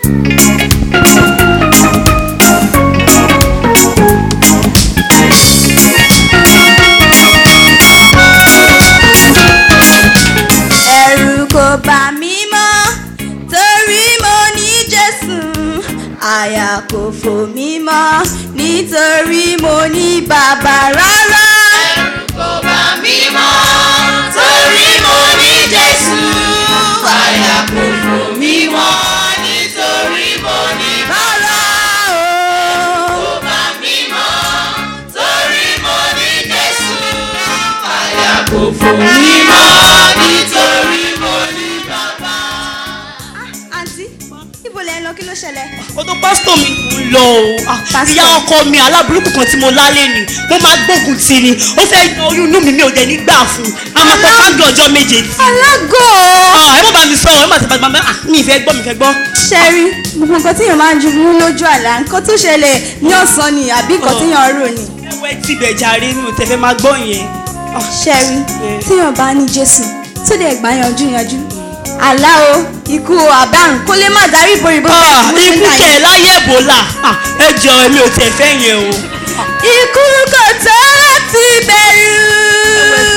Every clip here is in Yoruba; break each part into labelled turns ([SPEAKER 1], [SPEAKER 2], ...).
[SPEAKER 1] ẹ̀rù kò bà mí mọ́ torí mo ní jésù àyà kò fò mí mọ́ nítorí mo ní bàbá rárá.
[SPEAKER 2] ẹ̀rù kò bà mí mọ́ torí mo ní Jésù àyà kò fò mí mọ́ nítorí mo ní
[SPEAKER 1] rárá o.
[SPEAKER 2] kò bà mí mọ́ torí mo ní Jésù àyà kò fò mí mọ́ nítorí mo ní bàbá.
[SPEAKER 1] àǹtí ibo lẹ ń lọ kí ló ṣẹlẹ̀.
[SPEAKER 3] ọdún pásítọ̀ mi kò ń lọ o Ah,
[SPEAKER 1] Pásítọ̀.
[SPEAKER 3] ìyá ọkọ mi aláburúkú kan tí mo lálé ni mo máa gbógun tì ni ó fẹ́ yan oyún inú mi mi ò dẹ̀ ní gbà fún un a máa pẹ́ káńdù ọjọ́ méje tì.
[SPEAKER 1] alágò
[SPEAKER 3] Ah, ẹ má bá mi sọ ẹ má ti bá mi ah mi ì fẹ́ gbọ́ mi fẹ́ gbọ́.
[SPEAKER 1] ṣẹ́rí gbogbo nǹkan tíyàn máa ń ju mú lójú àlá nǹkan tó ṣẹlẹ̀ ní ọ̀sán ni àbí nǹkan tíyàn rò ni.
[SPEAKER 3] ẹwẹ́ tibẹ̀ jàre mi ò tẹ̀ fẹ́ máa gbọ́ yẹn. Ah,
[SPEAKER 1] ṣẹ́rí
[SPEAKER 3] Yeah.
[SPEAKER 1] tíyàn bá ní jésù tó dẹ̀ gbà yanjú yanjú àlá o ikú o àbárùn kó lè má darí ìbòrìbò
[SPEAKER 3] ah, ikú kẹ̀ láyé Ebola Ah, ẹ jọ èmi ò tẹ̀ fẹ́ yẹn o.
[SPEAKER 1] ikú kò tó láti bẹ̀rù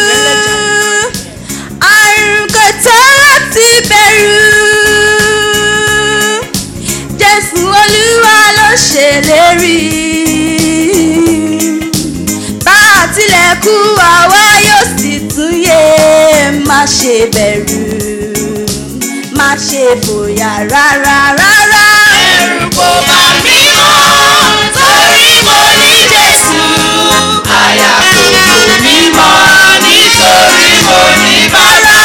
[SPEAKER 1] àrùn kò tó láti bẹ̀rù jésù olúwa ló ṣèlérí bá a tilẹ̀ kú àwa yóò sì tún yé má ṣe bẹ̀rù má ṣe fòyà rárá rárá.
[SPEAKER 2] ẹ̀rù kò bà mí mọ́ torí mo ní Jésù àyà kò fò mí mọ́ nítorí mo ní bàbá.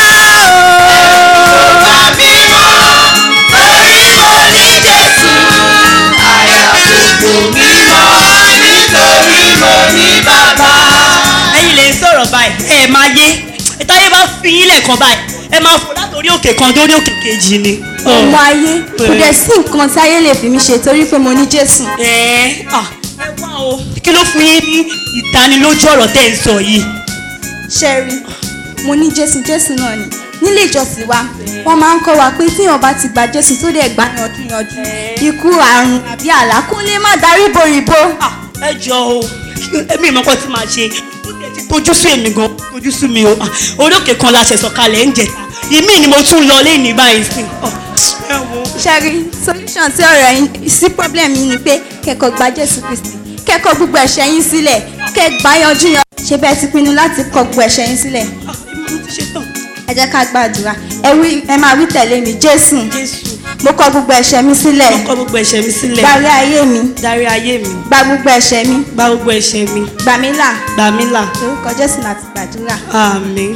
[SPEAKER 2] Kò bà mí mọ́ torí mo ní Jésù àyà kò fò mí mọ́ nítorí mo ní bàbá.
[SPEAKER 3] ẹ̀yin lè sọ̀rọ̀ báyìí ẹ máa yé ìtayé bá fi yín lẹ̀kan báyìí ẹ máa fò látòrí òkè kan dórí òkè kejì ni.
[SPEAKER 1] ọmọ ayé kò dẹ̀ sí nǹkan tí ayé lè fi mí ṣe torí pé mo ní jésù.
[SPEAKER 3] ẹ ah, ẹ wá o kí ló fún yín ní ìtanilójú ọ̀rọ̀ tẹ́ ẹ ń sọ yìí.
[SPEAKER 1] ṣẹ́rí mo ní jésù jésù náà ni nílé ìjọsìn wa wọ́n máa ń kọ́ wa pé tíyàn bá ti gba jésù tó dẹ̀ gbà yanjú yanjú ikú àrùn àbí àlá kó lè má darí boríbo.
[SPEAKER 3] Ah, ẹ jọ o èmi ìmọ̀kọ́ tí màá ṣe ó tẹ̀ ti tójú sí èmi gan tójú sí mi o Ah, orí òkè kan la ṣẹ̀sọ̀ kalẹ̀ ń jẹta ìmí ni mo tún lọ lẹ́yìn báyìí sí. Oh, ẹ wo
[SPEAKER 1] ṣẹ́rí solution sí ọ̀rọ̀ yín sí problem yín ni pé kẹ́kọ̀ọ́ gba jésù kristi kẹ́kọ̀ọ́ gbogbo ẹ̀ṣẹ̀ yín sílẹ̀ kẹ́ gbà yanjú yan ṣe bẹ́ẹ̀ ti pinnu láti kọ gbogbo ẹ̀ṣẹ̀ yín sílẹ̀
[SPEAKER 3] Ah, èmi mo ti ṣe tán
[SPEAKER 1] ẹ jẹ́ ká gbàdúrà ẹ wí ẹ máa wí tẹ̀lé mi jésù
[SPEAKER 3] Jésù
[SPEAKER 1] mo kọ gbogbo ẹ̀ṣẹ̀ mi sílẹ̀
[SPEAKER 3] kọ gbogbo ẹ̀ṣẹ̀ mi sílẹ̀
[SPEAKER 1] gbàrí ayé mi
[SPEAKER 3] dárí ayé mi
[SPEAKER 1] gba gbogbo ẹ̀ṣẹ̀ mi
[SPEAKER 3] gba gbogbo ẹ̀ṣẹ̀ mi
[SPEAKER 1] gbà mí là
[SPEAKER 3] gbà mí là
[SPEAKER 1] lórúkọ jésù láti gbàdúrà
[SPEAKER 3] àmín.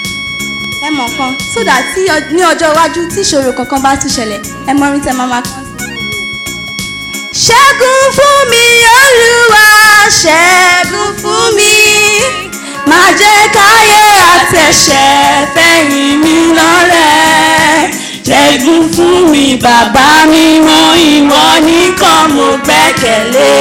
[SPEAKER 1] ẹ mọ̀ kan sódà tí ọ- ní ọjọ́ iwájú tí ìṣòro kankan bá tún ṣẹlẹ̀ ẹ mọ orin tẹ máa máa kàn sí. ṣẹ́gun fún mi olúwa ṣẹ́gun fún mi má jẹ́ káyé àtẹ̀ṣẹ̀ fẹ̀yìn mi lọ́rẹ̀ ṣẹ́gun fún mi bàbá mi mọ ìwọ nìkan mo gbẹ́kẹ̀lé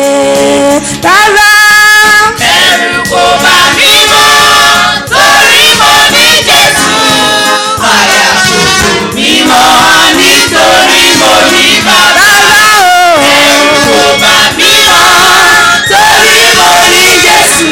[SPEAKER 1] rárá.
[SPEAKER 2] ẹ̀rù kò bà mí mọ́ torí mo ní Jésù àyà kò fò mí mọ́ nítorí mo ní bàbá.
[SPEAKER 1] rárá o.
[SPEAKER 2] ẹ̀rù kò bà mí mọ́ torí mo ní Jésù.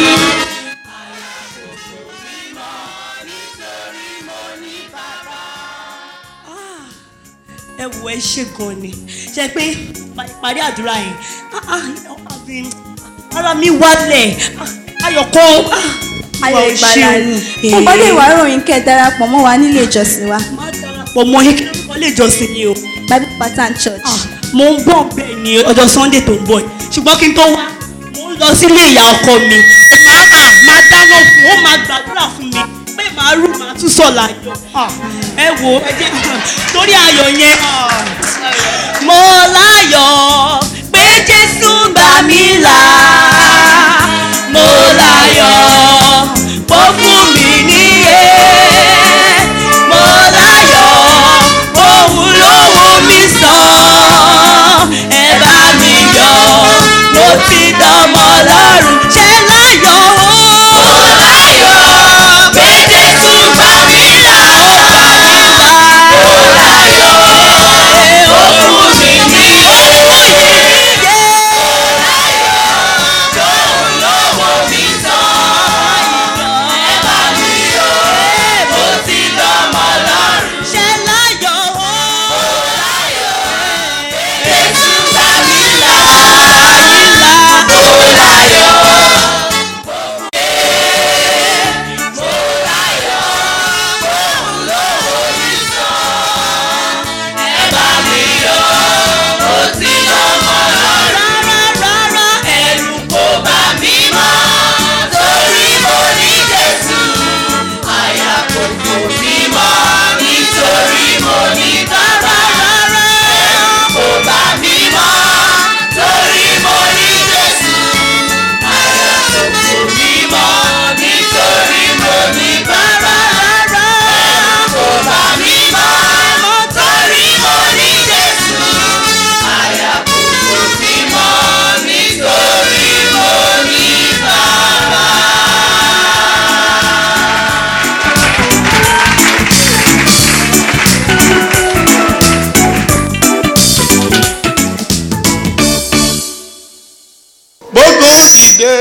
[SPEAKER 3] ẹ wo ẹ ṣe gan ni ṣe pé ìparí àdúrà yẹn ah, ah, àbí, ara mi wálẹ̀ ah, ayọ̀kọ́ ah,
[SPEAKER 1] ayọ̀
[SPEAKER 3] Olúwa, o
[SPEAKER 1] ìgbàlà
[SPEAKER 3] ṣé o.
[SPEAKER 1] ni.
[SPEAKER 3] Eh,
[SPEAKER 1] mo gbọ́dọ̀ ìwà ìròyìn kẹ́ ẹ darapọ̀ mọ́ wa nílé ìjọsìn wa
[SPEAKER 3] má darapọ̀ mọ́ yín kí ló kọ́ lè jọ́sìn yìí o
[SPEAKER 1] bible pattern church.
[SPEAKER 3] Ah, mo ń bọ̀ bẹ́ẹ̀ ni ọjọ́ sunday tó ń bọ̀ yìí ṣùgbọ́n kí n tó wá mo ń lọ sílé ìyá ọkọ mi máa à máa dáná fún ó máa gbàdúrà fún mi pé màá rú màá tún sọ̀ láyọ̀ Ah, ẹ wo ẹ jẹ́ torí ayọ̀ yẹn ah, mo láyọ̀ pé jésù gbà mí là mo láyọ̀ ó fún mi níyè mo láyọ̀ òun ló wò mí sàn ẹ bá mi yọ̀ mo ti dọmọ lọ́rùn ṣe láyọ̀ o.
[SPEAKER 2] mo láyọ̀ pé Jésù gbà mí là ó gbà mí là. mo láyọ̀ ó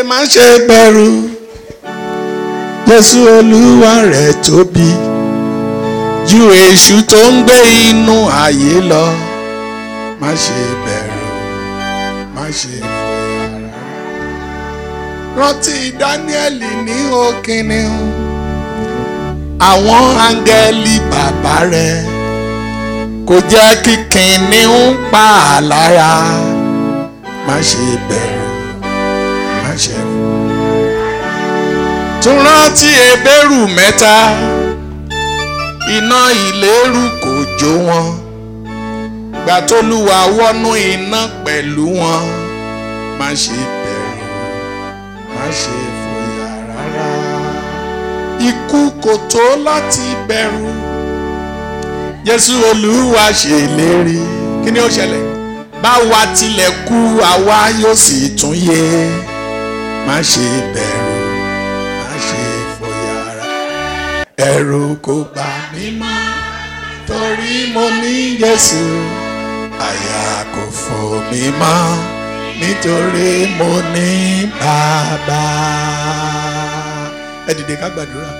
[SPEAKER 4] má ṣe bẹ̀rù jésù olúwa rẹ̀ tóbi ju èṣù tó ń gbé inú ayé lọ má ṣe bẹ̀rù má ṣe fòyà rárá. rántí dáníẹ́lì ní òkìní àwọn áńgẹ́lì bàbá rẹ̀ kò jẹ́ kí kìnìún pa á lára má ṣe bẹ̀rù má ṣe fòyà tún rántí ebéèrú mẹ́ta iná ìléru kò jó wọn gbà tólúwa wọnú iná pẹ̀lú wọn má ṣe bẹ̀rù má ṣe fòyà rárá ikú kò tó láti bẹ̀rù jésù olúwa ṣèlérí kí ni ó ṣẹlẹ̀ báwa tilẹ̀ kú àwa yóò sì tún yé má ṣe bẹ̀rù má ṣe fòyà rárá ẹ̀rù kò bà mí mọ́ torí mo ní Jésù àyà kò fò mí mọ́ nítorí mo ní bàbá. ẹ dìde ká gbàdúrà.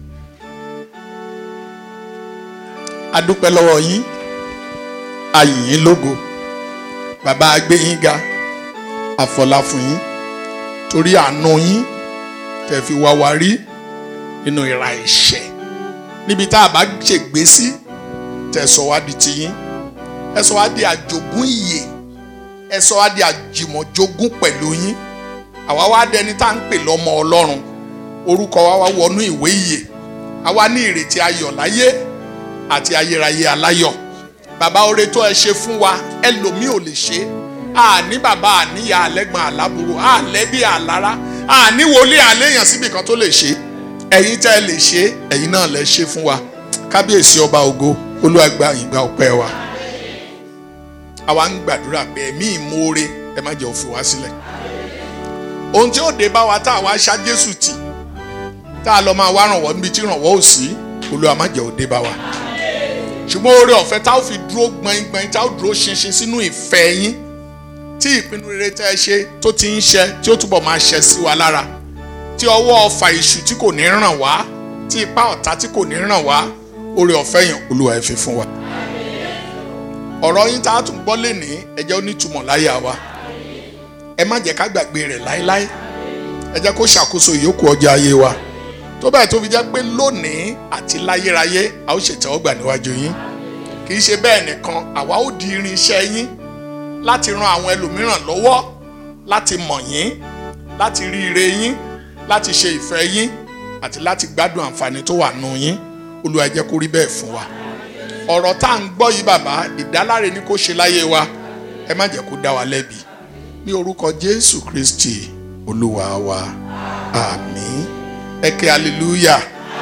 [SPEAKER 4] a dúpẹ́ lọ́wọ́ yín a yìn yín lógo bàbá a gbé yín ga àfọlá fún yín torí àánú yín tẹ́ fi wá wa rí nínú ìra ẹ̀ṣẹ̀ níbi tá a bá ṣègbé sí tẹ́ sọ wá di tiyín ẹ sọ wá di àjogún ìyè ẹ sọ wá di àjìmọ̀jogún pẹ̀lú yín àwa wá dẹni tá à ń pè lọ́mọ ọlọ́run orúkọ wa wá wọnú ìwé ìyè àwa ní ìrètí ayọ̀ láyé àti ayérayé aláyọ̀ bàbá oore tó ẹ ṣe fún wa ẹlòmíì ò lè ṣe àní bàbá àníyá àlẹ́gbọ̀n àlábùrò àlẹ́bí àlára àní wòlíì àléèyàn síbì kan tó lè ṣe ẹ̀yin tẹ́ ẹ lè ṣe ẹ̀yin náà lè ṣe fún wa kábíyèsí ọba ògo olúwa gba ìgbà ọpẹ́ wa àwa ń gbàdúrà pé ẹ̀mí ìmoore ẹ má jẹ́ òfin wá sílẹ̀ ohun tí ó dé bá wa tá a wá ṣá jésù tì tá a lọ máa wá rànwọ́ níbi tí rànwọ́ ò sí olúwa má jẹ́ ó dé bá wa ṣùgbọ́n oore ọ̀fẹ́ tá a fi dúró gbọ̀ngbọ̀n tá a dúró ṣinṣin sínú ìfẹ́ yín tí ìpinnu rere tẹ́ ẹ ṣe tó ti ń ṣe tí ó túbọ̀ máa ṣe sí wa lára tí ọwọ́ ọfà ìṣù tí kò ní ràn wá tí ipá ọ̀tá tí kò ní ràn wá oore ọ̀fẹ́ yẹn olúwa ẹ fi fún wa. ọ̀rọ̀ yín tá a tún gbọ́ lénìí ẹ jẹ́ ó nítumọ̀ láyà wa ẹ má jẹ́ ká gbàgbé rẹ̀ láéláé ẹ jẹ́ kó ṣàkóso ìyókù ọjọ́ ayé wa tó bẹ́ẹ̀ tó fi jẹ́ pé lónìí àti láyérayé a ó ṣètẹ́wọ́gbà níwájú yín kì í ṣe bẹ́ẹ̀ nìkan àwa ó di irin iṣẹ́ yín láti ran àwọn ẹlòmíràn lọ́wọ́ láti mọ̀ yín láti rí ire yín láti ṣe ìfẹ́ yín àti láti gbádùn àǹfààní tó wà nù yín olúwa jẹ́ kó rí bẹ́ẹ̀ fún wa ọ̀rọ̀ tá à ń gbọ́ yìí bàbá ìdáláre ni kó ṣe láyé wa ẹ má jẹ́ kó dá wa lẹ́bi ní orúkọ jésù kristi olúwa wa àmín ẹ ké hallelujah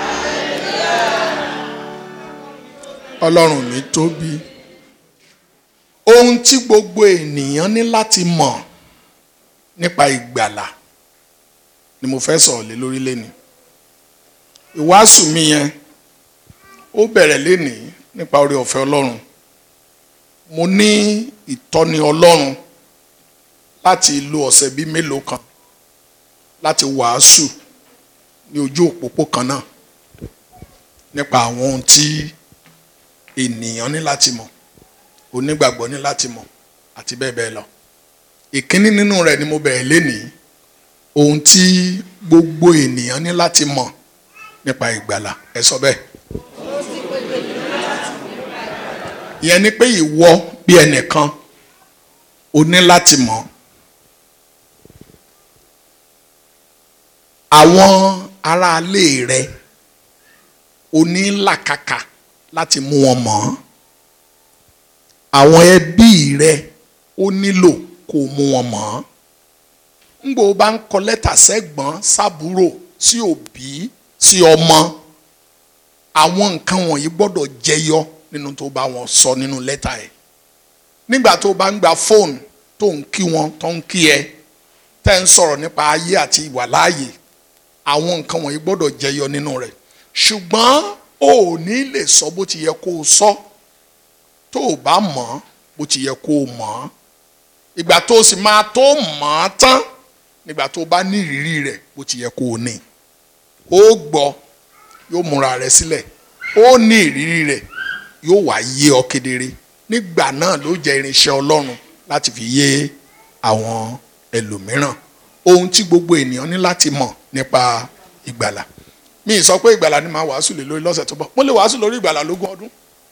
[SPEAKER 4] ọlọ́run mi tóbi ohun tí gbogbo ènìyàn ní láti mọ̀ nípa ìgbàlà ni mo fẹ́ sọ̀rọ̀ lé lórí lénìí ìwàásù mi yẹn ó bẹ̀rẹ̀ lénìí nípa oore ọ̀fẹ́ ọlọ́run mo ní ìtọ́ni ọlọ́run láti lo ọ̀sẹ̀ bíi mélòó kan láti wàásù ní ojú òpópó kan náà nípa àwọn ohun tí ènìyàn ní láti mọ̀ onígbàgbọ́ ní láti mọ̀ àti bẹ́ẹ̀ bẹ́ẹ̀ lọ ìkíní nínú rẹ̀ ni mo bẹ̀rẹ̀ lénìí ohun tí gbogbo ènìyàn ní láti mọ̀ nípa ìgbàlà ẹ sọ bẹ́ẹ̀. ìyẹn ni pé ìwọ bí ẹnìkan o ní láti mọ̀ àwọn aráalé rẹ o ní làkàkà láti mú wọn mọ̀ àwọn ẹbí rẹ ó nílò kó mú wọn mọ̀ ńgbò bá ń kọ lẹ́tà sẹ́gbọ́n sábúrò sí òbí sí ọmọ àwọn nǹkan wọ̀nyí gbọ́dọ̀ jẹyọ nínú tó bá wọn sọ nínú lẹ́tà ẹ̀ nígbà tó bá ń gba fóònù tó ń kí wọn tó ń kí ẹ tẹ́ ń sọ̀rọ̀ nípa ayé àti ìwàláàyè àwọn nǹkan wọ̀nyí gbọ́dọ̀ jẹyọ nínú rẹ̀ ṣùgbọ́n o ò ní lè sọ bó ti yẹ kó o sọ tó o bá mọ̀ bó ti yẹ kó o mọ̀ ìgbà tó o sì máa tó mọ̀ ọ́ tán nígbà tó bá ní ìrírí rẹ̀ bó ti yẹ kó o ní ó gbọ́ yóò múra rẹ̀ sílẹ̀ ó ní ìrírí rẹ̀ yóò wá yé ọ kedere nígbà náà ló jẹ́ irinṣẹ́ Ọlọ́run láti fi yé àwọn ẹlòmíràn ohun tí gbogbo ènìyàn ní láti mọ̀ nípa ìgbàlà mi ì sọ pé ìgbàlà ni màá wàásù lé lórí lọ́sẹ̀ tó bọ̀ mo lè wàásù lórí ìgbàlà lógún ọdún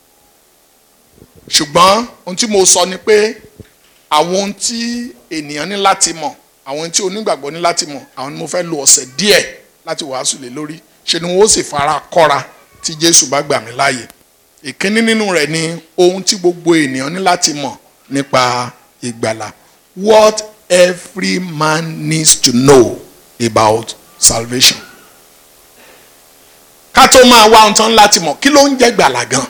[SPEAKER 4] ṣùgbọ́n ohun tí mo sọ ni pé àwọn ohun tí ènìyàn ní láti mọ̀ àwọn ohun tí onígbàgbọ́ ní láti mọ̀ àwọn ni mo fẹ́ lo ọ̀sẹ̀ díẹ̀ láti wàásù lé lórí ṣe ni wọ́n sì fara kọ́ra tí Jésù bá gbà mí láàyè ìkíní nínú rẹ̀ ni ohun tí gbogbo ènìyàn ní láti mọ̀ nípa ìgbàlà what every man needs to know about salvation ká tó máa wá ohun tán láti mọ̀ kí ló ń jẹ́ gbàlà gan.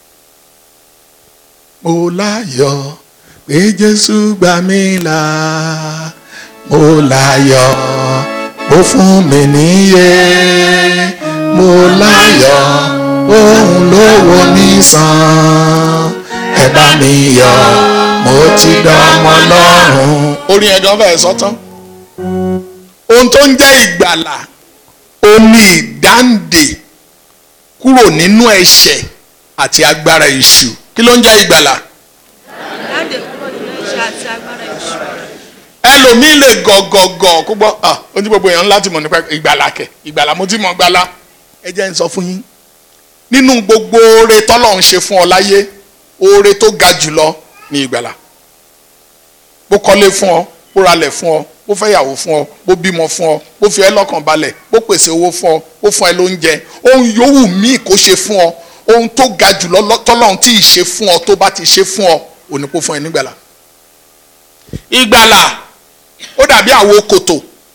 [SPEAKER 4] mo láyọ̀ pé Jésù gbà mí là mo láyọ̀ ó fún mi níyè mo láyọ̀ òun ló wò mí sàn ẹ bá mi yọ̀ mo ti dánmọ́ lọ́rùn. orin ẹ̀gán fẹ́ẹ́ sọ́tán ohun tó ń jẹ́ ìgbàlà ó ní ìdáǹdè kúrò nínú ẹ̀ṣẹ̀ àti agbára èṣù kí ló ń jẹ́ ìgbàlà.
[SPEAKER 3] Jáde kúrò nínú iṣẹ́ àti agbára èṣù.
[SPEAKER 4] ẹlòmíì lè gọ̀gọ̀gọ̀ kó gbọ́ ah ohun tí gbogbo èèyàn láti mọ̀ nípa ìgbàlà kẹ̀ ìgbàlà mo ti mọ̀ gbàlà ẹ jẹ́ n sọ fún yín nínú gbogbo oore tọ́lọ̀ ń ṣe fún ọ láyé oore tó ga jùlọ ní ìgbàlà bó kọ́lé fún ọ bó ralẹ̀ fún ọ bó fẹ́yàwó fún ọ bó bímọ fún ọ bó fi ẹ́ lọ́kàn balẹ̀ bó pèsè owó fún ọ bó fún ẹ lóúnjẹ ohun yòówù míì kó ṣe fún ọ ohun tó ga jùlọ lọ- tọ́lọ́run tí ì ṣe fún ọ tó bá ti ṣe fún ọ òní kó fún ẹ nígbàlà ìgbàlà ó dàbí àwo kòtò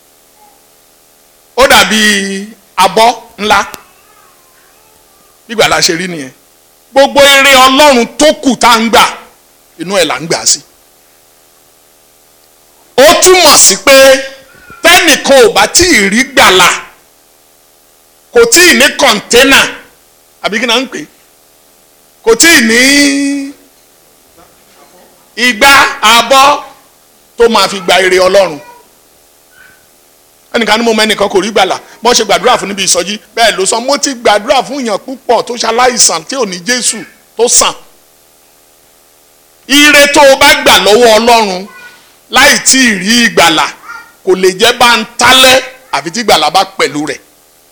[SPEAKER 4] ó dàbí abọ́ ńlá ìgbàlà ṣe rí nìyẹn gbogbo eré ọlọ́run tó kù tá à ń gbà inú ẹ̀ là ń gbà sí ó túmọ̀ sí pé tẹ́nìkan ò bá tí ì rí gbàlà kò tí ì ní kọ̀ńténà àbí kí náà ń pè é kò tí ì ní igbá abọ́ tó máa fi gba ire ọlọ́run ẹnìkan ní mo mẹ́nìkan kò rí gbàlà bọ́n ṣe gbàdúrà fún níbi ìsọjí bẹ́ẹ̀ ló sọ mo ti gbàdúrà fún èèyàn púpọ̀ tó ṣaláìsàn tí ò ní jésù tó sàn ire tó o bá gbà lọ́wọ́ ọlọ́run láì tí ì rí ìgbàlà kò lè jẹ́ bá ń tálẹ́ àfi tí ìgbàlà bá pẹ̀lú rẹ̀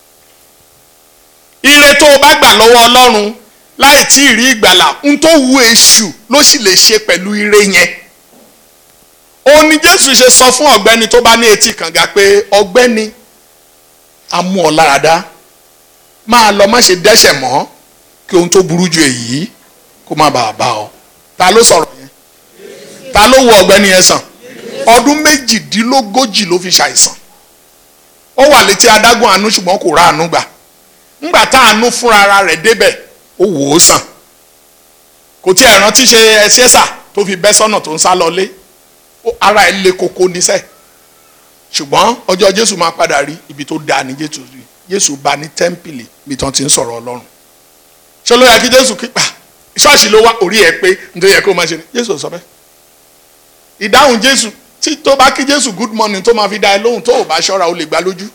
[SPEAKER 4] ire tó o bá gbà lọ́wọ́ ọlọ́run láì tí ì rí ìgbàlà ń tó wu èṣù ló sì lè ṣe pẹ̀lú ire yẹn òun ni jésù ṣe sọ fún ọ̀gbẹ́ni tó bá ní etí kànga pé ọ̀gbẹ́ni a mú ọ láradá máa lọ má ṣe dẹ́ṣẹ̀ mọ́ kí ohun tó burú ju èyí kó má bàa bá ọ ta ló sọ̀rọ̀ yẹn ta ló wo ọ̀gbẹ́ni yẹn sàn ọdún méjìdínlógójì ló fi ṣàìsàn ó wà létí adágún àánú ṣùgbọ́n kò rá àánú gbà ńgbà tá àánú fúnra ara rẹ̀ débẹ̀ ó wò ó sàn kò tí ẹ̀ rántí ṣe ẹṣẹ́ sà tó fi bẹ́ sọ́nà tó ń sá lọlé ó- ara ẹ̀ le koko níṣẹ́ ṣùgbọ́n ọjọ́ jésù máa padà rí ibi tó dáa ní jésù rí jésù bá ní tẹ́ḿpìlì ibi tí wọ́n ti ń sọ̀rọ̀ ọlọ́run ṣé ló yẹ kí jésù kí pa ṣọ́ọ̀ṣì ló wá orí ẹ̀ pé nítorí yẹ kó máa ṣe ni jésù ò sọ bẹ́ẹ̀ ìdáhùn jésù tí tó bá kí jésù good morning tó máa fi dá ẹ lóhùn tó ò bá ṣọ́ra ó lè gbá lójú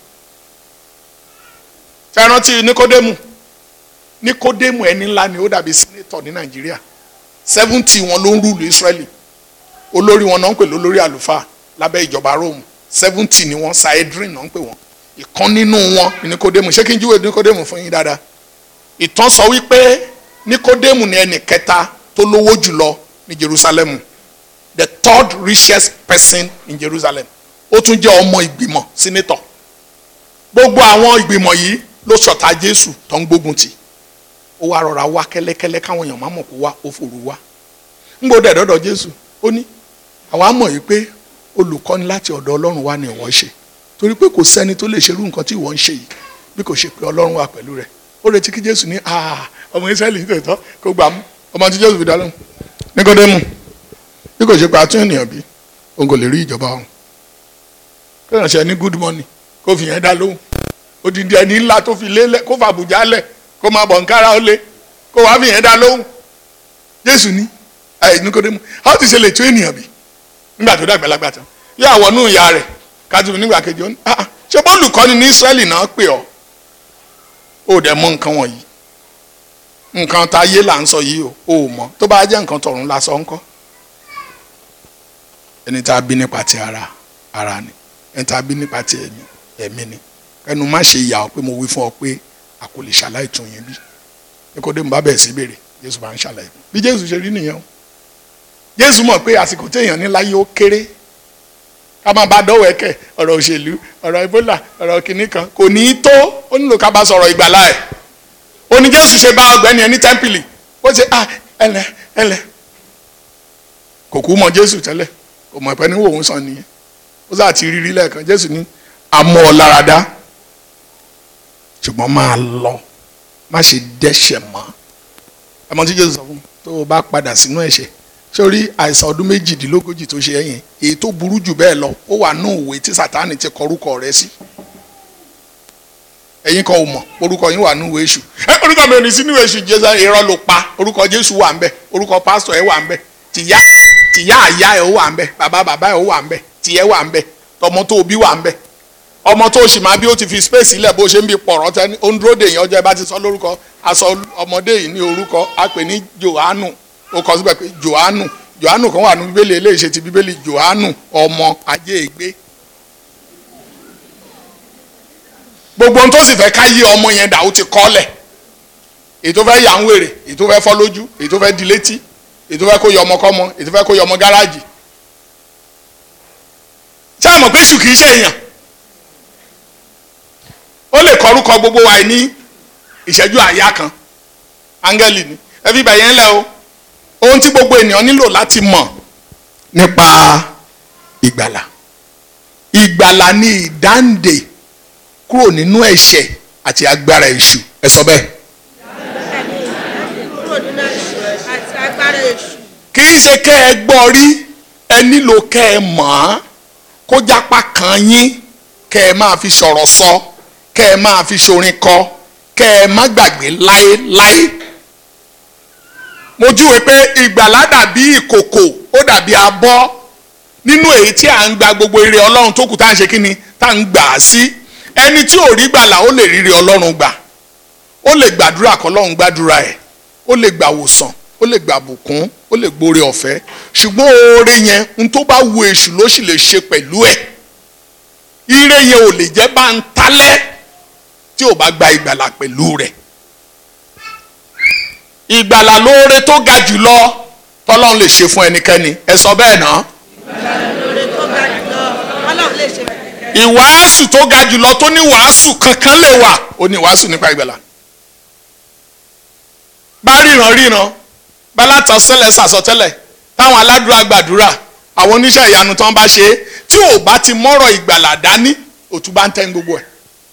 [SPEAKER 4] ṣe rántí nikodemu nikodemu ẹni ńlá ni ó dàbí senator ní nàìjíríà seventy wọn ló ń rúlu israeli olórí wọn náà ń pè lólórí àlùfáà lábẹ́ ìjọba rome seventy ni wọ́n saedrin náà ń pè wọ́n ìkan nínú wọn ni nikodemu ṣé kí n júwe nikodemu fún yín dáadáa ìtàn sọ wípé nikodemu ni ẹnì kẹta tó lówó jùlọ ní jerusalem the third richest person in jerusalem ó tún jẹ́ ọmọ ìgbìmọ̀ senator gbogbo àwọn ìgbìmọ̀ yìí ló ṣọ̀tá jésù tó ń gbógun tì ó wá rọra wá kẹ́lẹ́kẹ́lẹ́ káwọn èèyàn má mọ̀ kó wá ó fòrò wá ń gbọ́dọ̀ ẹ̀dọ́dọ̀ jésù ó ní àwa mọ̀ yìí pé olùkọ́ni láti ọ̀dọ̀ ọlọ́run wá ni ìwọ ṣe torí pé kò sẹ́ni tó lè ṣerú nǹkan tí ìwọ ń ṣe yìí bí kò ṣe pé ọlọ́run wà pẹ̀lú rẹ̀ ó retí kí jésù ní "Ah, ọmọ israẹli tòótọ́ kó gbà mú ọmọ tí jésù fi dá lóhùn níkọ́dẹ́mù bí kò ṣe pé àtún ènìyàn bí òun kò lè rí ìjọba ọ̀hún kó yàn ṣe ní good morning kó fi yẹn dá lóhùn odidi ẹni ńlá tó fi lélẹ̀ kó fa àbùjá lẹ̀ kó máa bọ̀ nkárá ó lé kó wàá fi yẹn dá lóhùn jésù ní ẹ níkọ́dẹ́mù how ti ṣe lè tún ènìyàn bí nígbà tó dàgbà lágbà tán yóò àwọnú ìyá rẹ̀ kájú nígbà kejì ó ní ah ṣé bọ́ọ̀lùkọ́ni ní Ísírẹ́lì náà pè ọ́ ó dẹ̀ mọ̀ nǹkan wọ̀nyí nǹkan tá a yé là ń sọ yìí o ò mọ̀ tó bá jẹ́ nǹkan tọ̀run la sọ ńkọ́ ẹni tá a bí nípa ti ara ara ni ẹni tá a bí nípa ti ẹ̀mí ẹ̀mí ni ẹnu má ṣe ìyà ọ pé mo wí fún ọ pé a kò lè ṣàlàyé tún yín bí Níkódémù bá bẹ̀rẹ̀ sí béèrè Jésù bá ń ṣàlàyé bí Jésù ṣe rí nìyẹn o Jésù mọ̀ pé àsìkò téèyàn ní láyé ó kéré ká máa bá dọ́wọ́ ẹ̀kẹ́ ọ̀rọ̀ òṣèlú ọ̀rọ̀ Ebola ọ̀rọ̀ kìnnì kan kò ní í tó ó nílò ká bá sọ̀rọ̀ ìgbàlá ẹ̀ ó ní Jésù ṣe bá ọgbẹ́ni ẹ̀ ní tẹ́ḿpìlì ó ṣe ah ẹlẹ ẹlẹ kò kú mọ Jésù tẹ́lẹ̀ kò mọ̀ pé ní wòun sàn nìyẹn ó sà ti rírí lẹ́ẹ̀kan Jésù ní amọ̀ ọ lára dá ṣùgbọ́n máa lọ má ṣe dẹ́ṣẹ̀ mọ́ ẹ mọ̀ tí Jésù sọ fún mi tó o bá padà sínú ẹ̀ṣẹ̀ sórí àìsàn ọdún méjìdínlógójì tó ṣe ẹ̀yìn èyí tó burú jù bẹ́ẹ̀ lọ ó wà nù òwe tí Sátánì ti kọ orúkọ rẹ̀ sí ẹ̀yin kan ò mọ̀ orúkọ yín wà nù ìwé èṣù ẹ orúkọ mi ò ní sínú ìwé èṣù Jésù irọ́ ló pa orúkọ Jésù wà ńbẹ̀ orúkọ pásítọ̀ ẹ̀ wà ńbẹ̀ tìyá tìyá àyá ẹ̀ ó wà ńbẹ̀ bàbá bàbá ẹ̀ ó wà ńbẹ̀ tìyẹ́ wà ńbẹ̀ tọmọ tó bí wà ńbẹ̀ ọmọ tó sì máa bí ó ti fi space ilẹ̀ bó ṣe ń bi pọ̀rọ̀ tẹ́ ó ń dúró dè yín ọjọ́ ẹ bá ti sọ lórúkọ aṣọ ọmọdé yìí ní orúkọ a pè ní Jòhánù ó kọ síbẹ̀ pé Jòhánù Jòhánù kan wà ní bíbélì eléyìí ṣe ti bíbélì Jòhánù ọmọ ajé ègbé gbogbo ohun tó sì fẹ́ ká yé ọmọ yẹn dà ó ti kọ́lẹ̀ èyí tó fẹ́ yà ń wèrè èyí tó fẹ́ fọ́ lójú èyí tó fẹ́ di létí èyí tó fẹ́ kó yọ ọmọ kọ́mọ èyí tó fẹ́ kó yọ ọmọ gáràjì ṣé àmọ̀ pé èṣù kìí ṣe èèyàn ó lè kọrúkọ gbogbo wa ní ìṣẹ́jú àyá kan áńgẹ́lì ni ẹ fi bẹ̀yẹn lẹ o ohun tí gbogbo ènìyàn nílò láti mọ̀ nípa ìgbàlà ìgbàlà ni ìdáǹdè kúrò nínú ẹ̀ṣẹ̀ àti agbára èṣù ẹ sọ bẹ́ẹ̀.
[SPEAKER 2] kúrò nínú ẹ̀ṣẹ̀ àti agbára èṣù.
[SPEAKER 4] kì í ṣe kẹ́ ẹ gbọ́ rí ẹ nílò kẹ́ ẹ mọ̀ ọ́n kó jápá kan yín kẹ́ ẹ máa fi sọ̀rọ̀ sọ kẹ́ ẹ máa fi ṣorin kọ kẹ́ ẹ má gbàgbé láéláé. mo júwe pé ìgbàlá dàbí ìkòkò ó dàbí abọ́ nínú èyí tí à ń gba gbogbo ire ọlọ́run tó kù tá à ń ṣe kí ni tá à ń gbà á sí ẹni tí ò rí gbàlà ó lè ríre ọlọ́run gbà ó lè gbàdúrà kọlọ́run gbàdúrà ẹ̀ ó lè gbà wòsàn ó lè gbà bùkún ó lè gbóore ọ̀fẹ́ ṣùgbọ́n oore yẹn n tó bá wu èṣù ló sì lè ṣe pẹ̀lú ẹ̀ ire yẹn ò lè jẹ́ bá ń talẹ́ tí ò bá gba ìgbàlà pẹ̀lú rẹ̀ ìgbàlà lóore tó ga jùlọ tọ́lọ́run lè ṣe fún ẹnikẹ́ni ẹ sọ bẹ́ẹ̀ náà
[SPEAKER 2] lórí tó ga jùlọ ọlọ́run lè ṣe.
[SPEAKER 4] ìwàásù tó ga jùlọ tó ní wàásù kankan lè wà ó ní wàásù nípa ìgbàlà bá ríran ríran bá látàn sẹlẹ̀ sàsọtẹ́lẹ̀ táwọn aládùúrà gbàdúrà àwọn oníṣẹ́ ìyanu tó ń bá ṣe é tí ò bá ti mọ́rọ̀ ìgbàlà dání òtún bá ń tẹ́ ń gbogbo ẹ̀.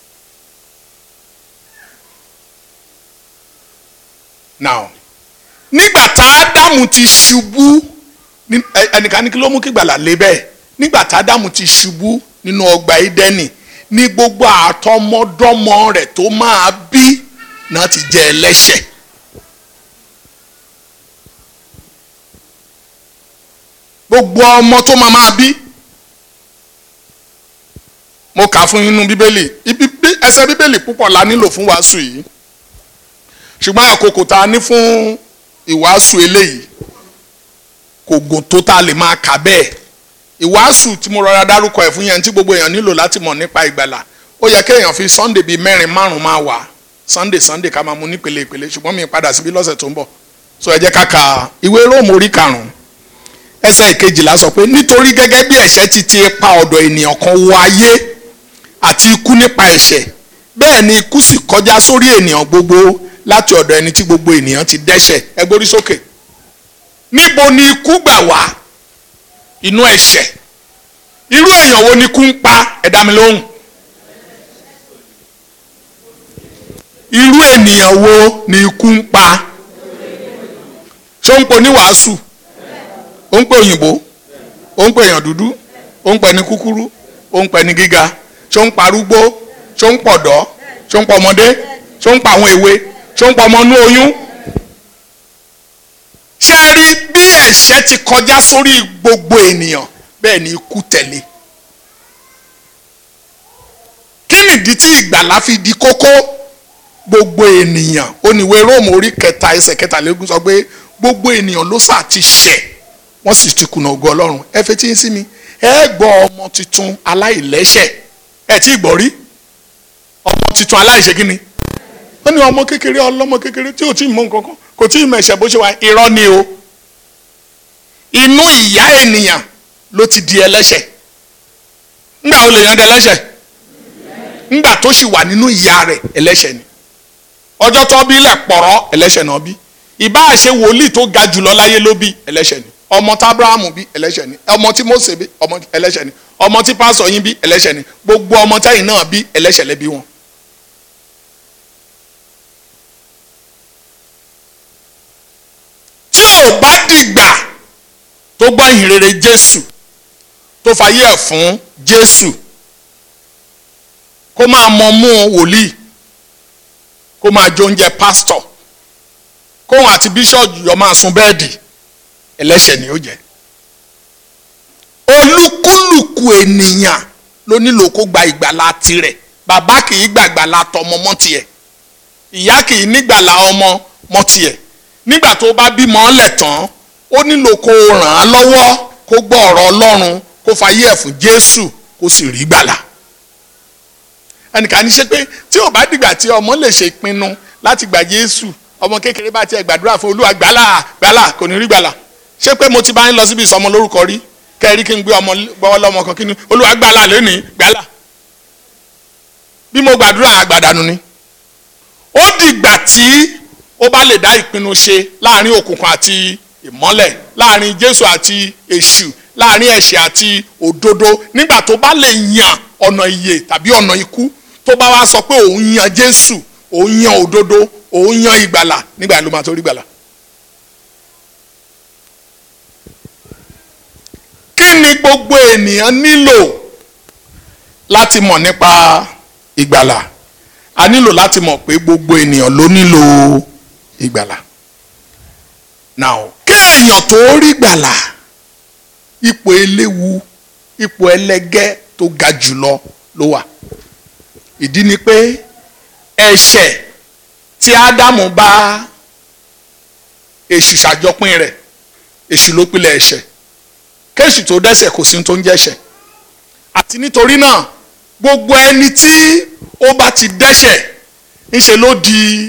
[SPEAKER 4] now nígbà tá ádámù ti ṣubú ní- ẹ- ẹnìkan ní kí ló mú kí ìgbàlà lé bẹ́ẹ̀ nígbà tá ádámù ti ṣubú nínú ọgbà ídẹ́nì ní gbogbo àtọmọdọ́mọ rẹ̀ tó máa bí náà ti jẹ́ ẹlẹ́ṣẹ̀. gbogbo ọmọ tó máa máa bí mo kà fún yín nínú bíbélì ibi bí- ẹsẹ̀ bíbélì púpọ̀ la nílò fún wàásù yìí ṣùgbọ́n àkókò tá a ní fún ìwàásù eléyìí kò gùn tó tá a lè máa kà bẹ́ẹ̀ ìwàásù tí mo rọra dárúkọ ẹ̀ fún yẹn tí gbogbo èèyàn nílò láti mọ̀ nípa ìgbàlà ó yẹ kéèyàn fi sunday bíi mẹ́rin márùn máa wà sunday sunday ká máa mú nípele ìpele ṣùgbọ́n mi padà síbí lọ́sẹ̀ tó ń bọ̀ so ẹ jẹ́ ká ka ìwé róòmù orí karùn-ún ẹsẹ̀ ìkejìlá sọ pé nítorí gẹ́gẹ́ bí ẹ̀ṣẹ̀ ti ti ipa ọ̀dọ̀ ènìyàn kan wọ ayé àti ikú nípa ẹ̀ṣẹ̀ bẹ́ẹ̀ ni ikú sì kọjá sórí ènìyàn gbogbo láti ọ̀dọ̀ ẹni tí gbogbo ènìyàn ti dẹ́ṣẹ̀ ẹ gbórí sókè níbo ni ikú gbà wá inú ẹ̀ṣẹ̀ irú èèyàn wo ni ikú ń pa ẹ dá mi lóhùn irú ènìyàn wo ni ikú ń pa ṣó ń pò ní wàásù ó ń pè òyìnbó ó ń pè èèyàn dúdú ó ń pè ní kúkúrú ó ń pè ní gíga ṣó ń parúgbó ṣó ń pọ̀dọ́ ṣó ń pọ̀ ọmọdé ṣó ń pa àwọn èwe ṣó ń pa ọmọ inú oyún. ṣé ẹ rí bí ẹ̀ṣẹ̀ ti kọjá sórí gbogbo ènìyàn bẹ́ẹ̀ ni ikú tẹ̀lé kí nìdí tí ìgbàlá fi di kókó gbogbo ènìyàn oníwèé róòmù orí kẹta ẹsẹ̀ kẹtàlélógún sọ pé gbogbo ènìyàn ló sà ti ṣẹ̀ wọ́n sì ti kùnà ògo ọlọ́run ẹ fetí sí mi ẹ gbọ́ ọmọ tuntun aláìlẹ́ṣẹ̀ ẹ tí ì gbọ́ rí ọmọ tuntun aláìṣe kí ni ó ní ọmọ kékeré ọlọ́mọ kékeré tí ò tí ì mọ nǹkan kan kò tí ì mọ ẹ̀ṣẹ̀ bó ṣe wà irọ́ ni o inú ìyá ènìyàn ló ti di ẹlẹ́ṣẹ̀ ńgbà ó lè yan dẹlẹ́ṣẹ̀ ńgbà tó sì wà nínú ìyá rẹ̀ ẹlẹ́ṣẹ̀ ni ọjọ́ tó bí ilẹ̀ pọ̀rọ́ ẹlẹ́ṣẹ̀ náà bí ìbáà ṣe wòlíì tó ga jùlọ láyé ló bí ẹlẹ́ṣẹ̀ ni ọmọ tí abrahamu bí ẹlẹ́ṣẹ̀ ni ọmọ tí mose bí ọmọ ẹlẹ́ṣẹ̀ ni ọmọ tí pásọ yín bí ẹlẹ́ṣẹ̀ ni gbogbo ọmọ tẹ́yìn náà bí ẹlẹ́ṣẹ̀ lẹ́bí wọn. tí ò bá dìgbà tó gbọ́ ìhìnrere jésù tó fayé ẹ̀ fún jésù kó máa mọ mú wòlíì kó máa jẹ oúnjẹ pásítọ̀ kóun àti bíṣọ̀bù yọ máa sun bẹ́ẹ̀dì ẹlẹ́ṣẹ̀ ni ó jẹ́ olúkúlùkù ènìyàn ló nílò kó gba ìgbàlà tirẹ̀ bàbá kì í gbàgbàlà tọmọ mọ́ tiẹ̀ ìyá kì í nígbàlà ọmọ mọ́ tiẹ̀ nígbà tó bá bímọ ọ́lẹ̀ tán ó nílò kó ràn án lọ́wọ́ kó gbọ́ ọ̀rọ̀ ọlọ́run kó fayé ẹ̀ fún jésù kó sì rí gbàlà ẹnìkan ní ṣe pé tí ò bá dìgbà tí ọmọ lè ṣe ìpinnu láti gbà jésù ọmọ kékeré bá tiẹ̀ gbàdúrà fún olúwa gbàlà gbàlà kò ní rí gbàlà ṣé pé mo ti bá ń lọ síbi ìsọmọ lórúkọ rí kẹrí kí n gbé ọmọ gbọ́wọ́ lọ́mọ kan kí ni olúwa gbàlà lónìí gbàlà bí mo gbàdúrà àgbàdànù ni ó dìgbà tí ó bá lè dá ìpinnu ṣe láàrin òkùnkùn àti ìmọ́lẹ̀ láàrin jésù àti èṣù láàrin ẹ̀ṣẹ̀ àti òdodo nígbà tó bá lè yàn ọ̀nà ìyè tàbí ọ̀nà ikú tó bá wá sọ pé òun yan jésù òun yan òdodo òun yan ìgbàlà nígbà ló máa tó rí gbàlà. kí ni gbogbo ènìyàn nílò láti mọ̀ nípa ìgbàlà a nílò láti mọ̀ pé gbogbo ènìyàn ló nílò ìgbàlà. now kéèyàn tó rí gbàlà ipò eléwu ipò ẹlẹgẹ́ tó ga jùlọ ló wà ìdí ni pé ẹ̀ṣẹ̀ tí ádámù bá èṣù ṣàjọpín rẹ̀ èṣù ló pilẹ̀ ẹ̀ṣẹ̀ kéṣù tó dẹ́ṣẹ̀ kò sí tó ń jẹ́ṣẹ̀ àti nítorí náà gbogbo ẹni tí ó bá ti dẹ́ṣẹ̀ ńṣe ló di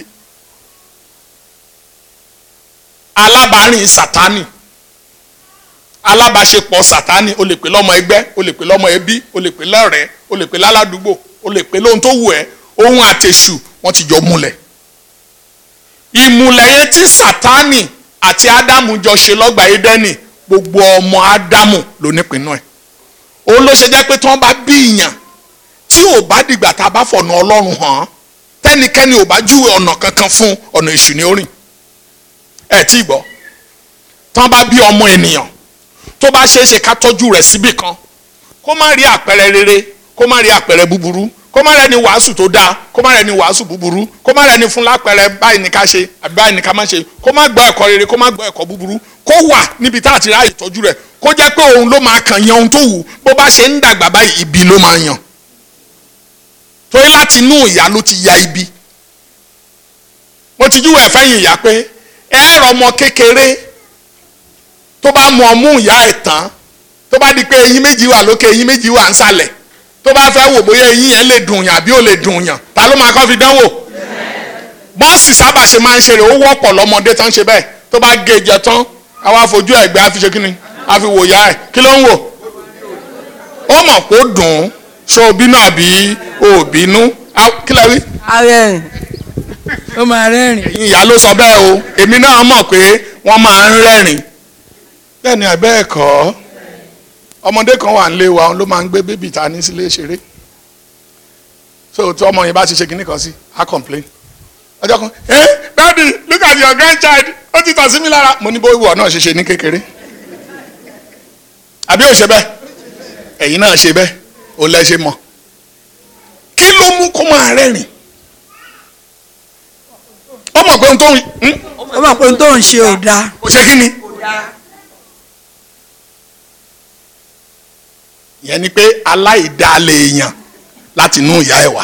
[SPEAKER 4] alábàárìn sátánì alábàáṣepọ̀ sátánì o lè pè lọ́mọ ẹgbẹ́ o lè pè lọ́mọ ẹbí o lè pè lọ́rẹ̀ẹ́ o lè pè láládùúgbò o lè pè lóhun tó wù ẹ́ ohun àtẹ̀sù wọ́n ti jọ múlẹ̀ ìmùlẹ̀ yẹn tí sátánì àti ádámù jọ ṣe lọ́gbà édẹ́nì gbogbo ọmọ ádámù ló nípinnu ẹ̀ òun ló ṣe jẹ́ pé tí wọ́n bá bí ìyàn tí ò bá dìgbà tá a bá fọ̀nà ọlọ́run hàn án tẹ́nikẹ́ni ò bá júwe ọ̀nà kankan fún ọ̀nà èṣù ní orìn ẹ̀ tí ì gbọ́ tí wọ́n bá bí ọmọ ènìyàn tó bá ṣeé ṣe ká tọ́jú rẹ̀ síbì kan kó má rí àpẹẹrẹ rere kó má rí àpẹẹrẹ búburú kó má rẹni wàásù tó dáa kó má rẹni wàásù búburú kó má rẹni fún lápẹẹrẹ báyìí ní ká ṣe àbí báyìí ní ká má ṣe kó má gbọ́ ẹ̀kọ́ rere kó má gbọ́ ẹ̀kọ́ búburú kó wà níbi tá a ti ráàyè tọ́jú rẹ̀ kó jẹ́ pé òun ló máa kàn yan ohun tó wù bó bá ṣe ń dàgbà báyìí ibi ló máa yàn torí láti inú ìyá ló ti ya ibi mo ti júwèé fẹ́yìn ìyá pé ẹ rọ ọmọ kékeré tó bá mu ọmú ìyá ẹ̀ tán tó bá di pé eyín méjì wà lókè eyín méjì wà nsàlẹ̀ tó bá fẹ́ wò bóyá eyín yẹn lè dùn yàn àbí ò lè dùn yàn ta ló máa kọ́ fi dánwò bọ́ọ̀sì sábà ṣe máa ń ṣe rè ó wọ́pọ̀ lọ́mọdé tán ṣe bẹ́ẹ̀ tó bá gé jẹ tán àwa fojú ẹ̀gbẹ́ àfi ṣe kíni àfi wò yá ẹ̀ kí ló ń wò ó mọ̀ pé ó dùn ún ṣó o bínú àbí o ò bínú kí lẹ wí.
[SPEAKER 2] ààrẹ ó máa rẹ́rìn.
[SPEAKER 4] ẹ̀yin ìyá ló sọ bẹ́ẹ̀ o èmi náà mọ̀ pé wọ́n máa ń rẹ́rìn bẹ́ẹ̀ ni àbẹ́ ẹ̀kọ́ ọmọdé kan wà nílé wa ló máa ń gbé bébì ta ní sílé ṣeré so tí ọmọ yẹn bá ti ṣe kinní kan sí á complain ọjọ́ kan eh daddy look at your grandchild ó ti tàn sí mi lára mo ní bó ìwọ náà ṣe ṣe ní kékeré àbí ò ṣe bẹ́ẹ̀ ẹ̀yin náà ṣe bẹ́ẹ̀ ò lẹ́ ṣe mọ̀ kí ló mú kó máa rẹ́rìn ó mọ̀ pé ohun tó ń
[SPEAKER 2] ó mọ̀ pé ohun tó ń ṣe ò dáa.
[SPEAKER 4] kò ṣe kí ni. ìyẹn ni pé aláìdálẹ̀ èèyàn láti inú ìyá ẹ̀ wá.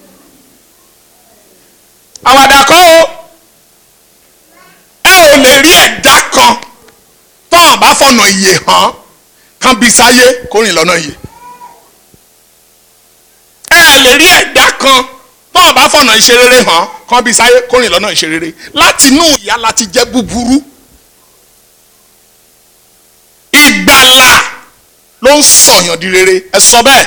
[SPEAKER 4] àwàdà kọ́ o ẹ ò lè rí ẹ̀dá kan tọ́hàn bá fọ̀nà ìyè hàn kan bí sáyé kó rìn lọ́nà ìyè. ẹ lè rí ẹ̀dá kan tọ́hàn bá fọ̀nà ìṣerere hàn kan bí sáyé kó rìn lọ́nà ìṣerere láti inú ìyá láti jẹ́ búburú. ìgbàlà ló ń sọ̀yàn di rere ẹ sọ bẹ́ẹ̀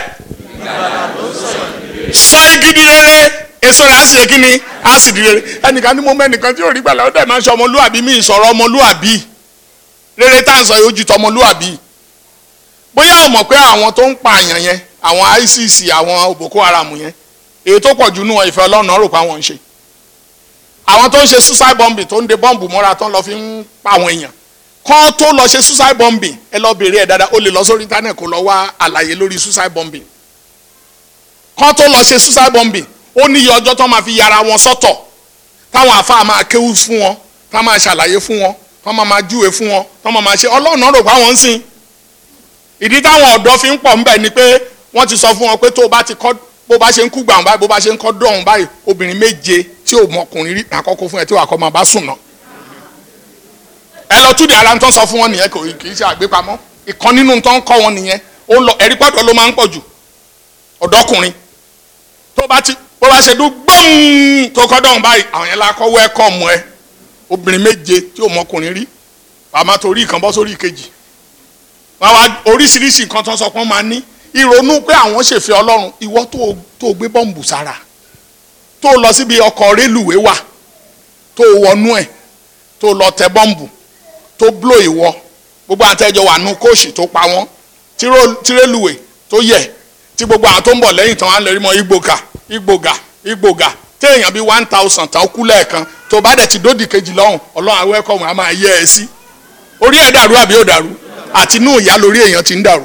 [SPEAKER 4] sọ igi di rere èso rẹ̀ á sì yẹ kí ni á sì di rere ẹnìkan ní mo mẹ́nìkan tí ò rí gbàlà ó dẹ̀ máa ń sọ ọmọlúwàbí mi ìsọ̀rọ̀ ọmọlúwàbí rere tá à ń sọ yóò ju tọmọlúwàbí bóyá o mọ̀ pé àwọn tó ń pààyàn yẹn àwọn ISIS àwọn Boko Haram yẹn èyí tó pọ̀ jù nù wọn ìfẹ́ Ọlọ́run náà rò pé àwọn ń ṣe àwọn tó ń ṣe suicide bombing tó ń de bọ́ǹbù mọ́ra tó ń lọ fi ń pa àwọn èèyàn kán tó lọ ṣe suicide bombing ẹ lọ bèrè ẹ dáadáa o lè lọ sórí internet kó lọ wá àlàyé lórí suicide bombing kán tó lọ ṣe suicide bombing ó ní iye ọjọ́ tó máa fi yàrá wọn sọ́tọ̀ táwọn àfáà máa kéwú fún wọn tá máa ṣàlàyé fún wọn tó máa máa júwe fún wọn tó máa máa ṣe ọlọ́run náà rò pé àwọn ń sìn ìdí táwọn ọ̀dọ́ fi ń pọ̀ ńbẹ̀ ni pé wọ́n ti sọ fún wọn pé tó o bá ti kọ́ bó bá ṣe ń kú gbàǹ báyìí bó bá ṣe ń kọ́ dọ̀hún báyìí obìnrin méje tí ò mọkùnrin rí àkọ́kọ́ fún ẹ tí wàá kọ́ máa bá sùn náà ẹ lọ túdì ara ń tán sọ fún wọn nìyẹn kò kì í ṣe àgbépamọ́ ìkan nínú tó ń kọ́ wọn nìyẹn ó lọ ẹ̀rí pọ̀dọ̀ ló máa ń pọ̀ jù ọ̀dọ́kùnrin tó bá ti bó bá ṣe dún gbọ́n tó kọ́ dọ̀hún báyìí àwọn yẹn la kọ́ wẹ́kọ̀mù ẹ obìnrin méje tí ò mọkùnrin rí àmọ́ torí ìkan bọ́ sórí ìkejì wọn wá oríṣiríṣi nǹkan tó ń sọ pé wọ́n máa ní ìrònú pé àwọn ṣèfẹ́ ọlọ́run ìwọ tó tó gbé bọ́ǹbù sára tó lọ síbi ọkọ̀ rélùwé wà tó wọnú ẹ̀ tó lọ tẹ bọ́ǹbù tó bló ìwọ gbogbo àtẹjọ wà nù kóòsì tó pa wọ́n tí rélùwé tó yẹ tí gbogbo àwọn tó ń bọ̀ lẹ́yìn tán wá lè rí mọ́ igbóga igbóga igbóga téèyàn bíi one thousand tán kú lẹ́ẹ̀kan tó bá dẹ̀ ti dódì kejì lọ́hùn ọlọ́run awẹ́kọ̀ọ́ wọn a máa yẹ ẹ sí orí ẹ̀ dàrú àbí ò dàrú àti inú ìyá lórí èèyàn ti ń dàrú.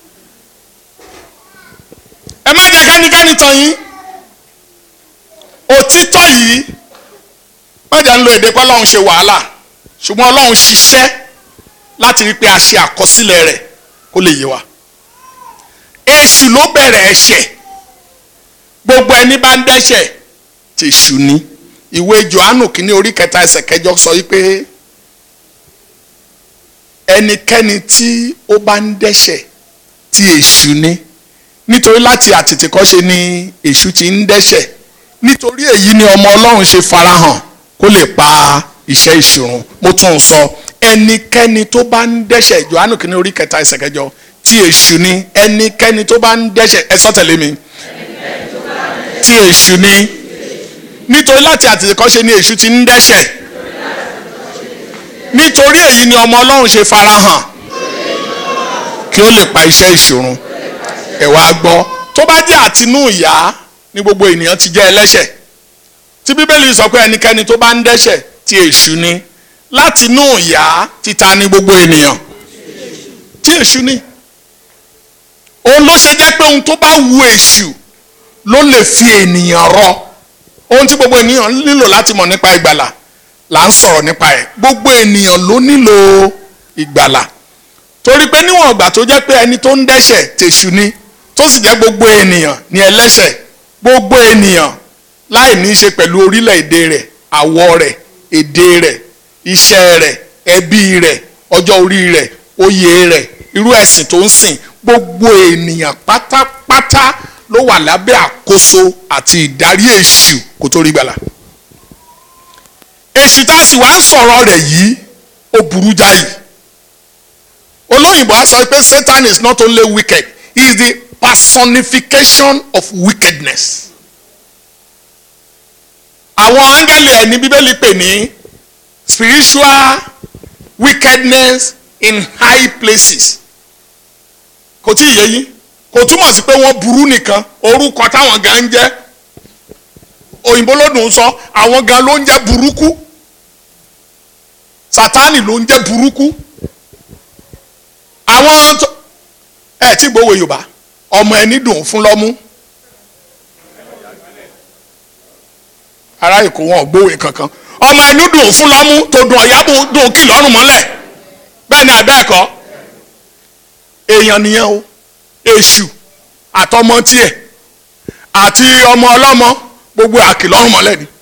[SPEAKER 4] ẹ má jẹ́ kẹ́nikẹ́ni tàn yín òtítọ́ yìí má jẹ́ ń lo èdè pé ọlọ́run ṣe wàhálà ṣùgbọ́n ọlọ́run ṣiṣẹ́ láti rí pé a ṣe àkọsílẹ̀ rẹ̀ kó lè yé wa. èṣù ló bẹ̀rẹ̀ ẹ̀ṣẹ̀ gbogbo ẹni bá ń dẹ́ṣẹ̀ tèṣù ni ìwé johannu kínní orí kẹta ẹsẹ̀ kẹjọ sọ wípé ẹnikẹ́ni tí ó bá ń dẹ́ṣẹ̀ tí èṣù ni nítorí láti àtètèkọ́ṣe ni èṣù ti ń dẹ́ṣẹ̀ nítorí èyí ni ọmọ ọlọ́run ṣe farahàn kó lè pa iṣẹ́ ìṣòro mo tún un sọ ẹnikẹ́ni tó bá ń dẹ́ṣẹ̀ johannu kínní orí kẹta ẹsẹ̀ kẹjọ tí èṣù ni ẹnikẹ́ni tó bá ń dẹ́ṣẹ̀ ẹ sọ tẹ̀lé mi tí èṣù ni nítorí láti àtètèkọ́ṣe ni èṣù ti ń dẹ́ṣẹ̀ nítorí èyí ni ọmọ ọlọ́run ṣe farahàn kí ó lè pa iṣẹ́ ìṣòro ẹ wá gbọ́ tó bá jẹ́ àtinú ìyá ni gbogbo ènìyàn ti jẹ́ ẹlẹ́ṣẹ̀ tí bíbélì sọ pé ẹnikẹ́ni tó bá ń dẹ́ṣẹ̀ tí èṣù ni látinú ìyá títa ni gbogbo ènìyàn tí èṣù ni òun ló ṣe jẹ́ pé ohun tó bá wu èṣù ló lè fi ènìyàn rọ ohun tí gbogbo ènìyàn nílò láti mọ̀ nípa ìgbàlà là ń sọ̀rọ̀ nípa ẹ̀ gbogbo ènìyàn ló nílò ìgbàlà torí pé níwọ̀n ìgbà tó jẹ́ pé ẹni tó ń dẹ́ṣẹ̀ tèṣù ni tó sì jẹ́ gbogbo ènìyàn ní ẹlẹ́ṣẹ̀ gbogbo ènìyàn láì ní í ṣe pẹ̀lú orílẹ̀-èdè rẹ̀ àwọ̀ rẹ̀ èdè rẹ̀ iṣẹ́ rẹ̀ ẹbí rẹ̀ ọjọ́ orí rẹ̀ oyè rẹ̀ irú ẹ̀sìn tó ń sìn gbogbo ènìyàn pátápátá ló wà lábẹ́ àkóso àti ìdarí èṣù kó tó rí gbàlà èṣù tá a sì wá ń sọ̀rọ̀ rẹ̀ yìí ó burú jáì olóyìnbó á sọ pé Satan is not only wicked he is the personification of wickedness àwọn áńgẹ́lì ẹ̀ ní bíbélì pè ní spiritual wickedness in high places kò tí ì yé yín kò túmọ̀ sí pé wọ́n burú nìkan orúkọ táwọn gan ń jẹ́ òyìnbó lódùn sọ àwọn gan ló ń jẹ́ burúkú sátánì ló ń jẹ́ burúkú àwọn tó ẹ tí gbowó yorùbá ọmọ ẹni dùn fún lọ́mú ará èkó wọn ò gbówó kankan ọmọ ẹni dùn fún lọ́mú tó dùn ọ̀yá dùn kì lọ́rùn mọ́lẹ̀ bẹ́ẹ̀ ni àbẹ́ẹ̀kọ́ èèyàn nìyẹn o èṣù àtọmọ tiẹ̀ àti ọmọ ọlọ́mọ gbogbo àkìlọ́rùn mọ́lẹ̀ ni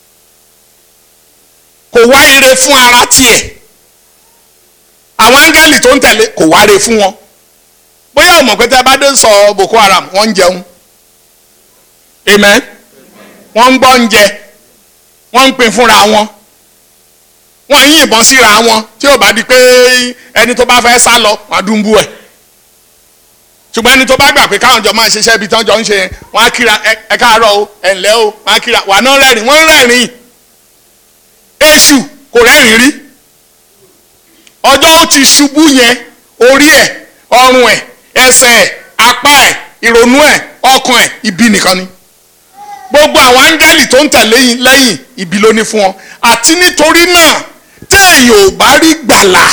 [SPEAKER 4] kò wá ire fún ara tiẹ̀ àwọn áńgẹ́lì tó ń tẹ̀lé kò wá ire fún wọn bóyá ọmọ pé tẹ́ bá dé sọ Boko Haram wọ́n ń jẹun amen wọ́n ń gbọ́ oúnjẹ wọ́n ń pín fúnra wọn wọ́n ń yìnbọn síra wọn tí ó bá di pé ẹni tó bá fẹ́ sá lọ wọ́n á dùnbù ẹ̀ ṣùgbọ́n ẹni tó bá gbà pé káwọn jọ máa ṣiṣẹ́ ibi tí wọ́n jọ ń ṣe yẹn wọ́n á kíra ẹ ẹ káàárọ̀ o ẹ ǹlẹ́ o wọ́n á kíra wà náà rẹ́rìn wọ́n ń rẹ́rìn èṣù kò rẹ́rìn rí ọjọ́ ó ti ṣubú yẹn orí ẹ̀ ọrùn ẹ̀ ẹsẹ̀ ẹ̀ apá ẹ̀ ìrònú ẹ̀ ọkàn ẹ̀ ibi nìkan ni gbogbo àwọn áńgẹ́lì tó ń tẹ̀lé yín lẹ́yìn ibi ló ní fún wọn àti nítorí náà téèyàn ò bá rí gbàlà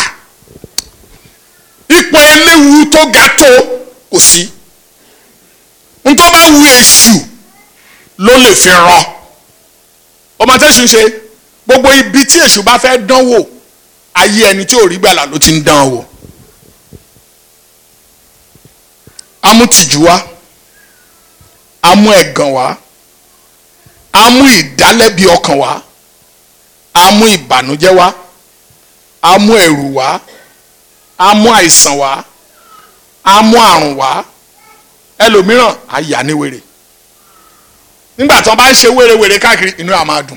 [SPEAKER 4] ipò eléwu tó ga tó kò sí n tó bá wu èṣù ló lè fi ràn ọmọ tẹ́sù ń ṣe gbogbo ibi tí èṣù bá fẹ́ dánwò ayé ẹni tí ò rí gbàlà ló ti ń dán wò amútìjú wá amú ẹ̀gàn wá amú ìdálẹ́bi ọkàn wá amú ìbànújẹ́ wá amú ẹ̀rù wá amú àìsàn wá amú àrùn wá ẹlòmíràn àyà ní wèrè nígbà tí wọ́n bá ń ṣe wèrèwèrè káàkiri inú àá máa dùn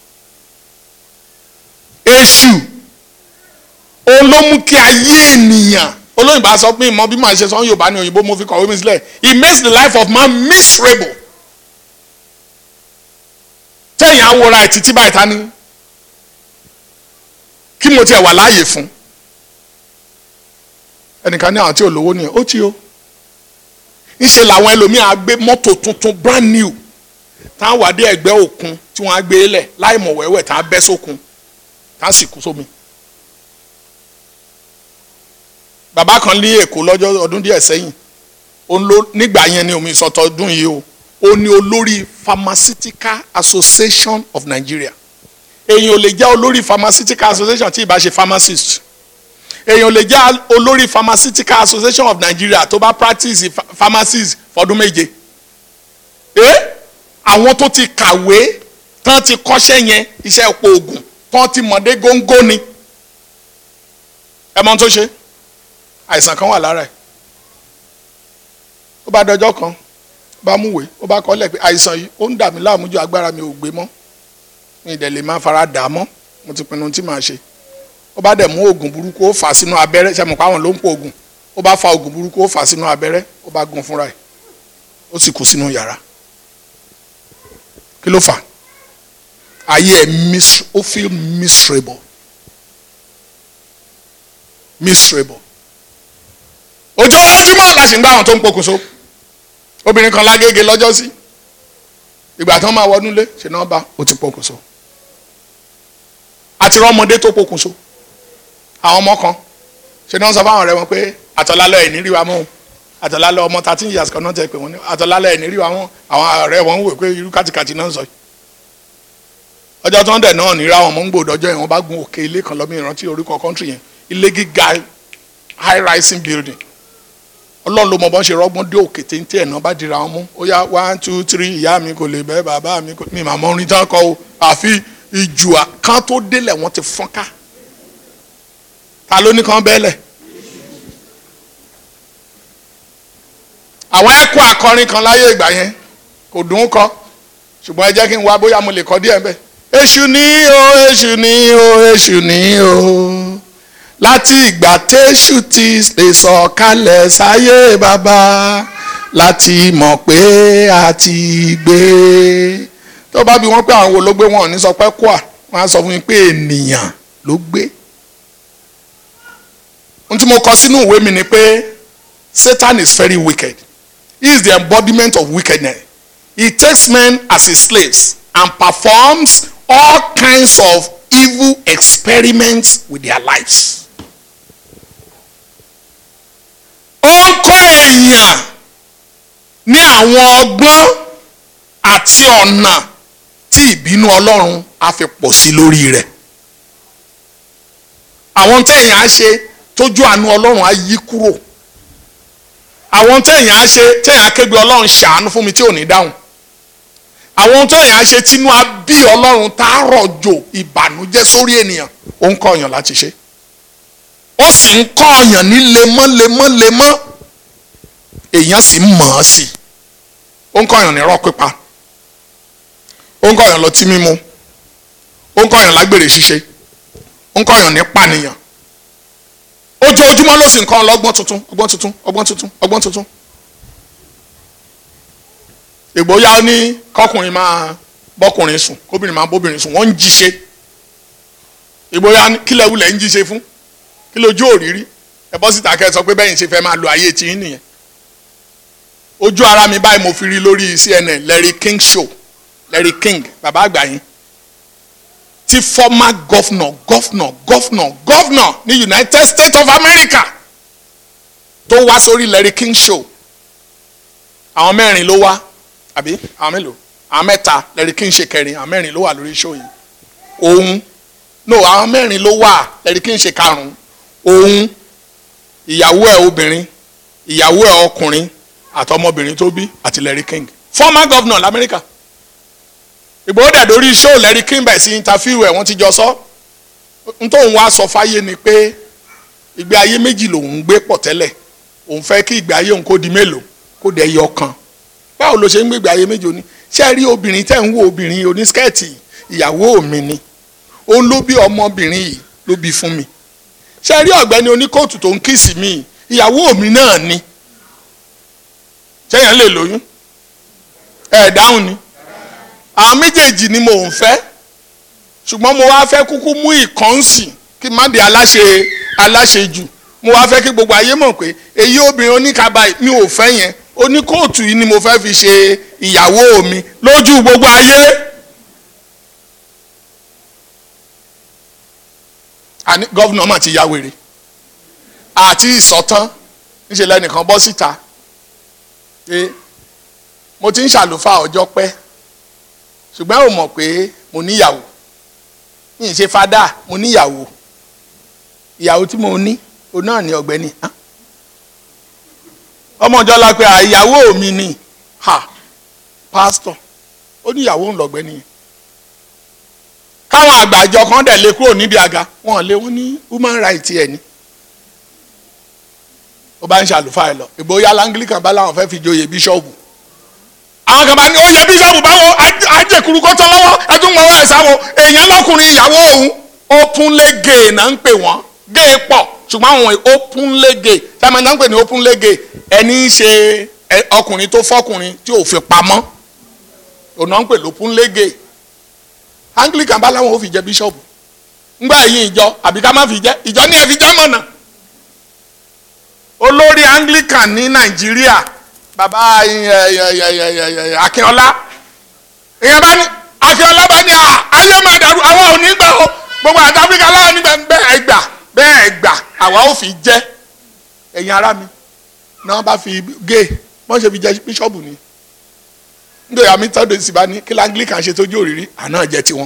[SPEAKER 4] èṣù òun ló mú kí ayé ènìyàn olóyìnbó a sọ pé ìmọ̀ bí màá ṣe sọ yorùbá ní òyìnbó mo fi kọ̀wé mi sílẹ̀ it makes the life of man miserable tẹ̀yìn awora ẹ̀ títí báyìí ta ni kí mo tiẹ̀ wà láàyè fún ẹnìkan ní àwọn tí ò lówó nìyẹn ó ti o ńṣe làwọn ẹlòmíín á gbé mọ́tò tuntun brand new táwọn wà dé ẹgbẹ́ òkun tí wọ́n á gbé lẹ̀ láì mọ̀ wẹ́wẹ́ tá a bẹ́ sókun tá a sì kú sómi. bàbá kan ní èkó lọ́jọ́ ọdún díẹ̀ sẹ́yìn òun ló nígbà yẹn ni omi ìsọ̀tọ̀ ọdún yìí o ó ní olórí pharmaceutical association of Nigeria èèyàn ò lè jẹ́ olórí pharmaceutical association tí ì bá ṣe pharmacist èèyàn ò lè jẹ́ olórí pharmaceutical association of Nigeria tó bá practice pharmacist fọdún méje ẹ àwọn tó ti kàwé tán ti kọ́ṣẹ́ yẹn iṣẹ́ epo oògùn tán ti mọ̀dé góńgó ni ẹ mọ ohun tó ṣe àìsàn kan wà lára ẹ̀ ó bá dọjọ́ kan ó bá múwèé ó bá kọ́lẹ̀ pé àìsàn yìí ó ń dà mí láàmú ju agbára mi ò gbé mọ́ mi ìdẹ̀ lè máa fara dà á mọ́ mo ti pinnu tí màá ṣe ó bá dẹ̀ mú oògùn burúkú ó fà á sínú abẹ́rẹ́ ṣe mọ̀ pé àwọn ló ń pò oògùn ó bá fa oògùn burúkú ó fà á sínú abẹ́rẹ́ ó bá gún fúnra ẹ̀ ó sì kú sínú yàrá kí ló fà ayé ẹ̀ ó feel miserable miserable ojoojúmọ́ la sì ń gbá àwọn tó ń pokùnso obìnrin kan lágége lọ́jọ́ sí ìgbà tí wọ́n máa wọnú lé ṣe náà bá ó ti pokùnso àti rọ́mọdé tó pokùnso àwọn ọmọ kan ṣe náà sọ fáwọn ọ̀rẹ́ wọn pé àtọ̀lálọ́ ẹ̀ nírí wa mọ́ àtọ̀lálọ́ ọmọ thirteen years kan náà tẹ̀ pé wọ́n ní àtọ̀lálọ́ ẹ̀ nírí wa mọ́ àwọn ọ̀rẹ́ wọn wò pé irú kàtìkàtì náà ń sọ yìí ọjọ́ tó ń dẹ̀ náà níra wọn mọ́ ń gbòdọ́jọ́ yẹn wọ́n bá gun òkè ilé kan lọ́mọ ìrántí orúkọ country yẹn ilé gíga high rising building ọlọ́run ló mọ bọ́n ṣe rọ́gbọ́n dé òkè téńté ẹ̀ náà bá dira wọn mú ó yá one two three ìyá mi kò lè bẹ́ẹ̀ bàbá mi kò mi màmá orin tán kọ o àfi ìjù kan tó délẹ̀ wọ́n ti fọ́n ká ta ló ní kan bẹ́ẹ̀lẹ̀. àwọn ẹ̀kọ́ akọrin kan láyé ìgbà yẹn kò dùn ún kọ ṣùgbọ́n ẹ jẹ́ kí n wá bóyá mo lè kọ díẹ̀ bẹ́ẹ̀. èṣù ní o èṣù ní o èṣù ní o láti ìgbà téṣù ti lè sọ kalẹ̀ sáyé bàbá láti mọ̀ pé a ti gbé. tó bá bí wọ́n pé àwọn wo ló gbé wọn ò ní sọ pé kúà wọ́n á sọ fún mi pé ènìyàn ló gbé. ohun tí mo kọ sínú ìwé mi ni pé Satan is very wicked he is the embodiment of wickedness he takes men as his slaves and performs all kinds of evil experiments with their lives. ó ń kọ́ èèyàn ní àwọn ọgbọ́n àti ọ̀nà tí ìbínú ọlọ́run á fi pọ̀ sí lórí rẹ̀ àwọn téèyàn á ṣe tójú àánú ọlọ́run á yí kúrò àwọn téèyàn á ṣe téèyàn á kégbe ọlọ́run ṣàánú fún mi tí ò ní dáhùn àwọn ohun tó yàn á ṣe tínú á bí ọlọ́run tá a rọ̀jò ìbànújẹ́ sórí ènìyàn ó ń kọ́ ọ̀yàn láti ṣe ó sì ń kọ́ ọ̀yàn ní lemọ́ lemọ́ lemọ́ èèyàn sì ń mọ̀ ọ́ sí ó ń kọ́ ọ̀yàn ní irọ́ pípa ó ń kọ́ ọ̀yàn lọtí mímu ó ń kọ́ ọ̀yàn lágbèrè ṣíṣe ó ń kọ́ ọ̀yàn ní pànìyàn ojoojúmọ́ ló sì ń kọ́ ọ lọ́gbọ́n tuntun ọgbọ́n tuntun ọgbọ́n tuntun ọgbọ́n tuntun ìgbóyà ó ní kọkùnrin máa bọ́kùnrin sùn kóbìnrin máa bóbìnrin sùn wọ́n ń jíṣe ìgbóyà kílẹ̀ wulẹ̀ ń jíṣe fún kí lójú òrírí ẹ bọ́ síta kẹ́ ẹ sọ pé bẹ́yìn ṣe fẹ́ máa lo ayé tiyín nìyẹn ojú ara mi báyìí mo fi rí lórí CNN Larry King show Larry King bàbá àgbà yín tí former governor governor governor governor ní United States of America tó wá sórí Larry King show àwọn mẹ́rin ló wá àbí àwọn mélòó àwọn mẹ́ta Larry King ṣe kẹrin àwọn mẹ́rin ló wà lórí show yìí òun no àwọn mẹ́rin ló wà Larry King ṣe karùn-ún òun ìyàwó ẹ̀ obìnrin ìyàwó ẹ̀ ọkùnrin àtọmọbìnrin tó bí àti Larry King former governor lamẹ́ríkà Ìgbòho dẹ̀ lórí show Larry King bẹ̀ sí interview ẹ̀ wọ́n ti jọ sọ n tóun wá sọ fáyé ni pé ìgbé ayé méjì lòun ń gbé pọ̀ tẹ́lẹ̀ òun fẹ́ kí ìgbé ayé òun kó di mélòó kó dẹ̀ yọ kan báwo ló ṣe ń gbé ìgbé ayé méjì òní ṣé rí obìnrin tẹ́ ń wo obìnrin onískẹ́ẹ̀tì ìyàwó mi ni òun ló bí ọmọbìnrin yìí ló bí fún mi ṣé rí ọ̀gbẹ́ni oníkóòtù tó ń kíìsì mi ìyàwó mi náà ni ṣéyàn lè lóyún ẹ̀ dáhùn ni àwọn méjèèjì ni mò ń fẹ́ ṣùgbọ́n mo wá fẹ́ kúkú mú ìkànsìn kí má di aláṣẹ aláṣejù mo wá fẹ́ kí gbogbo ayé mọ̀ pé èyí obìnrin oníkaba mi ò fẹ́ yẹn oníkóòtù yìí ni mo fẹ́ fi ṣe ìyàwó mi lójú gbogbo ayé. àní gọ́vùnà mà ti ya wèrè àti ìsọ̀tán níṣẹ́ lẹ́nìkan bọ́ síta pé mo ti ń ṣàlùfáà ọjọ́ pẹ́ ṣùgbọ́n ò mọ̀ pé mo níyàwó mi ì ṣe fada mo níyàwó ìyàwó tí mo ní òun náà ní ọ̀gbẹ́ni ọmọ ọjọ́ la pé ìyàwó mi ni ha pásítọ̀ ó níyàwó ń lọ̀gbẹ́ni yẹn káwọn àgbàjọ kan dẹ̀ lé kúrò nídìí àga wọn lé wọn ní human rights ẹ̀ ní ó bá ń ṣàlùfáà ẹ lọ ìgbóyà langlican bá láwọn fẹ́ fi joyè bíṣọ́ọ̀bù àwọn kan bá ní oyè bíṣọ́ọ̀bù báwo ajẹkùrú kó tán lọ́wọ́ ẹtún mọ̀ wá ẹ̀sáwọ̀ èèyàn lọ́kùnrin ìyàwó òun openly gay náà ń pè wọ́n gay pọ̀ ṣùgbọ́n àwọn openly gay sábà náà ń pè ní openly gay ẹni ń ṣe ọkùnrin tó fọkùnrin tí ò fi pamọ́ òun náà ń pè lópenly gay anglican bá láwọn ò fi jẹ bíṣọ́ọ̀bù ńgbà yín ìjọ àbí ká má fi jẹ ìjọ ní ẹ fi jẹ́ mọ̀nà olórí anglican ní nàìjíríà bàbá akínọlá ìyẹn bá ní akínọlá bá ní ayé máa dàrú àwọn ò ní gbà o gbogbo àti áfíríkà láwọn nígbà bẹ́ẹ̀ gbà bẹ́ẹ̀ gbà àwa ò fi jẹ́ ẹ̀yin ará mi náà bá fi gé wọ́n ṣe fi jẹ́ bíṣọ́ọ̀bù ni nítorí àmì tọ́jú sí bá ní kí anglican ṣe tójú òrìrí àná jẹ́ tiwọn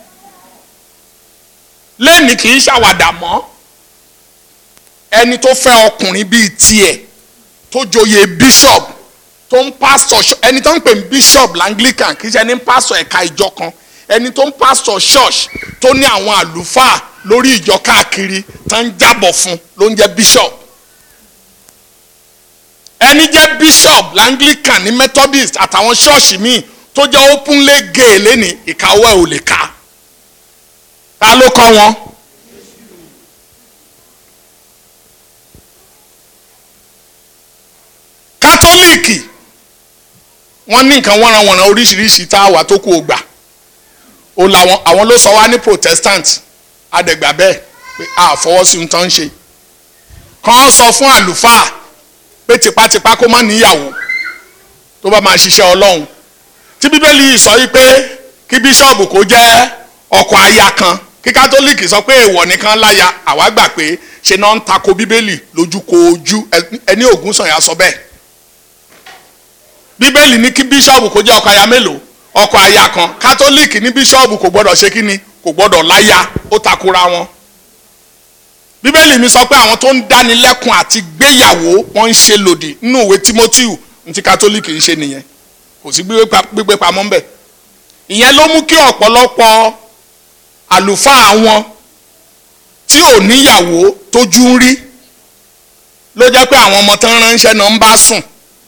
[SPEAKER 4] lẹ́ẹ̀ni kì í ṣàwàdà mọ́ ẹni tó fẹ́ ọkùnrin bíi tiẹ̀ tó joyè bishop tó ń pastor ẹni tó ń pè ní bishop langlican kì í ṣe ẹni ń pastor ẹ̀ka ìjọ kan ẹni tó ń pastor church tó ní àwọn àlùfáà lórí ìjọ káàkiri tó ń jábọ̀ fún ló ń jẹ́ bishop ẹni jẹ́ bishop langlican ní methodist àtàwọn ṣọ́ọ̀ṣì míì tó jẹ́ openly gay lẹ́ni ìkáwọ́ ẹ̀ ò lè ká ta ló kọ́ wọn. kátólíìkì wọ́n ní nǹkan wọ́nranwọ̀nran oríṣiríṣi tá a wà tó kù ó gbà ó làwọn àwọn ló sọ wá ní protestant adẹ̀gbà bẹ́ẹ̀ pé a fọwọ́ sí ohun tó ń ṣe kàn sọ fún àlùfáà pé tipátipá kó má níyàwó tó bá máa ṣiṣẹ́ ọlọ́run tí bíbélì yìí sọ yìí pé kí bíṣọ̀bù kó jẹ́ ọkọ aya kan kí kátólíìkì sọ pé èèwọ̀ nìkan láya àwa gbà pé ṣe náà ń tako bíbélì lójú ko ojú ẹni ògún sànyà sọ bẹ́ẹ̀ bíbélì ní kí bíṣọ̀bù kó jẹ́ ọkọ aya mélòó ọkọ aya kan kátólíìkì ní bíṣọ̀bù kò gbọ́dọ̀ ṣe kí ni kò gbọ́dọ̀ láya ó takora wọn bíbélì mi sọ pé àwọn tó ń dánilẹ́kun àti gbéyàwó wọ́n ń ṣe lòdì nínú ìwé timothy ní ti kátólíìkì ń ṣe nìyẹn kò sí gbígbé pamọ́ ńbẹ̀ ìyẹn ló mú kí ọ̀pọ̀lọpọ̀ àlùfáà wọn tí ò níyàwó tójú ń rí ló jẹ́ pé àwọn ọmọ tán ránṣẹ́ náà ń bá sùn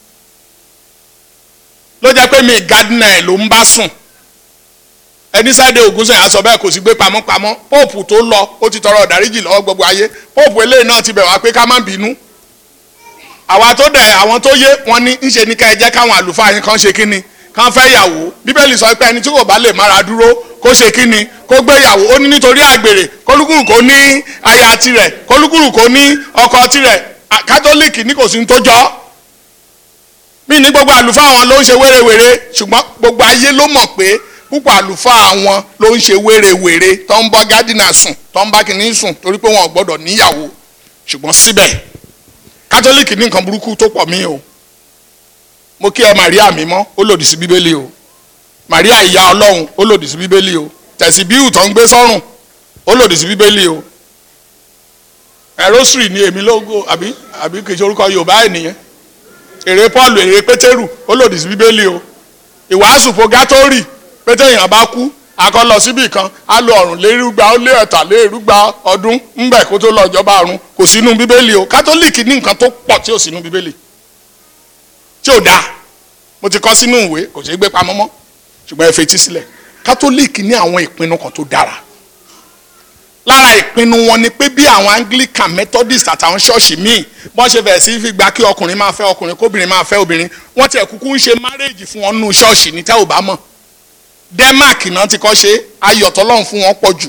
[SPEAKER 4] ló jẹ́ pé mi gádínà ẹ̀ ló ń bá sùn ẹni sáde ògúnṣe àsọ bẹ́ẹ̀ kò sí gbé pamọ́pamọ́ póòpù tó lọ ó ti tọrọ ọ̀dáríjì lọ́wọ́ gbogbo ayé póòpù eléyìí náà ti bẹ̀ wá pé ká má bínú àwa tó dẹ̀ àwọn tó yé wọn ní ńṣe ní ká ẹ jẹ́ káwọn àlùfáà yín kan ṣe kínni kan fẹ́ yàwó bíbélì sọ pé ẹni tí kò bá lè mára dúró kó ṣe kínni kó gbé yàwó ó ní nítorí àgbèrè kólúkúrú kó ní aya tirẹ̀ kólúkúrú kó ní ọkọ tirẹ̀ kátólíìkì ní kò sí ní tó jọ mí ní gbogbo àlùfáà wọn ló ń ṣe wérewère ṣùgbọ́n gbogbo ayé ló mọ̀ pé púpọ̀ àlùfáà wọn ló ń ṣe wérewère tó ń bọ́ gádínà sùn tó ń bá kìíní sùn torí pé wọn ò gbọ́dọ̀ níyàwó ṣùgbọ́n síbẹ̀ kátólíìkì ní nǹkan burúkú tó pọ̀ mí o mo kí ẹ Màríà mímọ́ ó lòdì sí bíbélì o Màríà ìyá Ọlọ́run ó lòdì sí bíbélì o tẹ̀sí bíhù tó ń gbé sọ́rùn ó lòdì sí bíbélì o ẹ̀rọ́sìrì ni èmi lógo àbí àbí kìí ṣe orúkọ Yorùbá ènìyàn èrè Paul èrè Pétérù ó lòdì sí bíbélì o ìwàásù fogatori pété èèyàn bá kú akọ lọ síbì kan á lo ọ̀rùn lérúgba ó lé ẹ̀ta lérúgba ọdún ńbẹ kó tó lọ ìjọba ọ̀run kò sínú bíbélì o kátólíìkì ní nǹkan tó pọ̀ tí ò sínú bíbélì tí ò dáa mo ti kọ́ sínú ìwé kò ṣeé gbé pamọ́ mọ́ ṣùgbọ́n ẹ fetí sílẹ̀ kátólíìkì ní àwọn ìpinnu kan tó dára lára ìpinnu wọn ni pé bí àwọn anglican methodist àtàwọn ṣọ́ọ̀ṣì míì bọ́n ṣe bẹ̀rẹ̀ sí fi gba kí ọkùnrin máa fẹ́ ọkùnrin kóbìnrin máa fẹ́ obìnrin wọ́n tiẹ̀ kúkú ń ṣe márèèjì fún wọn nínú ṣọ́ọ̀ṣì ní tẹ́ ò bá mọ̀ denmark náà ti kọ́ ṣe ayọ̀ tọ́lọ́run fún wọn pọ̀ jù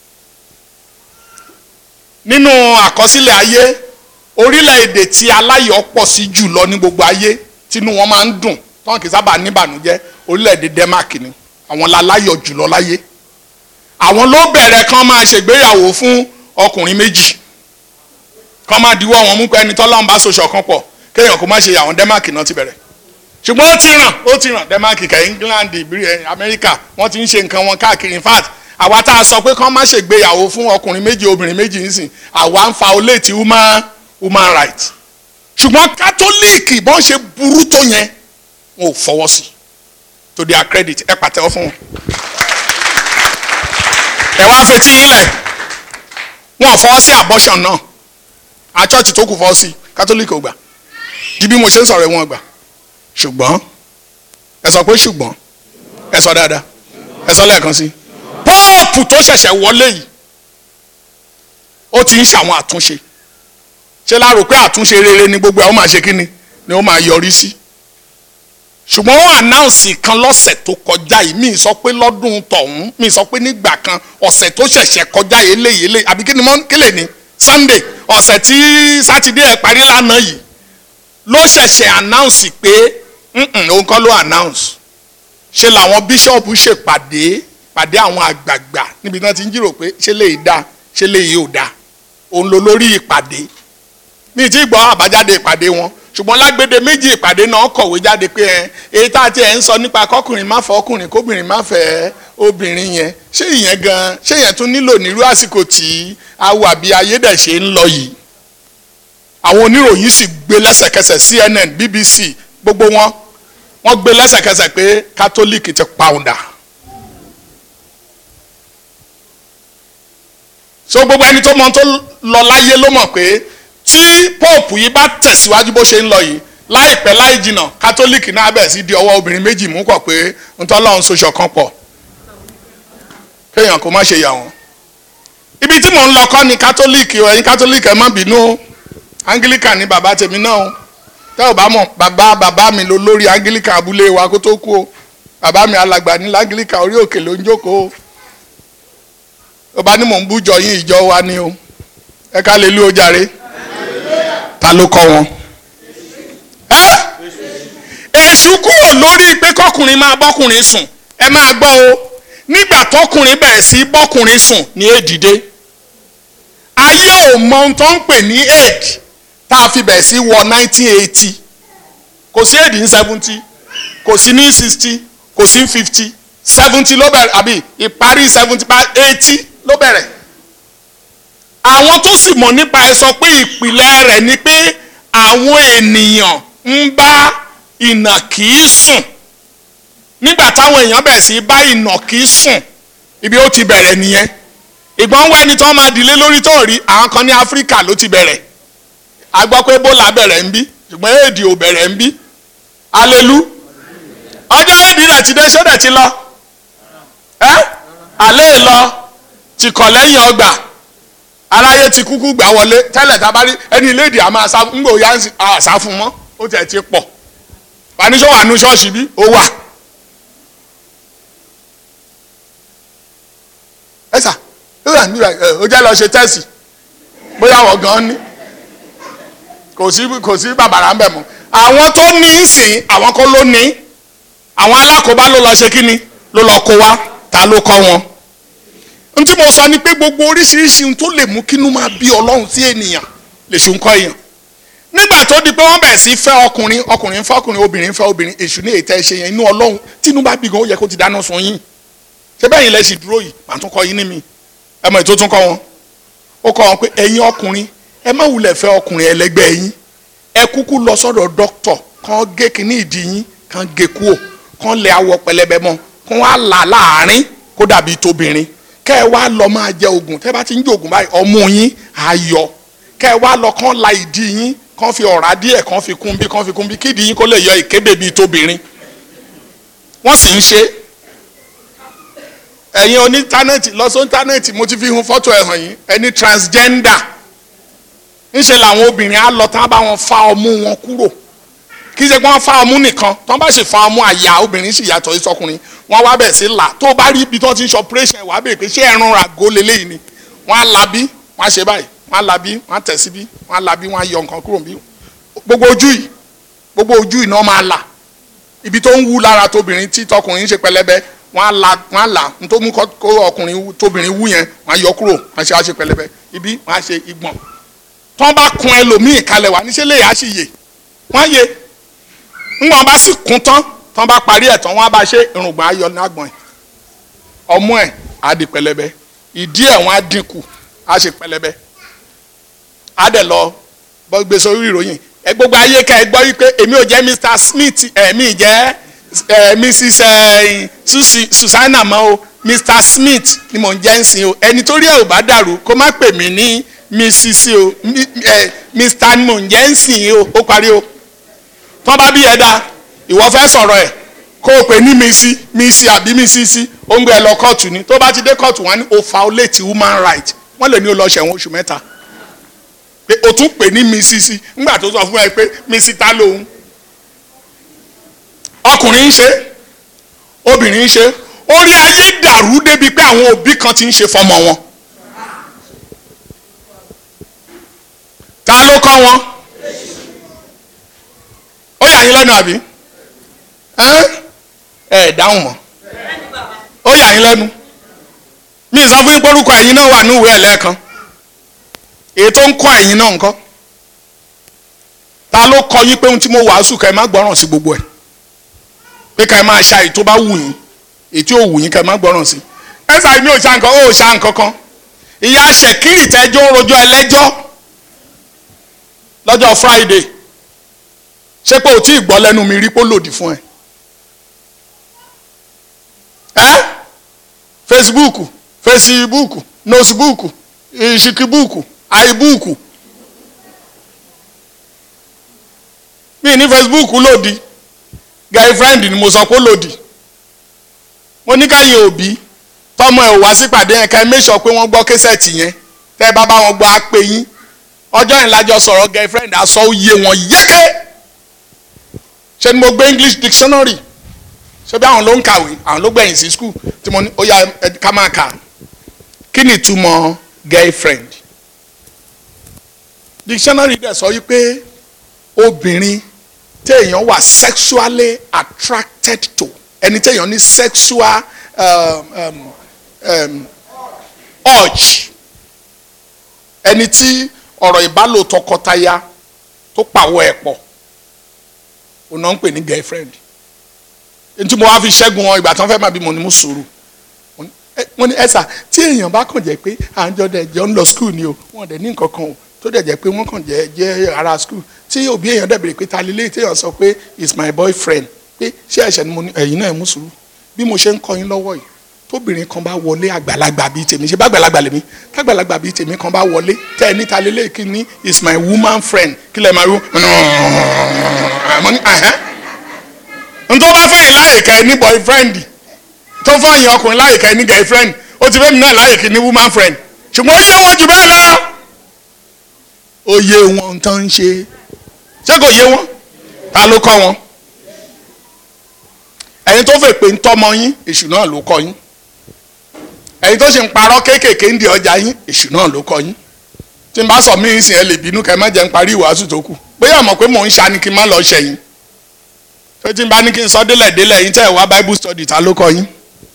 [SPEAKER 4] nínú àkọsílẹ̀ ayé orílẹ̀-èdè tí aláyọ̀ pọ̀ sí jù lọ ní gbogbo ayé tínú wọn máa ń dùn tọ́wọ́n kì í sábà níbànújẹ́ orílẹ̀-èdè denmark ni àwọn láláyọ̀ jù lọ láyé àwọn ló bẹ̀rẹ̀ kán máa ṣègbéyàwó fún ọkùnrin méjì kán máa diwọ́ wọn mú pé ẹni tọ́lọ́run bá soṣọ kan pọ̀ kéèyàn kó má ṣe àwọn denmark náà ti bẹ̀rẹ̀ ṣùgbọ́n ó ti ràn ó ti ràn denmark kẹ england america wọ́n ti ń ṣe nǹkan wọn káàkiri in fact àwa tá a sọ pé kán má ṣègbéyàwó fún ọkùnrin méjì obìnrin méjì nísìn àwa ń fa olè tí human human right ṣùgbọ́n kátólíìkì bọ́n ṣe burú tó yẹn wọn ò fọwọ́ sí to their credit ẹ pàtẹ́wọ́ fún wọn ẹ wá fetí yín lẹ̀ wọn ò fọwọ́ sí abortion náà àchọ́ọ̀tì tó kù fọwọ́ sí kátólíìkì ò gbà di bí mo ṣe ń sọ̀rọ̀ wọn gbà ṣùgbọ́n ẹ sọ pé ṣùgbọ́n ẹ sọ dáadáa ẹ sọ lẹ́ẹ̀kan sí póòpù tó ṣẹ̀ṣẹ̀ wọlé yìí ó ti ń ṣàwọn àtúnṣe ṣé la rò pé àtúnṣe rere ni gbogbo ẹ̀ ó máa ṣe kí ni ni ó máa yọrí sí ṣùgbọ́n wọ́n ànáùnsì kan lọ́sẹ̀ tó kọjá yìí mi sọ pé lọ́dún tọ̀hún mi sọ pé nígbà kan ọ̀sẹ̀ tó ṣẹ̀ṣẹ̀ kọjá yìí eléyìí eléyìí àbí kí ni mọ́ kílè ní Sunday ọ̀sẹ̀ tí sátidé ẹ̀ parí lánàá yìí ló ṣẹ̀ṣẹ̀ ànáùnsì pé òun kọ́ ló ànáùnsì ṣe làwọn bíṣọ̀pù ṣèpàdé pàdé àwọn àgbààgbà níbi tí wọ́n ti ń jírò pé ṣé lè dá ṣé lè yóò dá òun ló lórí ìpàdé mi ti gbọ́ àbájáde ìpàdé wọn ṣùgbọ́n lágbèdè méjì ìpàdé náà kọ̀wé jáde pé ẹ èyí tá a ti ẹ̀ ń sọ nípa kọkùnrin má fẹ́ ọkùnrin kóbìnrin má fẹ́ obìnrin yẹn ṣé ìyẹn gan ṣé ìyẹn tún nílò nírú àsìkò tí awọ àbí ayédèṣe ń lọ yìí àwọn oníròyìn sì gbé lẹ́sẹ̀kẹsẹ̀ CNN BBC gbogbo wọn wọ́n gbé lẹ́sẹ̀kẹsẹ̀ pé kátólíìkì ti pàwùdà so gbogbo ẹni tó mọ tó lọ láyé ló mọ̀ pé tí pope yìí bá tẹ̀síwájú bó ṣe ń lọ yìí láìpẹ́ láì jìnnà kátólíìkì náà bẹ̀ sí di ọwọ́ obìnrin méjì mú kọ̀ pé ntọ́lọ́run soṣọ kan pọ̀ kéèyàn kó má ṣe yà wọ́n. ibi tí mò ń lọ kọ́ ni kátólíìkì o ẹ̀yin kátólíìkì ẹ má bínú o anglican ni bàbá tèmi náà o tẹ́ ò bá mọ̀ bàbá bàbá mi ló lórí anglican abúlé wa kó tó kú o bàbá mi alàgbà ní anglican orí òkè ló ń jókòó o ó bá ní mò ń bújọ yín ìjọ wa ni o ẹ ká lè lú o jàre ta ló kọ́ wọn. èṣù kúrò lórí pé kọkùnrin máa bọ́kùnrin sùn ẹ máa gbọ́ o nígbà tọkùnrin bẹ̀rẹ̀ sí bọ́kùnrin sùn ní èdìdé ayé ò mọ ohun tó ń pè ní aid tá a fi bẹ̀rẹ̀ sí wọ nineteen eighty kò sí aid ní seventy kò sí ní sixty kò sí ní fifty seventy ló bẹ̀rẹ̀ àbí ìparí seventy eighty ló bẹ̀rẹ̀ àwọn tó sì mọ̀ nípa ẹ sọ pé ìpìlẹ̀ rẹ̀ ni pé àwọn ènìyàn ń bá ìnàkí sùn nígbà táwọn èèyàn bẹ̀ sí bá ìnàkí sùn ibi ó ti bẹ̀rẹ̀ nìyẹn ìgbọ́n wá ẹni tó máa dìlé lórí tó rí àwọn kan ní áfíríkà ló ti bẹ̀rẹ̀ a gbọ́ pé ebola bẹ̀rẹ̀ ń bí ṣùgbọ́n éèdì ò bẹ̀rẹ̀ ń bí alelu ọjọ́ éèdì rẹ̀ ti dé ṣó dẹ̀ ti lọ ẹ́ àlẹ́ lọ ti kọ̀ lẹ́yìn ọgbà aráyé ti kúkú gbà wọlé tẹ́lẹ̀ tá a bá rí ẹni iléèdì àmọ́ àṣà ń gbò yá àṣà fún mọ́ ó tẹ̀ ti pọ̀ panisọ́ wà nú ṣọ́ọ̀ṣì bí ó wà. ẹ sà ó wà níbà ẹ ó jẹ́ lọ ṣe tẹ́sì bóyá wọ́n gan ni kò sí kò sí bàbàrà ń bẹ̀ mọ́ àwọn tó ní í sìn àwọn kọ́ ló ní àwọn alákòóbá ló lọ ṣe kíni ló lọ kó wá ta ló kọ́ wọn n tí mo sọ ni pé gbogbo oríṣiríṣi ohun tó lè mú kínú máa bí ọlọ́run sí ènìyàn lè ṣe ń kọ́ èèyàn nígbà tó di pé wọ́n bẹ̀rẹ̀ sí fẹ́ ọkùnrin ọkùnrin fẹ́ ọkùnrin obìnrin fẹ́ obìnrin èṣù ní ètò ẹ̀ṣẹ̀ yẹn inú ọlọ́run tínú bá bí gan ó yẹ kó ti dáná sun yín ṣé bẹ́ẹ̀ yín lẹ sì dúró yìí màá tún kọ́ yín ní mi ẹ mọ̀ ètò tún kọ́ wọn ó kọ́ wọn pé ẹ̀yin ọkùnrin ẹ má wulẹ̀ fẹ́ ọkùnrin ẹlẹgbẹ́ yín ẹ kúkú lọ sọ́dọ̀ dókítọ̀ kàn gé kínní ìdí yín kàn gé kúò kàn lẹ awọ pẹlẹbẹ mọ́ kàn wá là láàrin kó dàbí tóbìnrin kẹ́ ẹ wá lọ máa jẹ oògùn tẹ́ bá ti ń jẹ oògùn báyìí ọmú yín á yọ kẹ́ ẹ wá lọ kàn la ìdí yín kàn fi ọ̀rá díẹ̀ kàn fi kún bí kàn fi kún bí kídìí yín kó lè yọ ìkébè bíi tóbìnrin wọ́n sì ń ṣe ẹ̀yin oní íńtánẹ́ẹ̀tì lọ sí íńtánẹ́ẹ̀tì mo ti fi hun fọ́tò ẹ̀ hàn yín ẹni transgender ńṣe làwọn obìnrin á lọ tán bá wọn fa ọmú wọn kúrò kì í ṣe pé wọ́n fa ọmú nìkan tán bá sì fa ọmú àyà obìnrin sì yàtọ̀ sí sọkùnrin wọ́n wá bẹ̀ sí là tó bá rí ibi tó ti ń ṣe operation wàá bèèrè pé ṣé ẹran ràgó leléyìí ni wọ́n á la bí wọ́n á ṣe báyìí wọ́n á la bí wọ́n á tẹ̀ sí bí wọ́n á la bí wọ́n á yọ nǹkan kúrò bí gbogbo ojú yìí gbogbo ojú yìí náà máa là ibi tó ń wú lára tóbìnrin tí tọkùnrin ń ṣe pẹlẹbẹ wọ́n á la wọ́n á là nítorí mú kó ọkùnrin tóbìnrin wú yẹn wọ́n á yọ kúrò wọ́n á ṣe á ṣe pẹlẹbẹ ibi wọ́n á ṣe igbọ̀n tọ́ bá kun ẹlòmíì kalẹ̀ wá níṣẹ́ lè yá sí yè wọ́n á yè ńgbọ́n bá sì kún tán tán bá parí ẹ̀ tán wọ́n á bá ṣe irùngbọ̀n ayọ̀ lágbọ̀n ẹ̀ ọmú ẹ̀ á di pẹlẹbẹ ìdí ẹ̀ wọ́n á dínkù á ṣe pẹlẹbẹ á dẹ̀ lọ bọ́ gbé sórí ìròyìn ẹ gbogbo ayé ká ẹ gbọ́ wípé èmi ò jẹ́ Mr Smith ẹ̀mí jẹ́ Mrs Susi Susanna mọ́ o Mr Smith ni mò ń jẹ́ ń sìn o ẹni tó rí ẹ̀ ò bá dàrú kó má pè mí ní Mrs o Mr ni mò ń jẹ́ ń sìn o ó parí o tọ́ bá bí ẹ dáa ìwọ fẹ́ sọ̀rọ̀ ẹ̀ kó o pè ní misi misi àbí misisi ó ń gbé ẹ lọ kóòtù ni tó bá ti dé kóòtù wọn ni o violate human right wọ́n lè ní o lọ ṣẹ̀wọ̀n oṣù mẹ́ta pé o tún pè ní misisi ńgbà tó sọ fún ẹ pé misi ta lòun ọkùnrin ń ṣe obìnrin ń ṣe orí ayé dàrú débi pé àwọn òbí kan ti ń ṣe fọmọ wọn ta ló kọ́ wọn ó yà yín lẹ́nu àbí ẹ dáhùn mọ́ ó yà yín lẹ́nu mi sọ fún yín pé orúkọ ẹ̀yin náà wà ní ìwé ẹ̀lẹ́ẹ̀kan èyí tó ń kọ́ ẹ̀yin náà ńkọ́ ta ló kọ́ yín pé ohun tí mo wàásù ká ẹ má gbọ́ràn sí gbogbo ẹ̀ pé ká ẹ máa ṣa èyí tó bá wù yín èyí tí ò wù yín ká ẹ má gbọ́ràn sí ẹ sàbí mi ò ṣa nǹkan ó ṣa nǹkan kan ìyá ṣèkírì tẹjọ́ ń rojọ́ ẹlẹ́jọ́ lọ́jọ́ Friday ṣé pé o tí ì gbọ́ lẹ́nu mi rí pé ó lòdì fún ẹ. ẹ Facebook Facebook nosebook ìṣìkìbook àìbook mi ní Facebook lòdì girlfriend ni mo sọ pé ó lòdì mo ní káyìn òbí tọmọ ẹ ò wá sípàdé yẹn ká ẹ make sure pé wọ́n gbọ́ késẹ̀tì yẹn tẹ́ ẹ bá bá wọn gbọ́ á pé yín ọjọ́ yẹn lájọ sọ̀rọ̀ girlfriend aṣọ oyè wọn yẹ́kẹ́ ṣe ni mo gbé English dictionary ṣé bí àwọn ló ń kàwé àwọn ló gbẹ̀yìn sí school tí mo ní ó yá ká máa kà kí ni ìtumọ̀ girlfriend dictionary dẹ̀ sọ wípé obìnrin téèyàn wà sexually attracted to ẹni téèyàn ní sexual um, um, um, urge ẹni tí ọ̀rọ̀ ìbálò tọkọtaya tó pàwọ́ ẹ̀ pọ̀ òun náà ń pè ní girlfriend ntí mo wá fi ṣẹ́gun wọn ìgbà tí wọ́n fẹ́ máa bí mo ní mú sùúrù wọ́n ní ẹ̀sà tí èèyàn bá kàn jẹ́ pé à ń jọ dẹ̀ jọ ń lọ skul ni o wọ́n dẹ̀ ní nǹkan kan o tó dẹ̀ jẹ́ pé wọ́n kàn jẹ́ jẹ́ ara skul tí òbí èèyàn dẹ̀ bèrè pé ta lélẹ́yìí tí èèyàn sọ pé is my boyfriend pé ṣé ẹ̀ṣẹ̀ ni mo ní ẹ̀yin náà ẹ̀ mú sùúrù bí mo ṣe ń kọ́ yín lọ́wọ́ yìí tóbìnrin kan bá wọlé àgbàlagbà bíi tèmi ṣe bá àgbàlagbà lèmi tágbàlagbà bíi tèmi kan bá wọlé tẹ́ ẹ níta lélẹ̀ kí ni is my woman friend kí lè máa rú mo ní ẹ̀hẹ́ ntọ́ bá fẹ́yìn láyè kẹ́ ẹ ní boyfriend tó fẹ́yìn ọkùnrin láyè kẹ́ ẹ ní girlfriend ó ti fẹ́mi náà láyè kí ni woman friend ṣùgbọ́n ó yé wọn jù bẹ́ẹ̀ lọ ó yé wọn tán ń ṣe ṣé kò yé wọn ta ló kọ́ wọn ẹ̀yin tó fẹ́ pé ń tọ́mọ yín èṣù náà ló kọ́ yín ẹ̀yin tó ṣe ń parọ́ kéékèèké ń di ọjà yín èṣù náà ló kọ́ yín tí n bá sọ mí ìsìn ẹ lè bínú kẹ́ ẹ má jẹ́ ń parí ìwàásù tó kù bóyá mọ̀ pé mò ń ṣa ni kí n má lọ ṣẹ̀yìn tó tí n bá ní kí n sọ délẹ̀ délẹ̀ yín tẹ́ ẹ wá bible study ta ló kọ́ yín.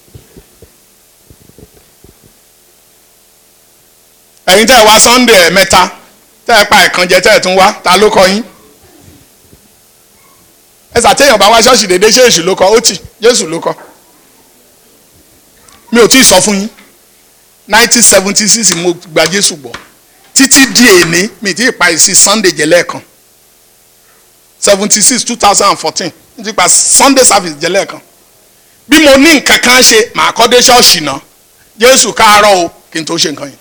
[SPEAKER 4] ẹ̀yin tẹ́ ẹ wá sunday ẹ̀ mẹ́ta tẹ́ ẹ pa ẹ̀kan jẹ tẹ́ ẹ tún wá ta ló kọ́ yín ẹsà téèyàn bá wá ṣọ́ọ̀ṣì dédé ṣé èṣù ló kọ ó tì jésù ló kọ mi ò tí ì sọ fún yín nineteen seventy six mo gba jésù gbọ́ títí di èní mi ti pa ìsìn sunday jẹ lẹ́ẹ̀kan seventy six two thousand and fourteen mi ti pa sunday service jẹ lẹ́ẹ̀kan bí mo ní nǹkan kan ṣe màá kọ́ dé ṣọ́ọ̀ṣì náà jésù káàárọ̀ o kí n tó ṣe nǹkan yẹn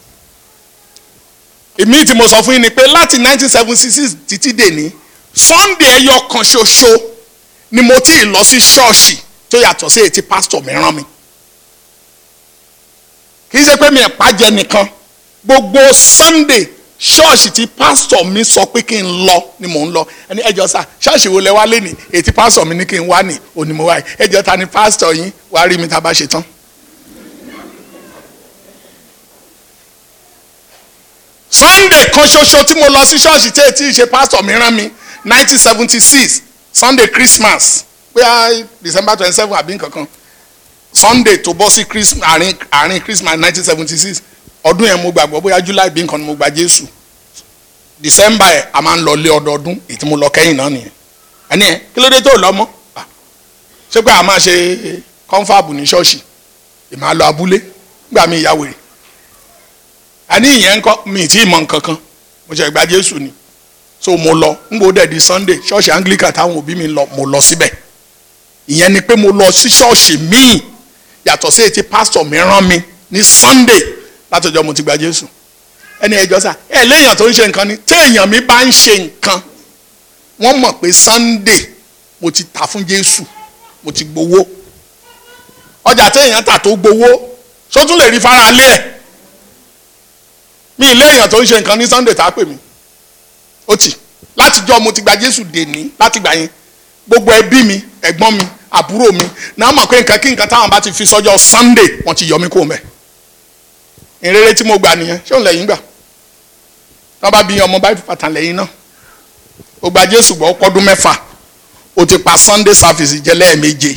[SPEAKER 4] èmi tí mo sọ fún yín ni pé láti nineteen seventy six títí dèní sunday ẹyọ kan ṣoṣo ni mo ti lọ sí ṣọ́ọ̀ṣì tó yàtọ̀ sí ètí pásítọ̀ mi rán mi kì í ṣe pé mi ẹ̀ pàjẹ́ nìkan gbogbo sunday ṣọ́ọ̀ṣì tí pásítọ̀ mi sọ pé kí n lọ ni mò ń lọ ẹni ẹjọ́ sá ṣọ́ọ̀ṣì wo lẹ wá lé ní ètí pásítọ̀ mi ní kí n wá ní òní mo wá yìí ẹjọ́ ta ni pásítọ̀ yín wàá rí mi tá a bá ṣe tán. sunday kan ṣoṣo tí mo lọ sí ṣọ́ọ̀ṣì tí ètí ṣe pásítọ̀ mi rán mi nineteen seventy six sunday christmas bóyá december twenty seven àbí nǹkankan sunday tó bọ́ sí christmas àárín àárín christmas nineteen seventy six ọdún yẹn mo gbàgbọ́ bóyá july bí nǹkan ni mo gba jésù december ẹ̀ a máa ń lọ lé ọdọọdún èyí tí mo lọ kẹ́yìn náà nìyẹn ẹni ẹ kí ló dé tó lọ mọ́ Ah, ṣé pé a máa ṣe kọ́ńfàbù ní ṣọ́ọ̀ṣì ìmáa lọ abúlé gbà mí ìyá wèrè àní ìyẹn ń kọ́ mi ì tí ì mọ nǹkan kan mo ṣe gba jésù ni so mo lọ n bò dẹ̀ di sunday ṣọ́ọ̀ṣì anglican táwọn òbí mi lọ mo lọ síbẹ̀ ìyẹn ni pé mo lọ sí ṣọ́ọ̀ṣì míì yàtọ̀ sí etí pásítọ̀ mi rán mi ní sunday látọjọ́ mo ti gba jésù ẹni ẹjọ́ sà ẹ léèyàn tó ń ṣe nǹkan ni téèyàn mi bá ń ṣe nǹkan wọ́n mọ̀ pé sunday mo ti tà fún jésù mo ti gbowó ọjà téèyàn tà tó gbowó sótún lè rí fara lé ẹ̀ mi ì léèyàn tó ń ṣe nǹkan ní sunday tá a pè mí ó tì látijọ́ mo ti gba jésù dèní láti gbà yẹn gbogbo ẹbí mi ẹ̀gbọ́n mi àbúrò mi náà mọ̀ pé nǹkan kí nǹkan táwọn bá ti fi sọ́jọ́ sunday wọ́n ti yọ mí kó mẹ́ ìrere tí mo gbà nìyẹn ṣé òun lẹ́yìn gbà wọ́n bá bí ọmọ báyìí pàtàkì lẹ́yìn náà ó gba jésù gbọ́ pọ́dún mẹ́fà ó ti pa sunday service jẹ́ lẹ́ẹ̀méje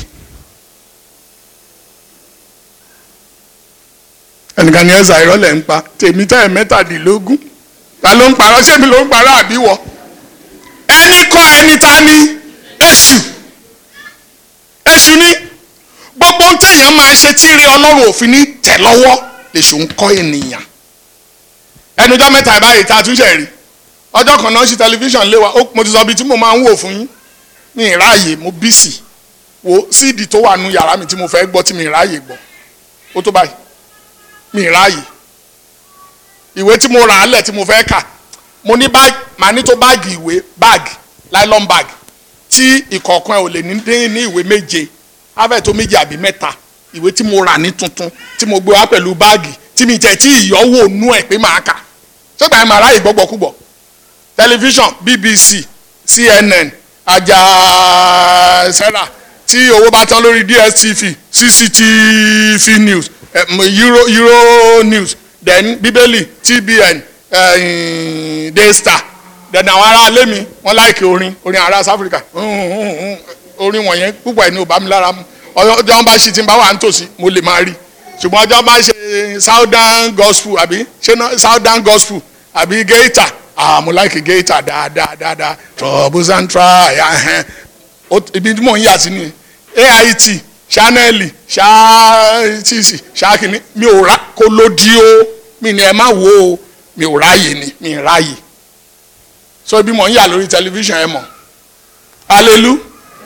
[SPEAKER 4] ẹnìkan ní ẹ̀sà ìrọ̀lẹ́ ń pa tèmi tẹ́ ẹ̀ mẹ́tàdínlógún ta ló ń parọ́ ṣé mi ló ń parọ́ àbí wọ ẹni kọ́ ẹni ta ni èṣù èṣù ni gbogbo ohun téèyàn máa ṣe tí rí ọlọ́run òfin ní tẹ̀ lọ́wọ́ lèṣù ń kọ́ ènìyàn ẹnujọ́ mẹ́ta ìbáyìí tá a tún ṣe rí ọjọ́ kan náà ṣe tẹlifíṣàn lé wa ó mo ti sọ ibi tí mo máa ń wò fún yín ní ìráàyè mo bísì wo síìdì tó wà nù yàrá mi tí mo fẹ́ gbọ́ tí mi ìráàyè gbọ́ ó tó báyìí mi ìráàyè ìwé tí mo rà á lẹ̀ tí mo fẹ́ kà mo ní báàgì màá ní tó báàgì ìwé báàgì nylon bag tí ìkọ̀ọ̀kan ẹ̀ ò lè ní dín ní ìwé méje afẹ́ tó méje àbí mẹ́ta ìwé tí mo rà ní tuntun tí mo gbé wá pẹ̀lú báàgì tí mi tẹ̀ tí ìyọ́wò nú ẹ̀ pé màá kà ṣọ́gbà ẹ̀ màá ráyè gbọ́gbọ́kúgbọ̀ tẹlifíṣàn BBC CNN Àjàsẹ́rà tí owó bá tán lórí DSTV CCTV news um, Euro Euro news then Bíbélì TBN uh, Daystar then àwọn ará ilé mi wọ́n láìkè orin orin ará South Africa orin wọ̀nyẹn púpọ̀ ẹ̀ ní ò bá mi lára mu ọjọ́ wọn bá ṣe tí n bá wà nítòsí mo lè máa rí ṣùgbọ́n ọjọ́ bá ṣe southern gospel àbí ṣé southern gospel àbí geita ah mo like geita dáadáa dáadáa troubles and trials ibi tí mò ń yà sí ni AIT chanel ṣáàtìsì ṣáàkìní mi ò rà kó lódì o mi ni ẹ má wo o mi ò ráàyè ni mi ì ráàyè so ibi mò ń yà lórí tẹlifíṣàn ẹ mọ̀ hallelujah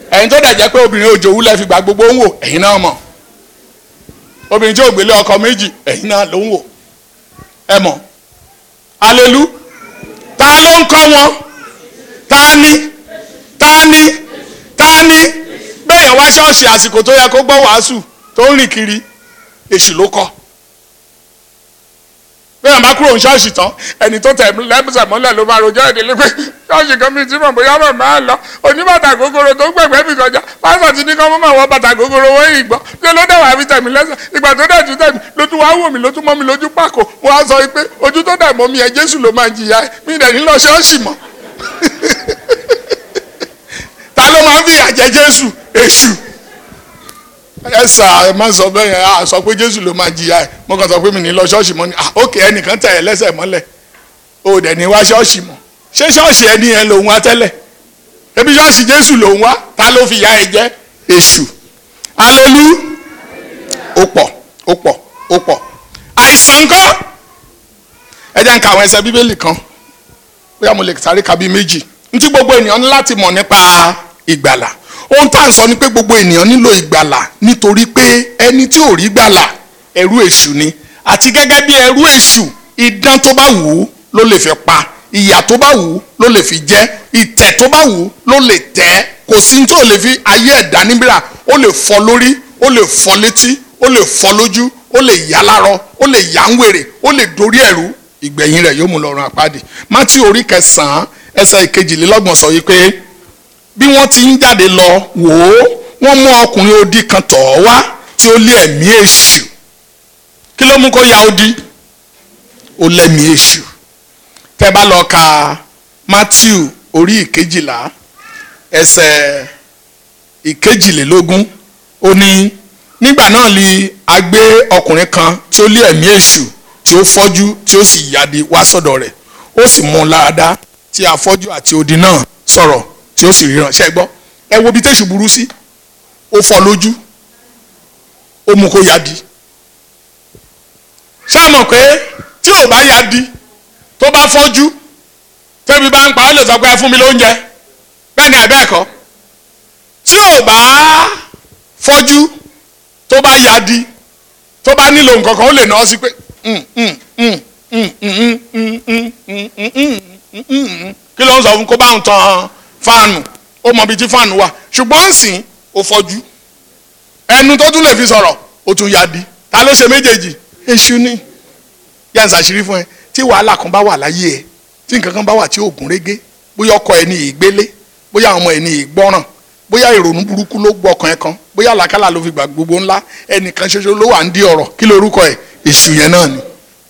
[SPEAKER 4] ẹ̀yin tó dẹ̀ jẹ́ pé obìnrin òjò wúlẹ̀ fi gbà gbogbo ń wò ẹ̀yin náà mọ̀ obìnrin tí ò gbélé ọkọ méjì ẹ̀yin náà ló ń wò ẹ mọ̀ alelu ta ló ń kọ́ wọn ta ni ta ni ta ni bẹ́ẹ̀yàn wá ṣọ́ọ̀ṣì àsìkò tó yẹ kó gbọ́ wàásù tó ń rìn kiri èṣù ló kọ́ bẹ́ẹ̀ bá kúrò ní ṣọ́ọ̀ṣì tán ẹni tó tẹ̀ lẹ́bùsẹ̀ mọ́lẹ̀ ló bá rojọ́ ìdílé pé ṣọ́ọ̀ṣì kan bíi tí mọ̀ bóyá mọ̀ máa lọ oníbàtà gogoro tó ń gbẹ̀gbẹ́ mi kọjá pásítọ̀ ti ní kọ́ mọ́ máa wọ bàtà gogoro wọ́n yìí gbọ́ ṣé ló dẹ̀ wá fi tẹ̀mí lẹ́sẹ̀ ìgbà tó dẹ̀ tún tẹ̀mí ló tún wá wò mí ló tún mọ́ mi lójú pàkó mo wá sọ pé ojú tó dẹ̀ mọ́ mi ẹ̀ Jésù ló máa jìyà ẹ̀ mí dẹ̀ ní lọ ṣọ́ọ̀ṣì mọ́ ta ló máa ń fìyà jẹ Jésù Èṣù ẹ sà ẹ má sọ bẹ́ẹ̀ yẹn a sọ pé jésù ló máa jìyà ẹ mo kàn sọ pé mi ní lọ ṣọ́ọ̀ṣì mọ́ ni ah ok ẹnìkan tẹ̀ ẹ́ lẹ́sẹ̀ mọ́lẹ̀ o dẹ̀ ní wá ṣọ́ọ̀ṣì mọ́ ṣé ṣọ́ọ̀ṣì ẹni yẹn lòun wá tẹ́lẹ̀ ebi ṣọ́ọ̀ṣì jésù lòun wá ta ló fi ya ẹ jẹ́ èṣù alelu ó pọ̀ ó pọ̀ ó pọ̀ àìsàn ńkọ́ ẹ jẹ́ n ka àwọn ẹsẹ̀ bíbélì kan bóyá mo lè sáré ka bíi méjì ntí gbogbo ènìyàn ní láti mọ̀ nípa ìgbàlà ohun tá à ń sọ ni pé gbogbo ènìyàn nílò ìgbàlà nítorí pé ẹni tí ò rí gbàlà ẹrú èṣù ni àti gẹ́gẹ́ bí ẹrú èṣù idán tó bá wù ú ló lè fi pa ìyà tó bá wù ú ló lè fi jẹ ìtẹ̀ tó bá wù ú ló lè tẹ̀ kò sí ní tó lè fi ayé ẹ̀dá níbìrà ó lè fọ́ lórí ó lè fọ́ létí ó lè fọ́ lójú ó lè yá lárọ ó lè yá ń wèrè ó lè dorí ẹ̀rú ìgbẹ̀yìn rẹ̀ yóò mú lọ́rùn àpáàdì mátí orí kẹsàn-án ẹsẹ̀ ìkejìlélọ́gbọ̀n sọ yìí pé bí wọ́n ti ń jáde lọ wò ó wọ́n mú ọkùnrin odi kan tọ̀ ọ́ wá tí ó lé ẹ̀mí èṣù kí ló mú kó ya odi ó lẹ́mí èṣù tẹ́ bá lọ ka Matthew orí ìkejìlá ẹsẹ̀ ìkejìlélógún ó ní nígbà náà li a gbé ọkùnrin kan tí ó lé ẹ̀mí èṣù tí ó fọ́jú tí ó sì yáde wá sọ́dọ̀ rẹ̀ ó sì mú un láradá tí afọ́jú àti odi náà sọ̀rọ̀ tí ó sì ríran ṣe gbọ́ ẹ wo bí tẹ̀sù burú sí ó fọ́ lójú ó mú kó yadi ṣé ẹ mọ̀ pé tí ò bá yadi tó bá fọ́jú tẹ́bi bá ń pa ó lè sọ pé ẹ fún mi lóúnjẹ bẹ́ẹ̀ ni àbẹ́ ẹ̀kọ́ tí ò bá fọ́jú tó bá yadi tó bá nílò nǹkan kan ó lè nà ọ́ sí pé kí ló ń sọ fún kó bá ń tan fáànù ó mọ ibi tí fáànù wà ṣùgbọ́n ń sìn ó fọ́jú ẹnu tó tún lè fi sọ̀rọ̀ ó tún ya di ta ló ṣe méjèèjì èṣù ni yá ń ṣàṣírí fún ẹ tí wàhálà kan bá wà láyé ẹ tí nǹkan kan bá wà tí ò gún régé bóyá ọkọ ẹ ní ìgbélé bóyá ọmọ ẹ ní ìgbọ́ràn bóyá ìrònú burúkú ló gbọ́ ọkàn ẹ kan bóyá àlàkálà ló fi gbà gbogbo ńlá ẹnìkan ṣoṣo ló wà ń di ọ̀rọ̀ kí lorúkọ ẹ èṣù yẹn náà ni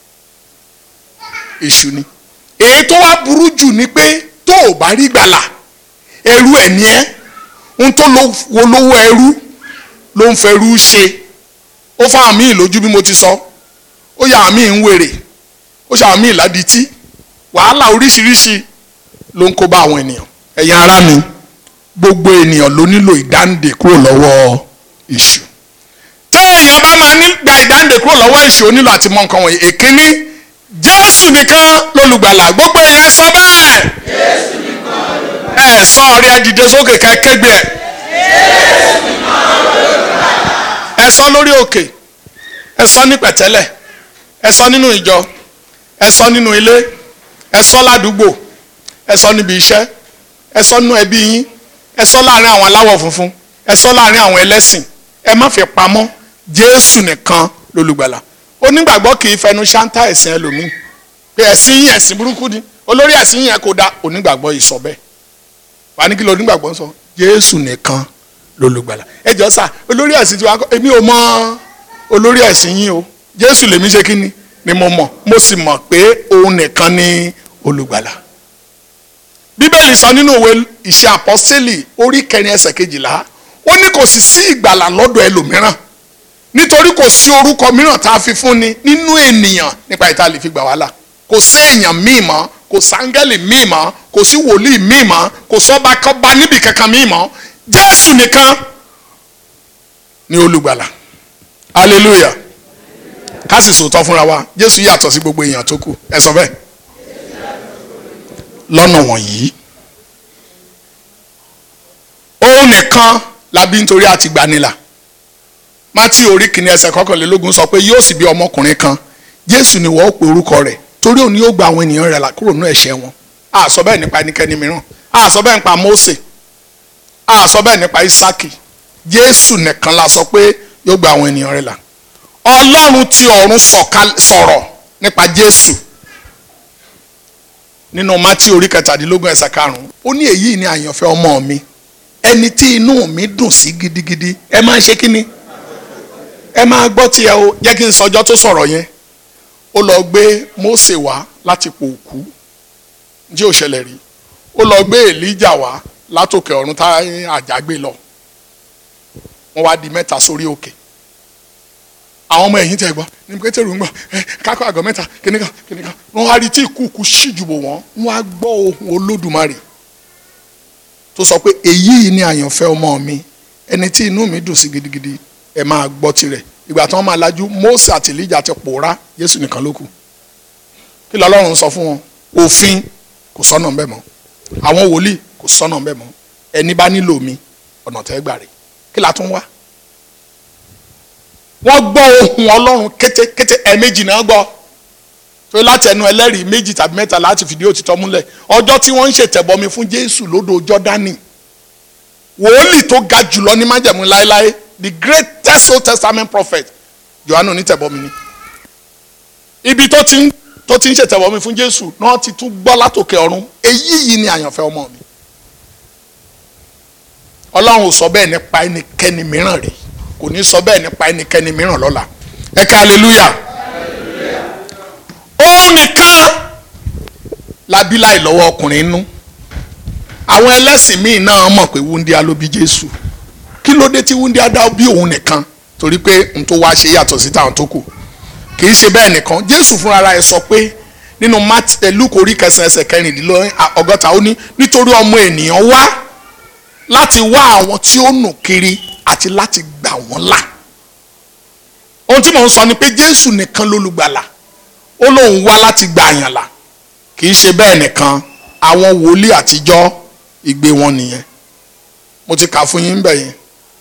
[SPEAKER 4] èṣù ni èyí tó wá burú jù ni pé tó o bá rí gbàlà ẹrú ẹ̀ ní ẹ́ ń tó wo lówó ẹrú ló ń fẹrú ṣe ó fa àmì ìlójú bí mo ti sọ ó yà àmì ń wèrè ó ṣe àmì ìládìtì wàhálà oríṣiríṣi ló ń kó bá àwọn ènìyàn ẹ̀yin ará mi gbogbo ènìyàn ló nílò ìdáǹdè kúrò lọ́wọ́ èṣù tí èèyàn bá máa ní gba ìdáǹdè kúrò lọ́wọ́ èṣù ó nílò àti mọ nǹkan wọ̀nyí èkíní jésù nìkan lólùgbàlà gbogbo èèyàn sọ bẹ́ẹ̀ ẹ sọ ọ̀rẹ́ ẹ dìde sókè ká kégbe ẹ ẹ sọ lórí òkè ẹ sọ ní pẹ̀tẹ́lẹ̀ ẹ sọ nínú ìjọ ẹ sọ nínú ilé ẹ sọ ládùúgbò ẹ sọ níbi iṣẹ́ ẹ sọ nínú ẹbí yín ẹ sọ láàrin àwọn aláwọ̀ funfun ẹ sọ láàrin àwọn ẹlẹ́sìn ẹ má fi pamọ́ jésù nìkan lólùgbàlà onígbàgbọ́ kì í fẹnu ṣáńtà ẹ̀sìn ẹlòmíì pé ẹ̀sìn yín ẹ̀sìn burúkú ni olórí ẹ̀sìn yín yẹn kò da onígbàgbọ́ yìí sọ bẹ́ẹ̀ wà ní kí ló onígbàgbọ́ sọ jésù nìkan lólùgbàlà ẹ jọ sà olórí ẹ̀sìn tiwa kọ́ èmi ò mọ olórí ẹ̀sìn yín o jésù lèmi ṣe kí ni ni mo mọ̀ mo sì mọ̀ pé òun nìkan ni olùgbàlà bíbélì sọ nínú òwe ìṣe àpọ́sítélì orí kẹrin ẹsẹ̀ kejìlá ó ní kò sì sí ìgbàlà lọ́dọ̀ ẹlòmíràn nítorí kò sí orúkọ mìíràn tá a fi fún ni nínú ènìyàn nípa ìta lè fi gbà wá là kò sí èèyàn míì mọ́ kò sáńgẹ́lì míì mọ́ kò sí wòlíì míì mọ́ kò sọ́ba kọ́ba níbi kankan míì mọ́ jésù nìkan ni olùgbàlà hallelujah ká sì sòótọ́ fúnra wa jésù yàtọ̀ sí gbogbo èèyàn tó kù ẹ sọ bẹ́ẹ̀ lọ́nà wọ̀nyí òun nìkan làbí nítorí àti gbanilà mátí orí kìíní ẹsẹ̀ kọkànlélógún sọ pé yóò sì bí ọmọkùnrin kan jésù ni wọ́n ó pe orúkọ rẹ̀ torí òun ni yóò gba àwọn ènìyàn rẹ̀ là kúrò nínú ẹ̀ṣẹ̀ wọn a sọ bẹ́ẹ̀ nípa ẹnikẹ́ni mìíràn a sọ bẹ́ẹ̀ nípa Mósè a sọ bẹ́ẹ̀ nípa Ísákì jésù nìkan la sọ pé yóò gba àwọn ènìyàn rẹ̀ là ọlọ́run tí ọ̀run sọ̀ka- sọ̀rọ̀ nípa jésù nínú mátí orí kẹtàdínlógún ẹsẹ̀ karùn-ún ó ní èyí ni àyànfẹ́ ọmọ mi ẹni tí inú mi dùn sí gidigidi ẹ máa ń ṣe kí ni ẹ máa gbọ́ tiẹ̀ o jẹ́ kí n sọjọ́ tó sọ̀rọ̀ yẹn ó lọ gbé Mósè wá láti pò òkú jí ò ṣẹlẹ̀ rí ó lọ gbé Èlíjà wá látòkè ọ̀run tá àjà gbé lọ wọ́n wá di mẹ́ta sórí òkè àwọn ọmọ ẹ̀yìn tẹ̀ gbọ́ ní pétérù ń gbọ́ ẹ kákọ́ àgọ́ mẹ́ta kìnìkan kìnìkan wọ́n wá rí tí ìkúùkù ṣíjùbò wọ́n wọ́n á gbọ́ ohùn Olódùmarè tó sọ pé èyí ni àyànfẹ́ ọmọ mi ẹni tí inú mi dùn sí gidigidi ẹ máa gbọ́ tirẹ̀ ìgbà tí wọ́n máa lajú Mósè àti Èlíjà ti pòórá Jésù nìkan ló kù kí lọ́lọ́run sọ fún wọn òfin kò sọ́nà ńbẹ̀ mọ́ àwọn wòlíì kò sọ́nà ńbẹ̀ mọ́ ẹni bá nílò mi ọ̀nà tẹ́ gbà rè kí la tún wá. wọ́n gbọ́ ohùn Ọlọ́run kétékété ẹ̀ẹ̀mejì náà gbọ́ tó láti ẹnu ẹlẹ́rìí méjì tàbí mẹ́ta láti fìdí òtítọ́ múlẹ̀ ọjọ́ tí wọ́n ń ṣètẹ̀bọmi fún Jésù lódò Jọ́dánì wòlíì tó ga jùlọ ní májẹ̀mú láéláé the greatest Old Testament prophet Jòhánù onítẹ̀bọmi ni ibi tó ti ń tó ti ń ṣètẹ̀bọmi fún Jésù náà ti tún gbọ́ látòkè ọ̀run èyí yìí ni àyànfẹ́ ọmọ mi Ọlọ́run ò sọ bẹ́ẹ̀ nípa ẹnikẹ́ni mìíràn rí kò ní sọ bẹ́ẹ̀ nípa ẹnikẹ́ni mìíràn lọ́la ẹ ká hallelujah òun nìkan labí láì lọ́wọ́ ọkùnrin nú àwọn ẹlẹ́sìn míì náà mọ̀ pé wúndíá ló bí Jésù kí ló dé tí wúndíá dá bí òun nìkan torí pé n tó wá ṣe yàtọ̀ sí táwọn tó kù kì í ṣe bẹ́ẹ̀ nìkan Jésù fúnra ẹ̀ sọ pé nínú Lúùkù orí kẹsàn-án ẹsẹ̀ kẹrìndínlọ́gbọ̀n ọgọ́ta ó ní nítorí ọmọ ènìyàn wá láti wá àwọn tí ó nù kiri àti láti gbà wọ́n là ohun tí mò ń sọ ni pé Jésù nìkan lólùgbàlà ó lóun wá láti gbà yàn là kì í ṣe bẹ́ẹ̀ nìkan àwọn wòlíì àtijọ́ ìgbé wọn nìyẹn mo ti kà fún yín bẹ̀ yẹn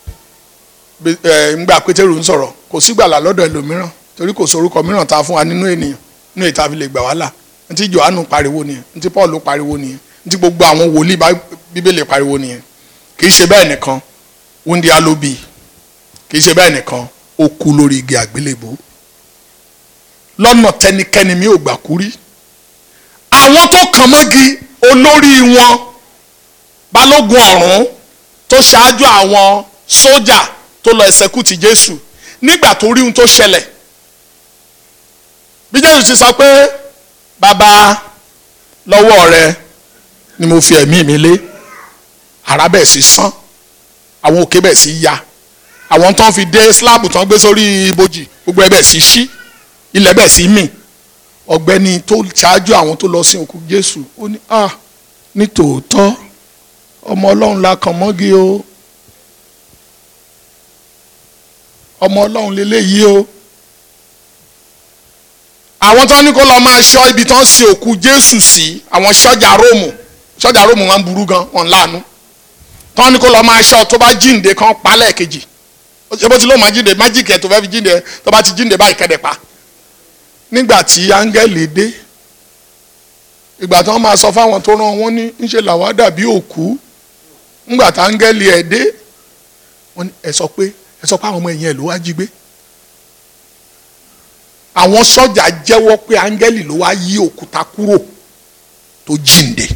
[SPEAKER 4] ńgbà pétérù ń sọ̀rọ̀ kò sí gbàlà lọ́dọ̀ ẹlòmíràn torí kò sorúkọ mìíràn tá a fún wa nínú ènìyàn nínú ìta fi lè gbà wá là ntí Jòhánù pariwo nìyẹn ntí Paul pariwo nìyẹn ntí gbogbo àwọn wòlíì bíbélì pariwo nìyẹn kì í ṣe bẹ́ẹ̀ nìkan wúndíá ló bí kì í ṣe bẹ́ẹ̀ nìkan ó kú lórí igi àgbélébó lọ́nà tẹnikẹ́ni mi ò gbà kú rí àwọn tó kàn mọ́gi olórí wọn balógun ọ̀rún tó ṣáájú àwọn sójà tó lọ ẹsẹ̀kùtì Jésù nígbà tó rí ohun tó ṣẹlẹ̀ bí Jésù ti sọ pé bàbá lọ́wọ́ rẹ ni mo fi ẹ̀mí mi lé ara bẹ́ẹ̀ sí sán àwọn òkè bẹ́ẹ̀ sí ya àwọn tó ń fi dé síláàbù tó ń gbé sórí ibojì gbogbo ẹ bẹ́ẹ̀ sí ṣí ilẹ̀ bẹ́ẹ̀ sí mì ọ̀gbẹ́ni tó ṣáájú àwọn tó lọ sí òkú Jésù ó ní ah ní tòótọ́ ọmọ Ọlọ́run la kàn mọ́gi o ọmọ Ọlọ́run lélẹ́yìí o àwọn tó ní kó lọ máa ṣọ́ ibi tó ń sin òkú Jésù sí àwọn sọ́jà Róòmù sọ́jà Róòmù wọn burú gan wọn láàánú tó ní kó lọ máa ṣọ́ tó bá jíǹde kan pa lẹ́ẹ̀kejì ṣé bó ti lóun máa jíǹde májíìkì ẹ̀ tó fẹ́ fi jíǹde tó bá ti jíǹde báyìí kẹ́dẹ̀ pa nígbà tí áńgẹ́lì dé ìgbà tí wọ́n máa sọ fáwọn tó rán wọn ní ńṣe làwa dàbí òkú ńgbà tí áńgẹ́lì ẹ̀ dé wọ́n ní ẹ sọ pé ẹ sọ pé àwọn ọmọ ẹ̀yìn ẹ̀ ló wá jí gbé àwọn sọ́jà jẹ́wọ́ pé áńgẹ́lì ló wá yí òkúta kúrò tó jíǹde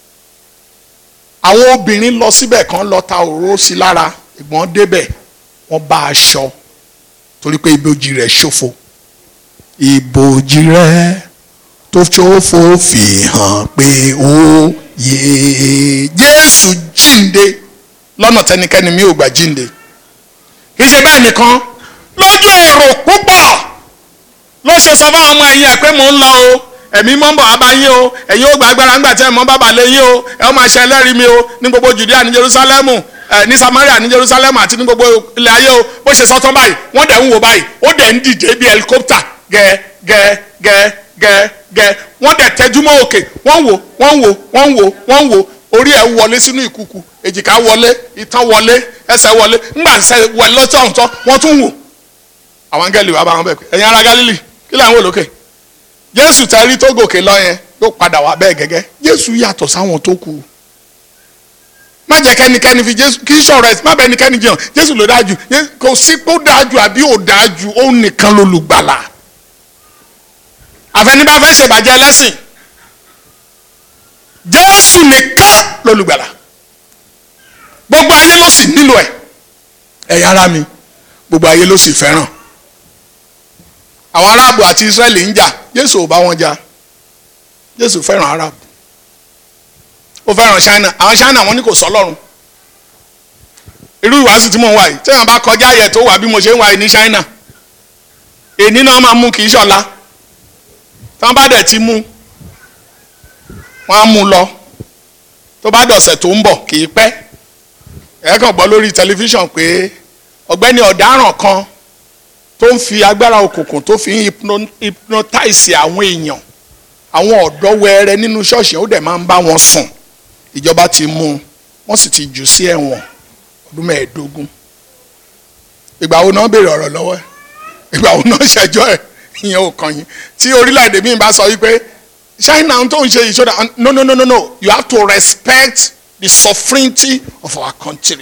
[SPEAKER 4] àwọn obìnrin lọ síbẹ̀ kan lọ ta òróró sí lára ìgbọ́n débẹ̀ wọ́n bá aṣọ torí pé ibojì rẹ̀ ṣòfò ìbòjì rẹ̀ tó ṣòfò fi hàn pé ó yé Jésù jíǹde lọ́nà tẹnikẹ́ni mi ò gbà jíǹde kì í ṣe bẹ́ẹ̀ nìkan lójú èrò púpọ̀ ló ṣe sọ fún ọmọ ẹ̀yìn ẹ̀ pé mò ń lọ o ẹ̀mí mọ́ ń bọ̀ wá yín o ẹ̀yin ó gba agbára ńgbà tí ẹ̀ mọ́ bàbá lé yín o ẹ̀ ó máa ṣe ẹlẹ́rìí mi o ní gbogbo Judea ní Jerusalemu ẹ̀ ní Samaria ní Jerusalemu àti ní gbogbo ilẹ̀ ayé o bó ṣe sọ tán báyìí wọ́n dẹ̀ ń wò báyìí ó dẹ̀ ń dìde bí helicopter gẹ́ẹ́ gẹ́ẹ́ gẹ́ẹ́ gẹ́ẹ́ gẹ́ẹ́ wọ́n dẹ̀ tẹjú mọ́ òkè wọ́n wò wọ́n wò wọ́n wò wọ́n wò orí ẹ̀ wọlé sínú ìkùkù èjìká wọlé itan wọlé ẹsẹ̀ wọlé ńgbà ẹsẹ̀ wọlé lọ́tọ̀ ọ̀tọ̀ wọ́n tún wò àwọn áńgẹ́lì wà bá wọn bẹ̀ pé ẹ̀yin ará Gálílì kí lẹ́yìn wò lókè Jésù tẹ́ rí tó gòkè lọ yẹn yóò padà wá bẹ́ẹ̀ gẹ́gẹ́ Jésù yàtọ̀ sáwọn tó kù má jẹ́ kẹ́nikẹ́ni fi Jésù kì í ṣọ̀rọ̀ ẹ̀ má bẹ́ẹ̀ nikẹ́ni jẹun Jésù ló dájú Jésù- kò sí pé ó dájú àbí ò dájú òun nìkan lolùgbàlà àfẹnibà fẹ́ ṣèbàjẹ́ lẹ́sìn Jésù nìkan lolùgbàlà gbogbo ayé ló sì nílò ẹ̀ ẹ̀yà ara mi gbogbo ayé ló sì fẹ́ràn àwọn aráàbù àti Ísírẹ́lì ń jà Jésù ò bá wọn jà Jésù fẹ́ràn aráàbù ó fẹ́ràn China àwọn China wọn ní kò sọ́lọ́run irú ìwàásù tí mò ń wà yìí tí wọn bá kọjá ayẹ tó wà bí mo ṣe ń wà yìí ní China èní náà máa mú kì í ṣọ̀la tí wọn bá dẹ̀ ti mú wọn á mú lọ tó bá dọ̀sẹ̀ tó ń bọ̀ kì í pẹ́ ẹ kàn gbọ́ lórí tẹlifíṣàn pé ọ̀gbẹ́ni ọ̀daràn kan tó ń fi agbára òkùnkùn tó fi ń hypno- hypnotize àwọn èèyàn àwọn ọ̀dọ́ wẹrẹ nínú ṣọ́ọ̀ṣì ó dẹ̀ máa ń bá wọn sùn ìjọba ti mú un wọ́n sì ti jù sí ẹ̀wọ̀n ọdún mẹ́ẹ̀ẹ́dógún ìgbà wo náà béèrè ọ̀rọ̀ lọ́wọ́ ẹ̀ ìgbà wo náà ṣẹjọ́ ẹ̀ ìyẹn ò kàn yín tí orílẹ̀-èdè mi bá sọ wípé China tó ń ṣe ìṣọ́dá no no no no no you have to respect the sovereignty of our country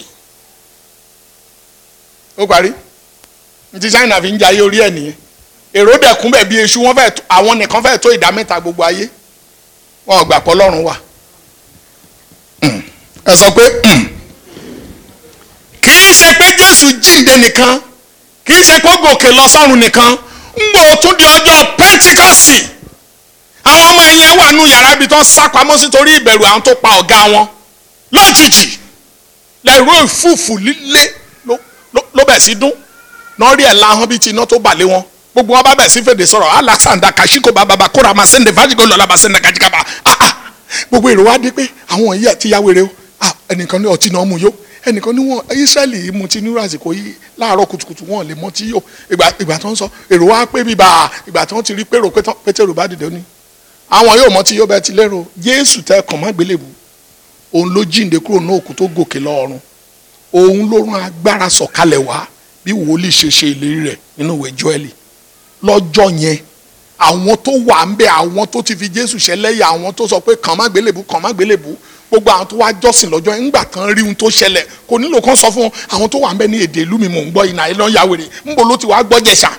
[SPEAKER 4] ó parí ní ti China fi ń jayé orí ẹ̀ nìyẹn èrò dẹ̀kún bẹ̀ bí eṣu wọn fẹ́ tó- àwọn nìkan fẹ́ tó ìdá mẹ́ta gbogbo ayé wọn ò gbà pọ̀ lọ́rùn wà Mm. ẹ sọ pé mm. kì í ṣe pé Jésù jíǹde nìkan kì í ṣe pé ó gòkè lọ sọ́run nìkan ń gbò tún di ọjọ́ Pẹ́ńtíkọ́sì àwọn ọmọ ẹ̀yìn wà nù yàrá ibi tó ń sá pamọ́ sí torí ìbẹ̀rù àwọn tó pa ọ̀gá wọn lójijì lẹ́rú ìfúùfù líle ló- ló- ló bẹ̀ sí dún náà rí ẹ̀ láhán bíi ti iná tó bà lé wọn gbogbo wọn bá bẹ̀ sí fèdè sọ̀rọ̀ alexander kashiko bàbá kóra máa sẹ́ndẹ̀ fájìgò lọ́la bá sẹ́ndẹ̀ kajikaba ah ah gbogbo èrò wa dé pé àwọn yìí àti ya wèrè o ah ẹnìkan ní ọtí náà mú yó ẹnìkan ní wọn israẹli mu ti nírú àsìkò yìí láàárọ̀ kùtùkùtù wọn lè mọ tí yó ìgbà ìgbà tó ń sọ èrò wa pé bíbá ìgbà tó ń ti rí pérò pé tán- pétérù bá dìde ní àwọn yóò mọ tí yó bẹ́ẹ̀ ti lérò jésù tẹ kàn má gbélébù òun ló jíǹde kúrò ní òkú tó gòkè lọ́run òun ló rán agbára sọ̀kalẹ̀ wá bí wòlíì ṣe ṣe ìlérí rẹ̀ nínú ìwé Jóẹ́lì lọ́jọ́ yẹn àwọn tó wà ń bẹ àwọn tó ti fi Jésù ṣẹlẹ́yà àwọn tó sọ pé kàn má gbélébù kàn má gbélébù gbogbo àwọn tó wá jọ́sìn lọ́jọ́ yẹn ńgbà tán rí ohun tó ṣẹlẹ̀ kò nílò kán sọ fún wọn àwọn tó wà ń bẹ ní èdè ìlú mi mò ń gbọ́ iná ẹ̀ lọ́n ya wèrè ńbo ló ti wá gbọ́ jẹ̀ṣà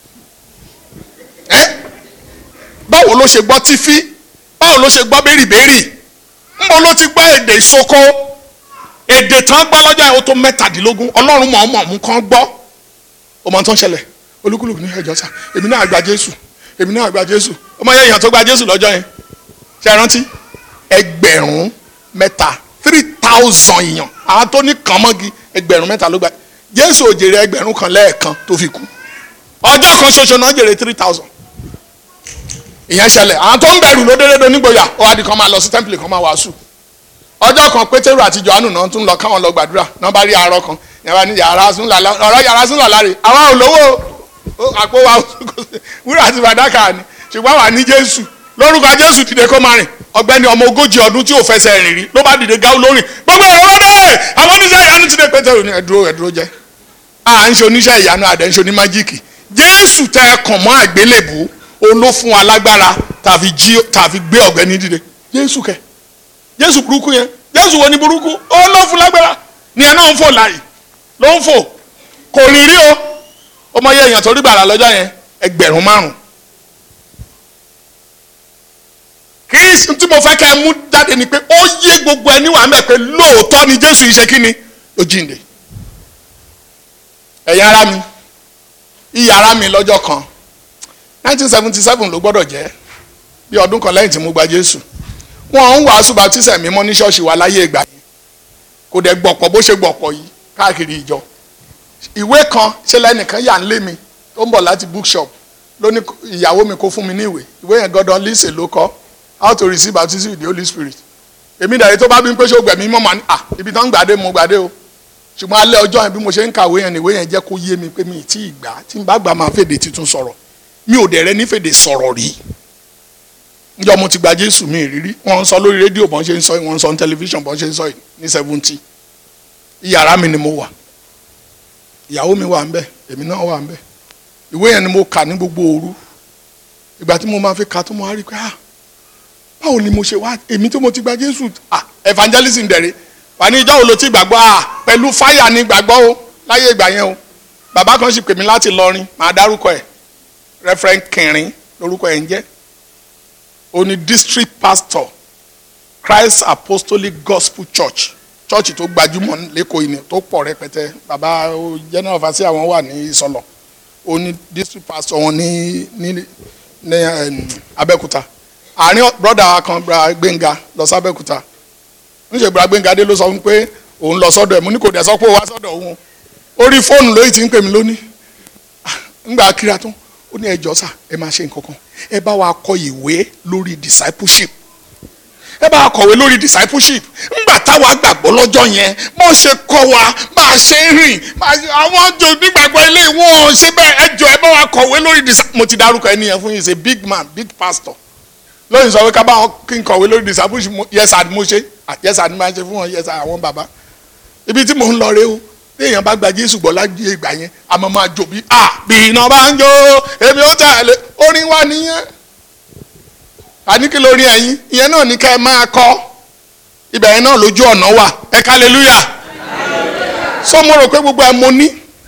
[SPEAKER 4] ẹ́ báwo ló ṣe gbọ́ tífí báwo ló ṣe gbọ́ bẹ́rìbẹ́rì ńbo ló ti gbọ́ èdè ìsoko èdè tán gbọ́ lọ́jọ́ yẹn ó tó mẹ́tàdínlógún ọlọ́run mọ̀ ọmọ ọ̀mú kan gbọ́ ọmọ tó ń ṣẹlẹ̀ olúkúlùkù ní ẹjọ́ sá èmi náà gba jésù èmi náà gba jésù ọmọ yẹn èèyàn tó gba jésù lọ́jọ́ yẹn ṣe é rántí ẹgbẹ̀rún mẹ́ta three thousand èèyàn àwọn tó ní kàn mọ́gi ẹgbẹ̀rún mẹ́ta ló gba jésù ò jèrè ẹgbẹ̀rún kan lẹ́ẹ̀kan tó fi kú ọjọ́ kan ṣoṣo náà jèrè three thousand ìyẹn ṣẹlẹ̀ àwọn tó ń bẹ̀rù ló dédé nígboyà ó wá di kan máa lọ sí tẹ́ḿpìlì kan máa wàásù ọjọ́ kan pétérù àti johannu náà tún lọ káwọn lọ gbàdúrà náà bá rí arọ kan yàrá ní yàrá sún làlá ọ̀rọ̀ yàrá sún làlá rè àwa ò lówó o àpò wa wúrà àti fàdákà ni ṣùgbọ́n àwa ní jésù lórúkọ jésù dìde kó máa rìn ọ̀gbẹ́ni ọmọ ogójì ọdún tí ò fẹsẹ̀ rìn rí ló bá dìde gáwó lórí gbogbo ẹ̀rọ wọn dé àwọn oníṣẹ́ ìyanu ti dé pétérù ní ẹ̀dúró ẹ̀dúró jẹ́ à ń ṣe oníṣẹ́ ìyanu àdẹ̀ ń ṣe onímájíìkì jésù tẹ ẹ kàn mọ́ àgbélébù òun ló fún wa lágbára tàfi jí tàfi gbé ọ̀gbẹ́ni dìde jésù kẹ jésù burúkú yẹn jésù wo ni burúkú ó ló fún lágbára ni ẹ náà ń fò láàyè ló ń fò kò rìn rí o ó mọ iye èèyàn tó rí gbàrà lọ́jọ́ yẹn ẹgbẹ̀rún márùn kì í sì tí mo fẹ́ kẹ́ ẹ mú jáde ni pé ó yé gbogbo ẹni wà mẹ́ pé lóòótọ́ ni jésù yìí ṣe kí ni ó jíǹde ẹ̀yin ara mi iyì ara mi lọ́jọ́ kan 1977 ló gbọ́dọ̀ jẹ́ bí ọdún kan lẹ́yìn tí mo gba jésù wọn ń wàásù baptism mímọ́ ní ṣọ́ọ̀ṣì wa láyé ìgbà yẹn kò dẹ̀ gbọ̀pọ̀ bó ṣe gbọ̀pọ̀ yìí káàkiri ìjọ ìwé kan ṣe lẹ́nìkan yà ń lé mi tó ń bọ̀ láti bookshop ló ní ìyàwó mi kó fún mi ní ìwé ìwé yẹn gọ́dọ̀ lise ló kọ́ how to receive baptism with the holy spirit èmi dàrí tó bá bí pé ṣé o gbẹ̀mí mọ́ màá ní à ibi tán ń gbàdé mo gbàdé o ṣùgbọ́n alẹ́ ọjọ́ yẹn bí mo ṣe ń kàwé yẹn ìwé yẹn jẹ́ kó yé mi pé mi ì tí ì gbà tí n bá gbà máa fèdè tuntun sọ̀rọ̀ mi ò dẹ̀ rẹ́ ní fèdè sọ̀rọ̀ rí njọ́ mo ti gba jésù mi ìrírí wọ́n ń sọ lórí rédíò bọ́n ṣe ń sọ yìí wọ́n ń sọ ní tẹlifíṣàn bọ́n ṣe ń sọ yìí ní seventy ìyàrá mi ni mo wà ìyàwó mi wà ń bẹ̀ èmi náà wà ń bẹ̀ ìwé yẹn ni mo kà ní gbogbo òru ìgbà tí mo máa fi kà tó mo wá rí i pé ah báwo ni mo ṣe wá èmi tó mo ti gba jésù ah evangelism dẹ̀rẹ̀ wà ní ìjọ́ wo ló ti gbàgbọ́ ah pẹ̀lú fáyà ni gbàgbọ́ o láyé ìgbà yẹn o bàbá kan sì pè mí láti lọrin màá dárúkọ ẹ̀ referent kẹrin lórúkọ ẹ̀ ń jẹ́ ó ní district pastor christ apostolic gospel church church tó gbajúmọ̀ lẹ́kọ̀ọ́ yìí ni tó pọ̀ rẹpẹtẹ bàbá ó general overseer àwọn wà ní ìsọlọ ó ní district pastor wọn ní ní ní em, abẹ́òkúta àárín brother wa kan bra gbẹ̀ngà lọ sí abẹ́òkúta níṣẹ́ bra gbẹ̀ngà dé ló sọ fún mi pé òun lọ sọ́dọ̀ ẹ̀ mo ní kò dẹ̀ sọ pé ó wá sọ́dọ̀ òun orí fóònù lóyìí tí ń pè mí lónìí ńgbà kíra tán ó ní ẹjọ́ sà ẹ máa ṣe nǹkan kan ẹ bá wa kọ ìwé lórí discipleship ẹ bá wa kọ̀wé lórí discipleship ńgbà táwa gbàgbọ́ lọ́jọ́ yẹn bó ṣe kọ́ wa bá a ṣe ń rìn bá a ṣe- àwọn jò nígbàgbọ́ ilé ìwọ̀n ṣe bẹ́ẹ̀ ẹ jọ ẹ bá wa kọ̀wé lórí discipleship mo ti dárúkọ ẹni yẹn fún yín ṣe big man big pastor lóyìn sọ pé ká bá wọn kí n kọ̀wé lórí discipleship mo- yes sir ni mo ṣe Ah, yes sir ni máa ṣe fún wọn yes sir àwọn bàbá ibi tí mò ń lọ rè o bí èèyàn bá gba jésù gbọ́ lájú ìgbà yẹn àmọ́ máa jò bí a bí iná bá ń jó èmi ó tẹ̀lé orin wa nìyẹn àníkí lórí ẹ̀yin ìyẹn náà ní ká ẹ máa kọ́ ibẹ̀ yẹn náà lójú ọ̀nà wà ẹ kálẹ́lúyà so mo rò pé gbogbo ẹ mo ní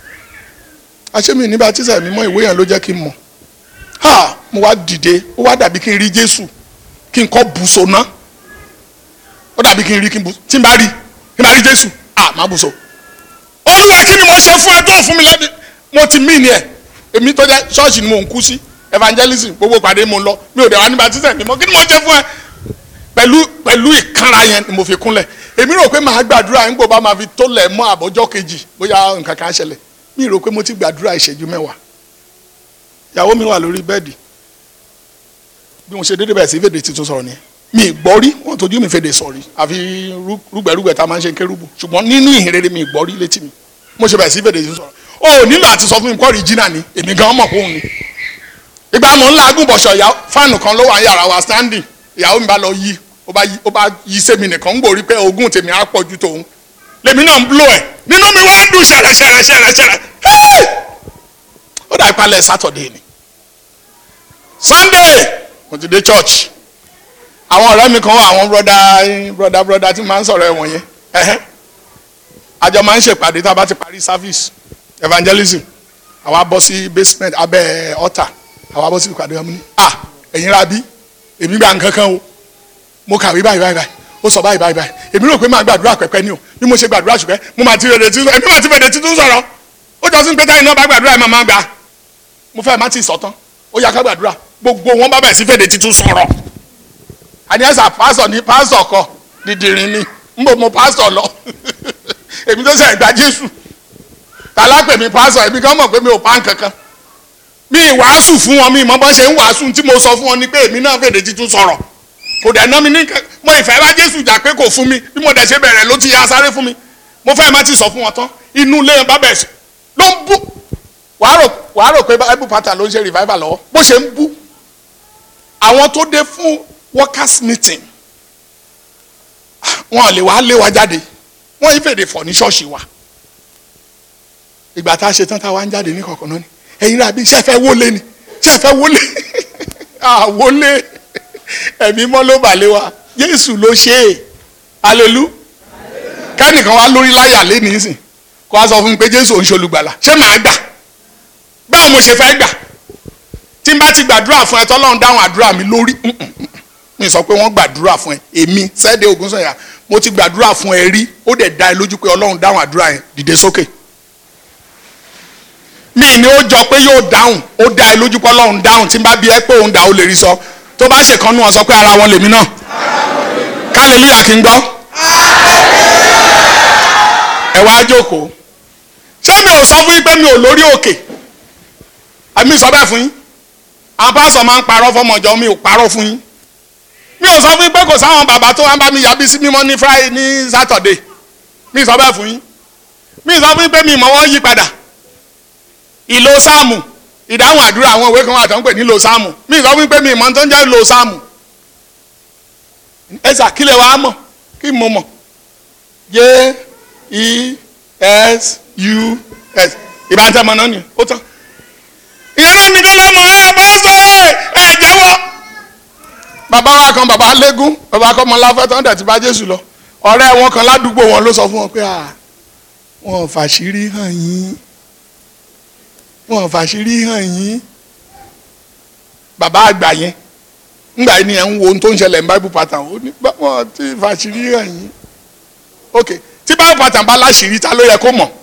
[SPEAKER 4] àṣẹ́mi ní bàtísà mi mọ́ ìwé yẹn ló jẹ́ kí n mọ̀ ha mo wá dìde ó wá dàbí kí n rí jésù kí n kọ́ bùsọ̀ náà ó dàbí kí n rí kí n bù tí n bá rí kí n bá rí jésù ah má bùsọ̀ olúwa kí ni mo ṣe fún ẹ tó fún mi lẹ́bi mo ti mí ni ẹ èmi tó jẹ́ ṣọ́ọ̀ṣì ni mo ń kú sí evangelism gbogbo pàdé mo ń lọ mi ò dẹ̀ wá ní baptism mi mọ́ kí ni mo ṣe fún ẹ pẹ̀lú pẹ̀lú ìkanra yẹn ni mo fi kúnlẹ̀ èmi rò pé màá gbàdúrà nígbà bá máa fi tó lẹ̀ mọ́ àbọ̀jọ́ kejì bóyá nǹkan kan á ṣẹlẹ̀ mi rò pé mo ti gbàdúrà ìṣẹ́jú mẹ́wàá ìyàwó mi wà lórí bẹ́ẹ̀dì bí mo ṣe dédé bẹ̀rẹ̀ sí fèdè tuntun sọ̀rọ̀ nìyẹn mi ì gbọ́ rí wọ́n tójú mi fèdè sọ̀rí àfi rú- rúgbẹ̀rúgbẹ̀ tá a máa ń ṣe kérúbù ṣùgbọ́n nínú ìhìnrere mi ì gbọ́ rí létí mi mo ṣe bẹ̀rẹ̀ sí fèdè tuntun sọ̀rọ̀ o ò nílò àti sọ fún mi kọ́ original ni èmi gan mọ̀ fóun ni ìgbà mọ̀ ńlá agúnbọ̀ṣọ̀ ìyá fáànù kan ló wà ní yàrá wa standing ìyàwó mi bá lọ yí ó bá yí ó bá yí sẹ́mi nìkan ń gbòrí pé ogún tèmi á pọ̀ ju tòun lèmi náà ń blow ẹ̀ nínú mi wá ń dùn ṣẹ̀rẹ̀ ṣẹ̀rẹ̀ ṣẹ̀rẹ̀ ṣẹ̀rẹ̀ Hey! ó dà ìpalẹ̀ Saturday ni Sunday mo ti dé church àwọn ọ̀rẹ́ mi kan wà àwọn broda broda broda tí máa ń sọ̀rọ̀ ẹ̀wọ̀n yẹn ẹ̀hẹ́ àjọ máa ń ṣèpàdé tá a bá ti parí service evangelism àwa bọ́ sí basement abẹ́ altar àwa bọ́ sí ìpàdé wọn ní à ẹ̀yin ra bí èmi gba nǹkan kan o mo kàwé báyìí báyìí báyìí ó sọ báyìí báyìí báyìí èmi rò pé máa gbàdúrà pẹ̀pẹ́ ni o bí mo ṣe gbàdúrà ṣùgbẹ́ mo máa ti fèdè títún èmi máa ti fèdè títún sọ̀rọ̀ ó jọ sí pé táyì náà bá gbàdúrà ẹ̀ máa máa gbà mo fẹ́ má ti sọ tán ó yá ká gbàdúrà gbogbo wọn bá bẹ̀ sí fèdè títún sọ̀rọ̀ àníyànsá pásọ̀ ní pásọ̀ kọ dìdìrín ni ń bò mo pásọ̀ lọ èmi tó sẹ̀ gba Jésù tàlápẹ̀ mi pásọ̀ èmi kan mọ̀ pé mi ò pa nǹkankan mi ìwàásù fún wọn mi ìmọ̀ bọ́n ṣe ń wàásù tí mo sọ fún wọn ni pé èmi náà fèdè títún sọ̀rọ̀ kò dẹ̀ ná mi ní nǹkan mo ìfẹ́ bá Jésù jà pé kò fún mi bí mo dẹ̀ ṣe bẹ̀rẹ̀ ló ti ya sáré fún mi mo fẹ́ má ti sọ fún wọn tán inú ilé yẹn bá bẹ̀ sí ló ń bú wàá rò wàá rò pé bible pattern ló ń ṣe revival lọ́wọ́ bó ṣe ń bú àwọn tó dé fún workers meeting wọn ò lè wá lé wa jáde wọn yìí fèdè fọ̀ ní ṣọ́ọ̀ṣì wa ìgbà tá a ṣe tán tá a wá ń jáde ní kọ̀ọ̀kan náà ni ẹ̀yin rà bí ṣe fẹ́ wọlé ni ṣe fẹ́ wọlé àwọlé ẹ̀mí mọ́ ló bà lé wa Jésù ló ṣe é alelu kẹ́nìkan wá lórí láyà lé nísìn kó wá sọ fún mi pé Jésù ò ń ṣolùgbàlà ṣé màá gbà báwo mo ṣe fẹ́ gbà tí n bá ti gbàdúrà fún ẹ tọ́lọ́run dáhùn àdúrà mi lórí mi sọ pé wọ́n gbàdúrà fún ẹ èmi Sẹ́dẹ̀ Ògúnsànyà mo ti gbàdúrà fún ẹ rí ó dẹ̀ dá ẹ lójú pé Ọlọ́run dáhùn àdúrà yẹn dìde sókè mi ni ó jọ pé yóò dáhùn ó dá ẹ lójú pé Ọlọ́run dáhùn tí n bá bí ẹ pé òun dá ó lè rí sọ tó bá ṣèkan nú wọn sọ pé ara wọn lèmi náà kálílúyà kí n gbọ́ ẹ wá jókòó ṣé mi ò sọ fún yín pé mi ò lórí òkè àmì sọ bẹ́ẹ̀ fún yín àwọn pásọ máa ń parọ́ fọmọjọ mi ò parọ́ fún yín mi ò sọ fún yín pé kò sáwọn bàbá tó wá ń bá mi yàbí sí mímọ́ ní friday ní saturday mi sọ bẹ́ẹ̀ fún yín mi sọ fún yín pé mi ìmọ̀ wọn yí padà ìlò sáàmù ìdáhùn àdúrà àwọn ìwé kan wà tó ń pè ní ìlò sáàmù mi sọ fún yín pé mi ìmọ̀ tó ń jẹ́ ìlò sáàmù ẹ sà kílẹ̀ wàá mọ̀ kí mo mọ̀ j e s u s ìbátan mọ̀ náà ni ó tán ìyẹn náà nìkan lọ́mọ ẹ bá sọ ẹ ẹ jẹ́wọ́ bàbá wa kan bàbá légún bàbá kan mọ láfẹ́ tán dẹ̀ ti bá jésù lọ ọ̀rẹ́ wọn kan ládùúgbò wọn ló sọ fún wọn pé à wọn ò fàṣírí hàn yín wọn ò fàṣírí hàn yín bàbá àgbà yẹn ńgbà yìí ni ẹ̀ ń wo ohun tó ń ṣẹlẹ̀ ní bible pattern ó ní bá wọn ti fàṣírí hàn yín ok tí bible pattern bá láṣìírí ta ló yẹ kó mọ̀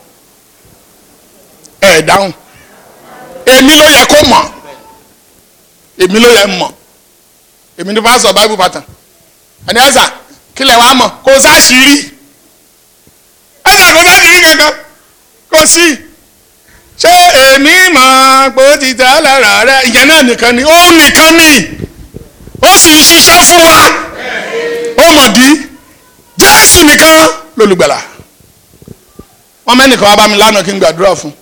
[SPEAKER 4] ẹ̀ dáhùn èmi ló yẹ kó mọ̀ èmi ló yẹ mọ̀ èmi ní pásọ bible pattern ẹni ẹsà kílẹ̀ wàá mọ̀ kò sáṣìírí ẹsà kò sáṣìírí kankan kò sí ṣé èmi mọ̀ pé ó ti tẹ́ lára rẹ ìyẹn náà nìkan ni ó nìkan ni ó sì ń ṣiṣẹ́ fún wa ó mọ̀ dí jésù nìkan lólùgbàlà wọn mẹ́nìkan wá bá mi lánàá kí n gbàdúrà fún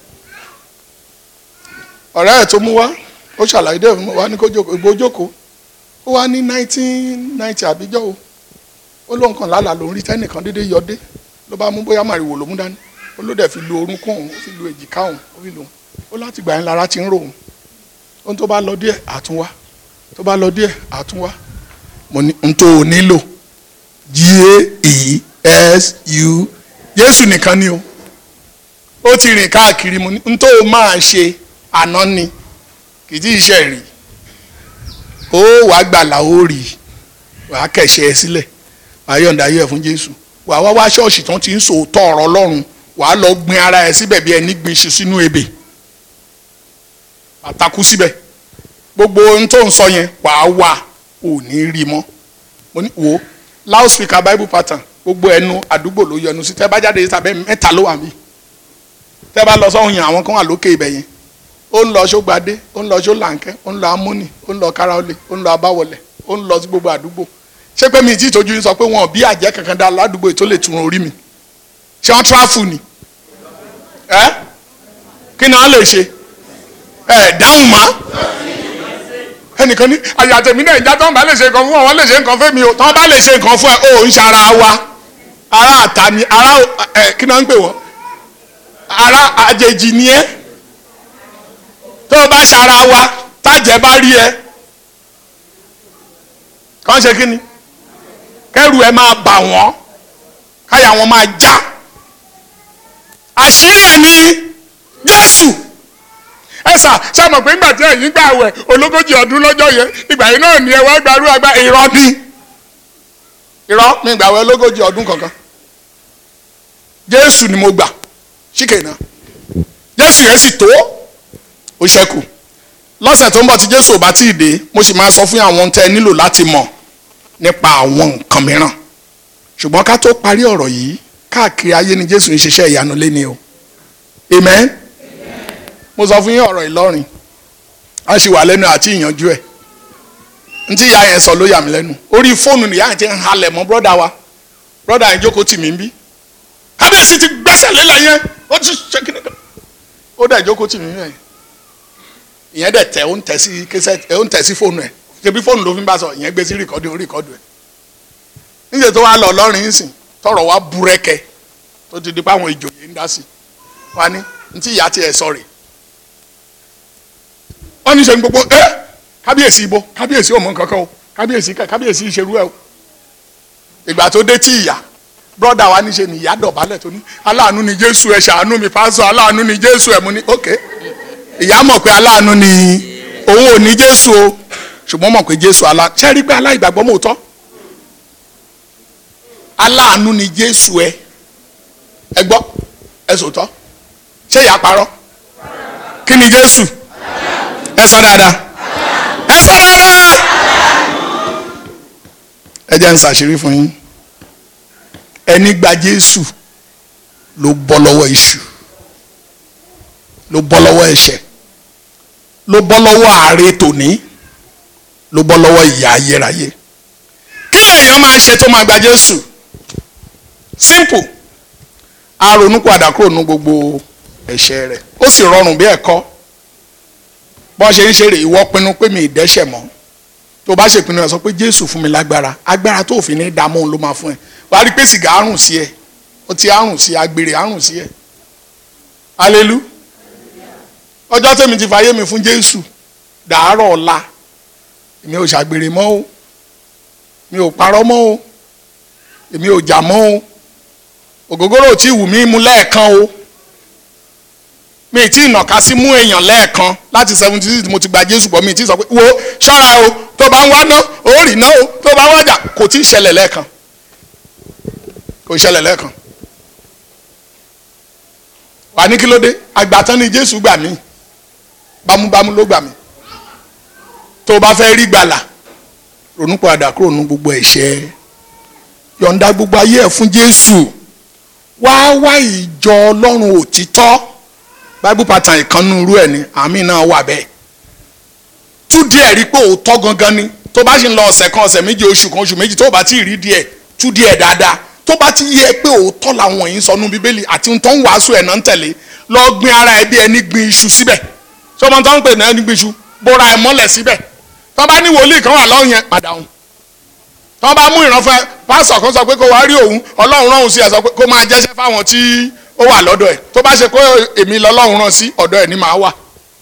[SPEAKER 4] ọ̀rẹ́ ẹ̀ tó mú wá ó ṣàlàyé dé fún mi wá ní kó jókòó ìgbó jókòó ó wá ní nineteen ninety àbíjọ́ o ó lóun kàn lálàá lòún rí tẹ́nìkan déédéé yọdé ló bá mú bóyá màrìwò ló mú dání ó ló dẹ̀ fi lu orúnkún òun ó fi lu èjìká òun ó fi lu òun ó láti gbà yẹn lára ti ń rò òun ohun tó bá lọ díẹ̀ àtúnwá tó bá lọ díẹ̀ àtúnwá mo ní n tó o nílò g a e s u Jésù nìkan ni o ó ti rìn káàkiri mo ní n tó o máa ṣe àná ni kì í tí ì ṣe rí ó wàá gbàlà ó rí wàá kẹ̀ṣẹ̀ ẹ sílẹ̀ wàá yọ̀ǹda ayé ẹ̀ fún Jésù wàá wá wá ṣọ́ọ̀ṣì tó ti ń sòótọ́ ọ̀rọ̀ Ọlọ́run wàá lọ gbin ara ẹ síbẹ̀ bí ẹni gbin iṣu sínú ebè àtakú síbẹ̀ gbogbo ohun tó ń sọ yẹn wàá wà ò ní rí mọ́ mo ní wo loudspeaker bible pattern gbogbo ẹnu àdúgbò ló yọnu sí tẹ́ bá jáde tàbí mẹ́ta ló wà mí tẹ́ bá lọ sọ́hun yẹn àwọn kan wà lókè ibẹ̀ yẹn ó ń lọ sógbadé ó ń lọ sólànkẹ́ ó ń lọ amúnì ó ń lọ káráolé ó ń lọ abáwọlẹ̀ ó ń lọ sí gbogbo àdúgbò ṣé pé mi ì tí ì tójú yín sọ pé wọn ò bí àjẹ́ kankan dá ládùúgbò yìí tó lè tún orí mi ṣé wọ́n tráfù ni ẹ́ kí ni wọ́n lè ṣe ẹ̀ dáhùn mọ́ ẹnìkan ní àyà tèmi náà ìjà tó ń bá lè ṣe nǹkan fún wọn lè ṣe nǹkan fún mi o tí wọ́n bá lè ṣe nǹkan fún ẹ o ń ṣara wa ara àta ni ara ẹ kí ni wọ́n ń pè wọ́n ara àjèjì ni ẹ́ tó o bá ṣara wa tájẹ bá rí ẹ kàn ṣe kí ni kẹrù ẹ máa bà wọ́n káyà wọn máa já àṣírí ẹ ní Jésù ẹ sà ṣe mọ̀ pé ńgbà tí ẹ̀yin gbà wẹ̀ ológójì ọdún lọ́jọ́ yẹn ìgbà yìí náà ni ẹ wá gbarú àgbà irọ́ ni irọ́ mi gbà wẹ̀ ológójì ọdún kankan Jésù ni mo gbà ṣíkè náà Jésù yẹn sì tó ó ṣẹ́kù lọ́sẹ̀ tó ń bọ̀ tí Jésù ò bá tí ì dé mo sì máa sọ fún àwọn tẹ́ ẹ nílò láti mọ̀ nípa àwọn nǹkan mìíràn ṣùgbọ́n ká tó parí ọ̀rọ̀ yìí káàkiri ayé ni Jésù ń ṣiṣẹ́ ìyanu léni o amen mo sọ fún yín ọ̀rọ̀ Ìlọrin a sì wà lẹ́nu àti ìyànjú ẹ̀ ntí ìyá yẹn sọ ló yà mí lẹ́nu orí fóònù nìyá yẹn ti ń halẹ̀ mọ́ brọ́dà wa brọ́dà yẹn jókòó tì mí ń bí kábíyèsí ti gbẹ́sẹ̀ lélẹ̀ yẹn ó ti ṣe kíni kan ó dẹ̀ jókòó tì mí yẹn ìyẹn dẹ̀ tẹ̀ ó ń tẹ̀ sí kẹsẹ̀ ẹ̀ ó ń tẹ̀ sí fóònù ẹ̀ ṣebí fóònù ló fi ń bá sọ ìyẹn gbé sí rìkọ́dù ó rìkọ́dù ẹ̀ níṣẹ́ tó wá lọ lọ́rin ń sìn tọrọ wá búrẹ́kẹ́ tó ti di páwọn ìjòyè ń dá sí wa ní ntí ìyá tiẹ̀ sọ rè wọ́n ní sẹ́ni gbogbo ẹ́ kábíyèsí ibo kábíyèsí òmò kankan o kábíyèsí kábíyèsí ìṣerú ẹ o ìgbà tó dé tí ìyá brọ́dà wa níṣe ni ìyá dọ̀bálẹ̀ tó ní aláàánú ni jésù ẹ ṣàánú mi pásọ aláàánú ni jésù ẹ mo ní ok ìyá mọ̀ pé aláàánú ni òun ò ní jésù o ṣùgbọ́n mọ̀ pé jésù aláàánú ṣe rí pé aláìgbàgbọ́ mò ń tọ́ aláàánú ni jésù ẹ ẹ gbọ́ ẹ sòótọ́ ṣé ìyá parọ́ kí ni jésù ẹ sọ dáadáa ẹ sọ dáadáa ẹ jẹ́ n ṣàṣírí fún yín ẹni gba jésù ló bọ́ lọ́wọ́ iṣu ló bọ́ lọ́wọ́ ẹ̀ṣẹ̀ ló bọ́ lọ́wọ́ àárẹ̀ tòní ló bọ́ lọ́wọ́ ìyà ayérayé kí lèèyàn máa ṣe tó máa gba jésù simple a ronú padà kúrò nú gbogbo ẹ̀ṣẹ̀ rẹ̀ ó sì rọrùn bí ẹ̀kọ́ bọ́n ṣe ń ṣeré ìwọ pinnu pé mi ì dẹ́ṣẹ̀ mọ́ tó bá ṣèpinnu ẹ sọ pé jésù fún mi lágbára agbára tó fi ní dààmú òun ló máa fún ẹ wà á rí i pé sìgá àrùn sí ẹ ọtí àrùn sí ẹ agbèrè àrùn sí ẹ alelu ọjọ́ tèmi ti fàyè mi fún jésù dàárọ̀ ọ̀la èmi ò ṣàgbèrè mọ́ o mi ò parọ́ mọ́ o èmi ò jà mọ́ o ògógóró ò tí ì wù mí mu lẹ́ẹ̀kan o mi ì tí ì nàka sí mú èèyàn lẹ́ẹ̀kan láti seventy six mo ti gba jésù bọ́ mi ì tí ì sọ pé wo ṣọ́ra o tó bá ń wá ná o rì ná o tó bá ń wájà kò tí ì ṣẹlẹ̀ lẹ́ẹ̀kan kò ṣẹlẹ̀ lẹ́ẹ̀kan wà ní kí ló dé àgbàtán ni jésù gbà mí bámúbámú ló gbà mí tó o bá fẹ́ rí gbàlà ronú padà kúrò nínú gbogbo ẹ̀ṣẹ̀ yọ̀ǹda gbogbo ayé ẹ̀ fún jésù wá wá ìjọ ọlọ́run òtítọ́ bible pattern ìkànnì irú ẹ̀ ni àmì náà wà bẹ́ẹ̀ tú díẹ̀ rí pé òótọ́ gangan ni tó bá ṣe ń lọ ọ̀sẹ̀ kan ọ̀sẹ̀ méje oṣù kan oṣù méjì tó bá ti rí díẹ̀ tú díẹ̀ dáadáa tó bá ti yẹ pé òótọ́ làwọn yìí ń sọ nú bíbélì àti tó ń wàásù ẹ̀ náà ń tẹ̀lé lọ gbin ara ẹ bí ẹni gbin iṣu síbẹ̀ sọmọ tó ń pè ní ẹni gbin iṣu bóra ẹ mọ́lẹ̀ síbẹ̀ tó bá ní wòlíì kan wà lọ́hùn yẹn padà hùn tó bá mú ìrànfẹ́ pásọ̀ kan sọ pé kó wá rí òun ọlọ́run rán òun sí ẹ sọ pé kó máa jẹ́ṣẹ́ fáwọn tí ó wà lọ́dọ̀ ẹ̀ tó bá ṣe pé èmi lọ́lọ́run rán sí ọ̀dọ̀ ẹ̀ ní máa wà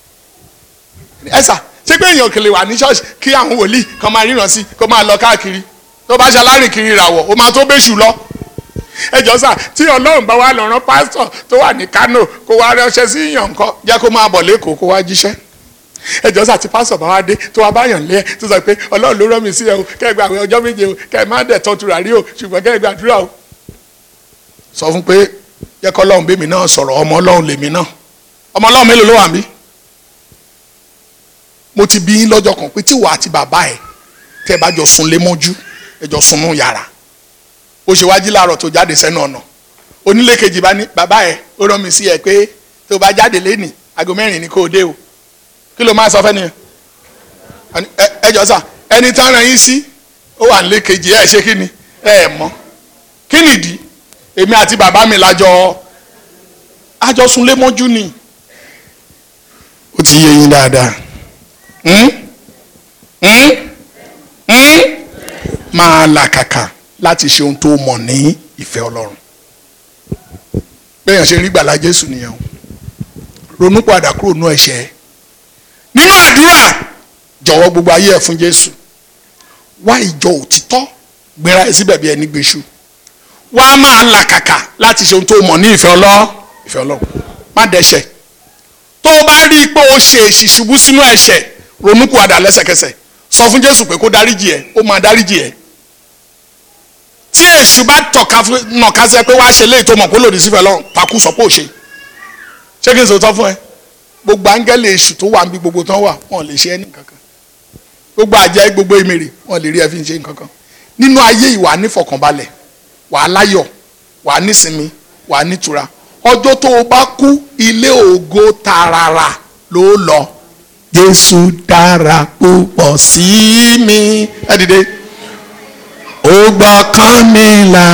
[SPEAKER 4] ẹ sà ṣé pé èèyàn kìlè wà ní ṣọ́ọ̀ṣì kí àwọn wòlíì kan máa ríran sí kó máa lọ káàkiri tó bá ṣe alárìn kiri ìràwọ̀ ó máa tó bẹ́ṣù lọ ẹjọ sà tí ọlọ́run bá wà lọ́rán pásítọ̀ tó wà ní Kánò kó wá ránṣẹ́ sí yàn nǹkan jẹ́ kó máa bọ̀ lẹ́kọ̀ọ́ kó wá jíṣẹ́ ẹjọ sà tí pásítọ̀ bá wá dé tó wá báyàn lé ẹ tó sọ pé ọlọ́run ló rán mi sí ẹ o kẹ́ ẹ gba àwọn ọjọ́ méje o kẹ́ ẹ má dẹ̀ tọ́ tùràrí o ṣùgbọ́n kẹ́ ẹ gbàdúrà o. sọ fún pé jẹ́ kọ́ ọlọ́run bẹ́mi náà sọ̀rọ̀ ọmọ ọlọ́run lèmi náà ọmọ ọlọ́run mélòó ló wà mí. mo ti bí yín lọ́jọ́ kan pé tí wàá ti bàbá ẹ̀ tẹ́ ẹ bá jọ sùn lé mọ́jú ẹ jọ sùn nù yàrá ó ṣe wájú láàárọ̀ tó jáde sẹ́nu ọ̀nà onílé kejì bá ní bàbá ẹ̀ ó rán mi sí ẹ pé tó bá jáde lẹ́nìí aago mẹ́rin ni kò dé o kí ló máa sọ fẹ́ nìyẹn ẹ jọ sà ẹni tá ràn yín sí ó wà nílé kejì ẹ ṣe kí ni ẹ ẹ mọ̀ kí nìdí èmi àti bàbá mi lájọ àjọsùnlé mọ́jú ni ó ti yé yín dáadáa máa làkàkà láti ṣe ohun tó mọ̀ ní ìfẹ́ ọlọ́run bẹ́ẹ̀ ṣe rí gbàlà jésù nìyẹn o ronú padà kúrò nú ẹ̀ṣẹ̀ nínú àdúrà jọ̀wọ́ gbogbo ayé ẹ̀ fún jésù wá ìjọ òtítọ́ gbéra ẹ̀ síbẹ̀ bí ẹni gbéṣu wá máa làkàkà láti ṣe ohun tó mọ̀ ní ìfẹ́ ọlọ́ ìfẹ́ ọlọ́run má dẹ́ṣẹ̀ tó o bá rí i pé o ṣe èṣì ṣubú sínú ẹ̀ṣẹ̀ ronú padà lẹ́sẹ̀kẹsẹ̀ sọ fún jésù pé kó dáríjì ẹ ó máa dáríjì ẹ tí èṣù bá tọ̀ka nàka sẹ pé wàá ṣe léyìí tó mọ̀ kó lòdì sífẹ̀ lọ́rùn takú sọ pé ò ṣe ṣé kí n sòótọ́ fún ẹ gbogbo áńgẹ́lì èṣù tó wà níbi gbogbo tán wà wọn lè ṣe ẹ́ ní kankan gbogbo àjẹ́ gbogbo èmèrè wọn lè rí ẹ fi ń ṣe nǹkankan nínú ayé ìwà nífọ̀kànbalẹ̀ wàá láyọ̀ wàá nísinmi wàá nítura ọjọ́ tó o bá kú ilé ògo tààràrà ló lọ Jésù dára púpọ̀ sí mi ẹ dìde ó gbọ́kàn mi là.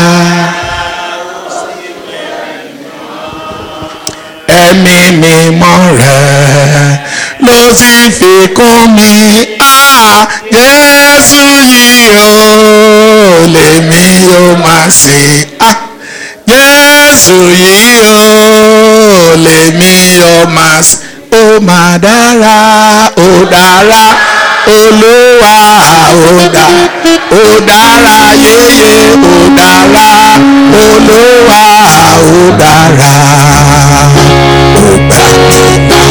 [SPEAKER 4] ẹ̀mí mímọ́ rẹ̀ ló sì fi kún mi á Jésù yìí ó lèmi yóò máa sìn á Jésù yìí ó lèmi yóò máa sìn ó máa dára ó dára olúwa ó dá ó dára yéyé ó dára olúwa ó dára ó gbà mí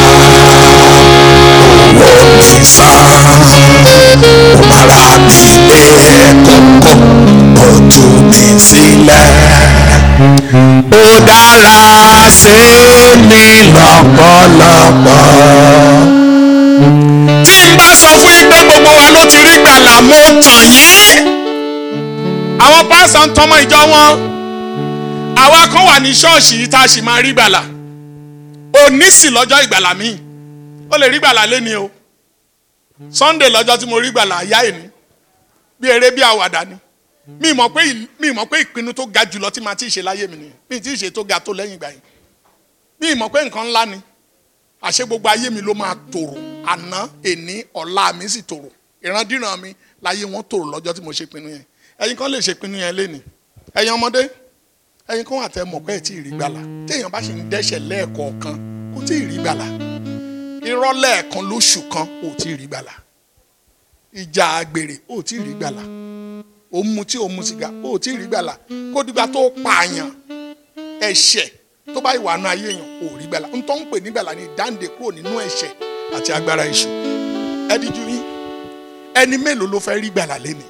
[SPEAKER 4] là owó mi sàn ó mara mi lé kókó ó tú mi sílẹ̀ ó dára sí mi lọ́pọ̀lọpọ̀ tí n bá sọ fún yín pé gbogbo wa ló ti rí gbàlà mo tàn yín. àwọn pásítọ̀ ń tọmọ ìjọ wọn àwa kan wà ní ṣọ́ọ̀ṣì yìí tá a sì máa rí gbàlà òní sì lọ́jọ́ ìgbàlà míì ó lè rí gbàlà lẹ́ni o Sunday lọ́jọ́ tí mo rí gbàlà àyá ẹ̀ní bí eré bí àwàdà ni mi mọ̀ pé mi mọ̀ pé ìpinnu tó ga jùlọ tí màá ti ṣe láyé mi nìyẹn mi ti ṣe tó ga tó lẹ́yìn ìgbà yìí mi mọ̀ pé nǹkan ńlá ni àṣé gbogbo ayé mi ló máa tòrò àná èní ọ̀la mi sì tòrò ìrandíran mi láyé wọn tòrò lọ́jọ́ tí mo ṣe pinnu yẹn ẹ̀yin kan lè ṣe pinnu yẹn lénìí ẹ̀yin ọmọdé ẹ̀yin kan wà tẹ́ mọ̀ pé ẹ̀ tí ì rí gbàlà téèyàn bá ṣe ń dẹ́ṣẹ̀ lẹ́ẹ̀kọ̀ọ̀kan kò tí ì rí gbàlà irọ́ lẹ́ẹ̀kan lóṣù kan ò tí ì rí gbàlà ìjà àgbèrè ò tí ì rí gbàlà ó mu tí ó mu sìgá ó tí ì rí gbàlà kó dìgbà tó pààyàn ẹ̀ṣẹ̀ tó bá ìwà náà ayé èèyàn ò rí gbàlà ntọ́ ń pè ní gbàlà ní ìdáǹdè kúrò nínú ẹ̀ṣẹ̀ àti agbára èṣù ẹdíjú yín ẹni mélòó ló fẹ́ rí gbàlà lẹ́ni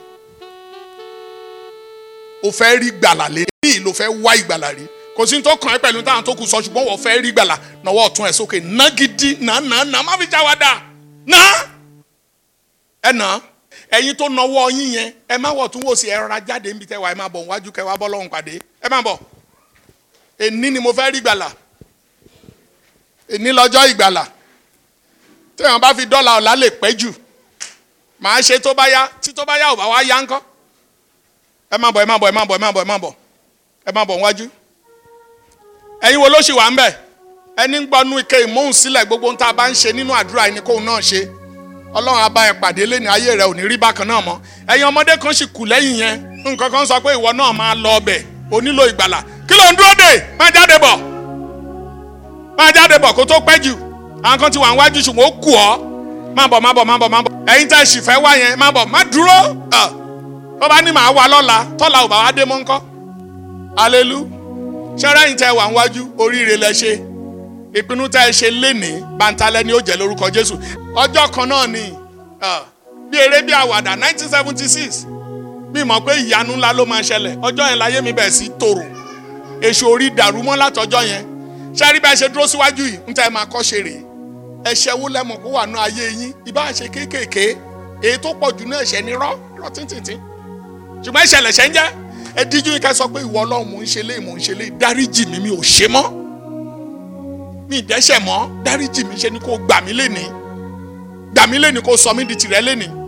[SPEAKER 4] o fẹ́ rí gbàlà lẹ́ni ló fẹ́ wá ìgbàlà rí kò sí ní tó kàn ẹ́ pẹ̀lú táwọn tó kù sọ ṣùgbọ́n wọ́n fẹ́ rí gbàlà náwó ọ̀tún ẹ̀ sókè ná gidi ná ná ná má fi já wa dà ná ẹ nà ẹ̀yin tó nọwọ́ yín yẹn ẹ má wọ̀ tún wò sí ẹ rọra jáde níbi tẹ́wà ẹ má bọ̀ wájú kẹwàá bọ́ lọ́hùn pàdé ẹ má bọ̀ èní ni mo fẹ́ rí gbàlà èní lọ́jọ́ ìgbàlà téèyàn bá fi dọ́là ọ̀la lè pẹ́ jù màá ṣe tó bá yá tí tó bá yá ò bá wá yá ńkọ́ ẹ má bọ̀ ẹ má bọ̀ ẹ má bọ̀ ẹ má bọ̀ ẹ má bọ̀ ẹ má bọ̀ wájú ẹ̀yin wo ló ṣì wà ń bẹ̀ ẹni ń gbọ́nú ike ìmóhùn sílẹ̀ gbogbo ń tá a bá ń ṣe nínú àdúrà ẹni kóhun náà ṣe ọlọ́run á bá ẹ pàdé lẹ́nu ayé rẹ ò ní rí bákan náà mọ́ ẹ̀yin ọmọdé kan sì kù lẹ́yìn yẹn nǹkan kan sọ pé ìwọ náà máa lọ ọbẹ̀ o nílò ìgbàlà kí ló ń dúró dè má jáde bọ̀ má jáde bọ̀ kó tó pẹ́ jù àwọn kan ti wà níwájú ṣùgbọ́n ó kù ọ́ má bọ̀ má bọ̀ má bọ̀ má bọ̀ ẹ̀yin tẹ́ sì fẹ́ wá yẹn má bọ̀ má dúró ọ̀ tó bá ní màá wá lọ́la tọ́la ò bá wá dé mọ́ ńkọ́ alelu ṣẹ́rẹ́ yìí tẹ́ wà níwájú oríire lẹ ṣe ìpinnu tẹ́ ẹ ṣe lénìí bàǹtalẹ̀ ni ó jẹ́ lórúkọ Jésù ọjọ́ kan náà ni ọ̀, bí eré bí àwàdà 1976 mi mọ̀ pé ìyanu ńlá ló máa ṣẹlẹ̀ ọjọ́ yẹn láyé mi bẹ̀ sí tòrò èṣù orí dàrú mọ́ látọjọ́ yẹn ṣẹ́rí bá ṣe dúró síwájú yìí ń tẹ́ ẹ máa kọ́ ṣe rèé ẹ̀ṣẹ̀ wo lẹ́mọ̀ kó wà ní ayé yín ìbá ṣe kéékèèké èyí tó pọ̀ jù náà ẹ̀ṣẹ̀ ni rọ́ rọ́ tíntìntín ṣùgbọ́n ẹ̀ṣẹ̀ lẹ̀ṣẹ̀ ń jẹ́ ẹ díjú yín ká sọ pé ìwọ ọlọ́run mò ń ṣe léyìí mò ń ṣe léyìí dáríjì mi mi ò ṣe mọ́ mi ì dẹ́ṣẹ̀ mọ́ dáríjì mi ṣe ni kó gbà mí lénìí gbà mí lénìí kó sọ mí di tìrẹ lénìí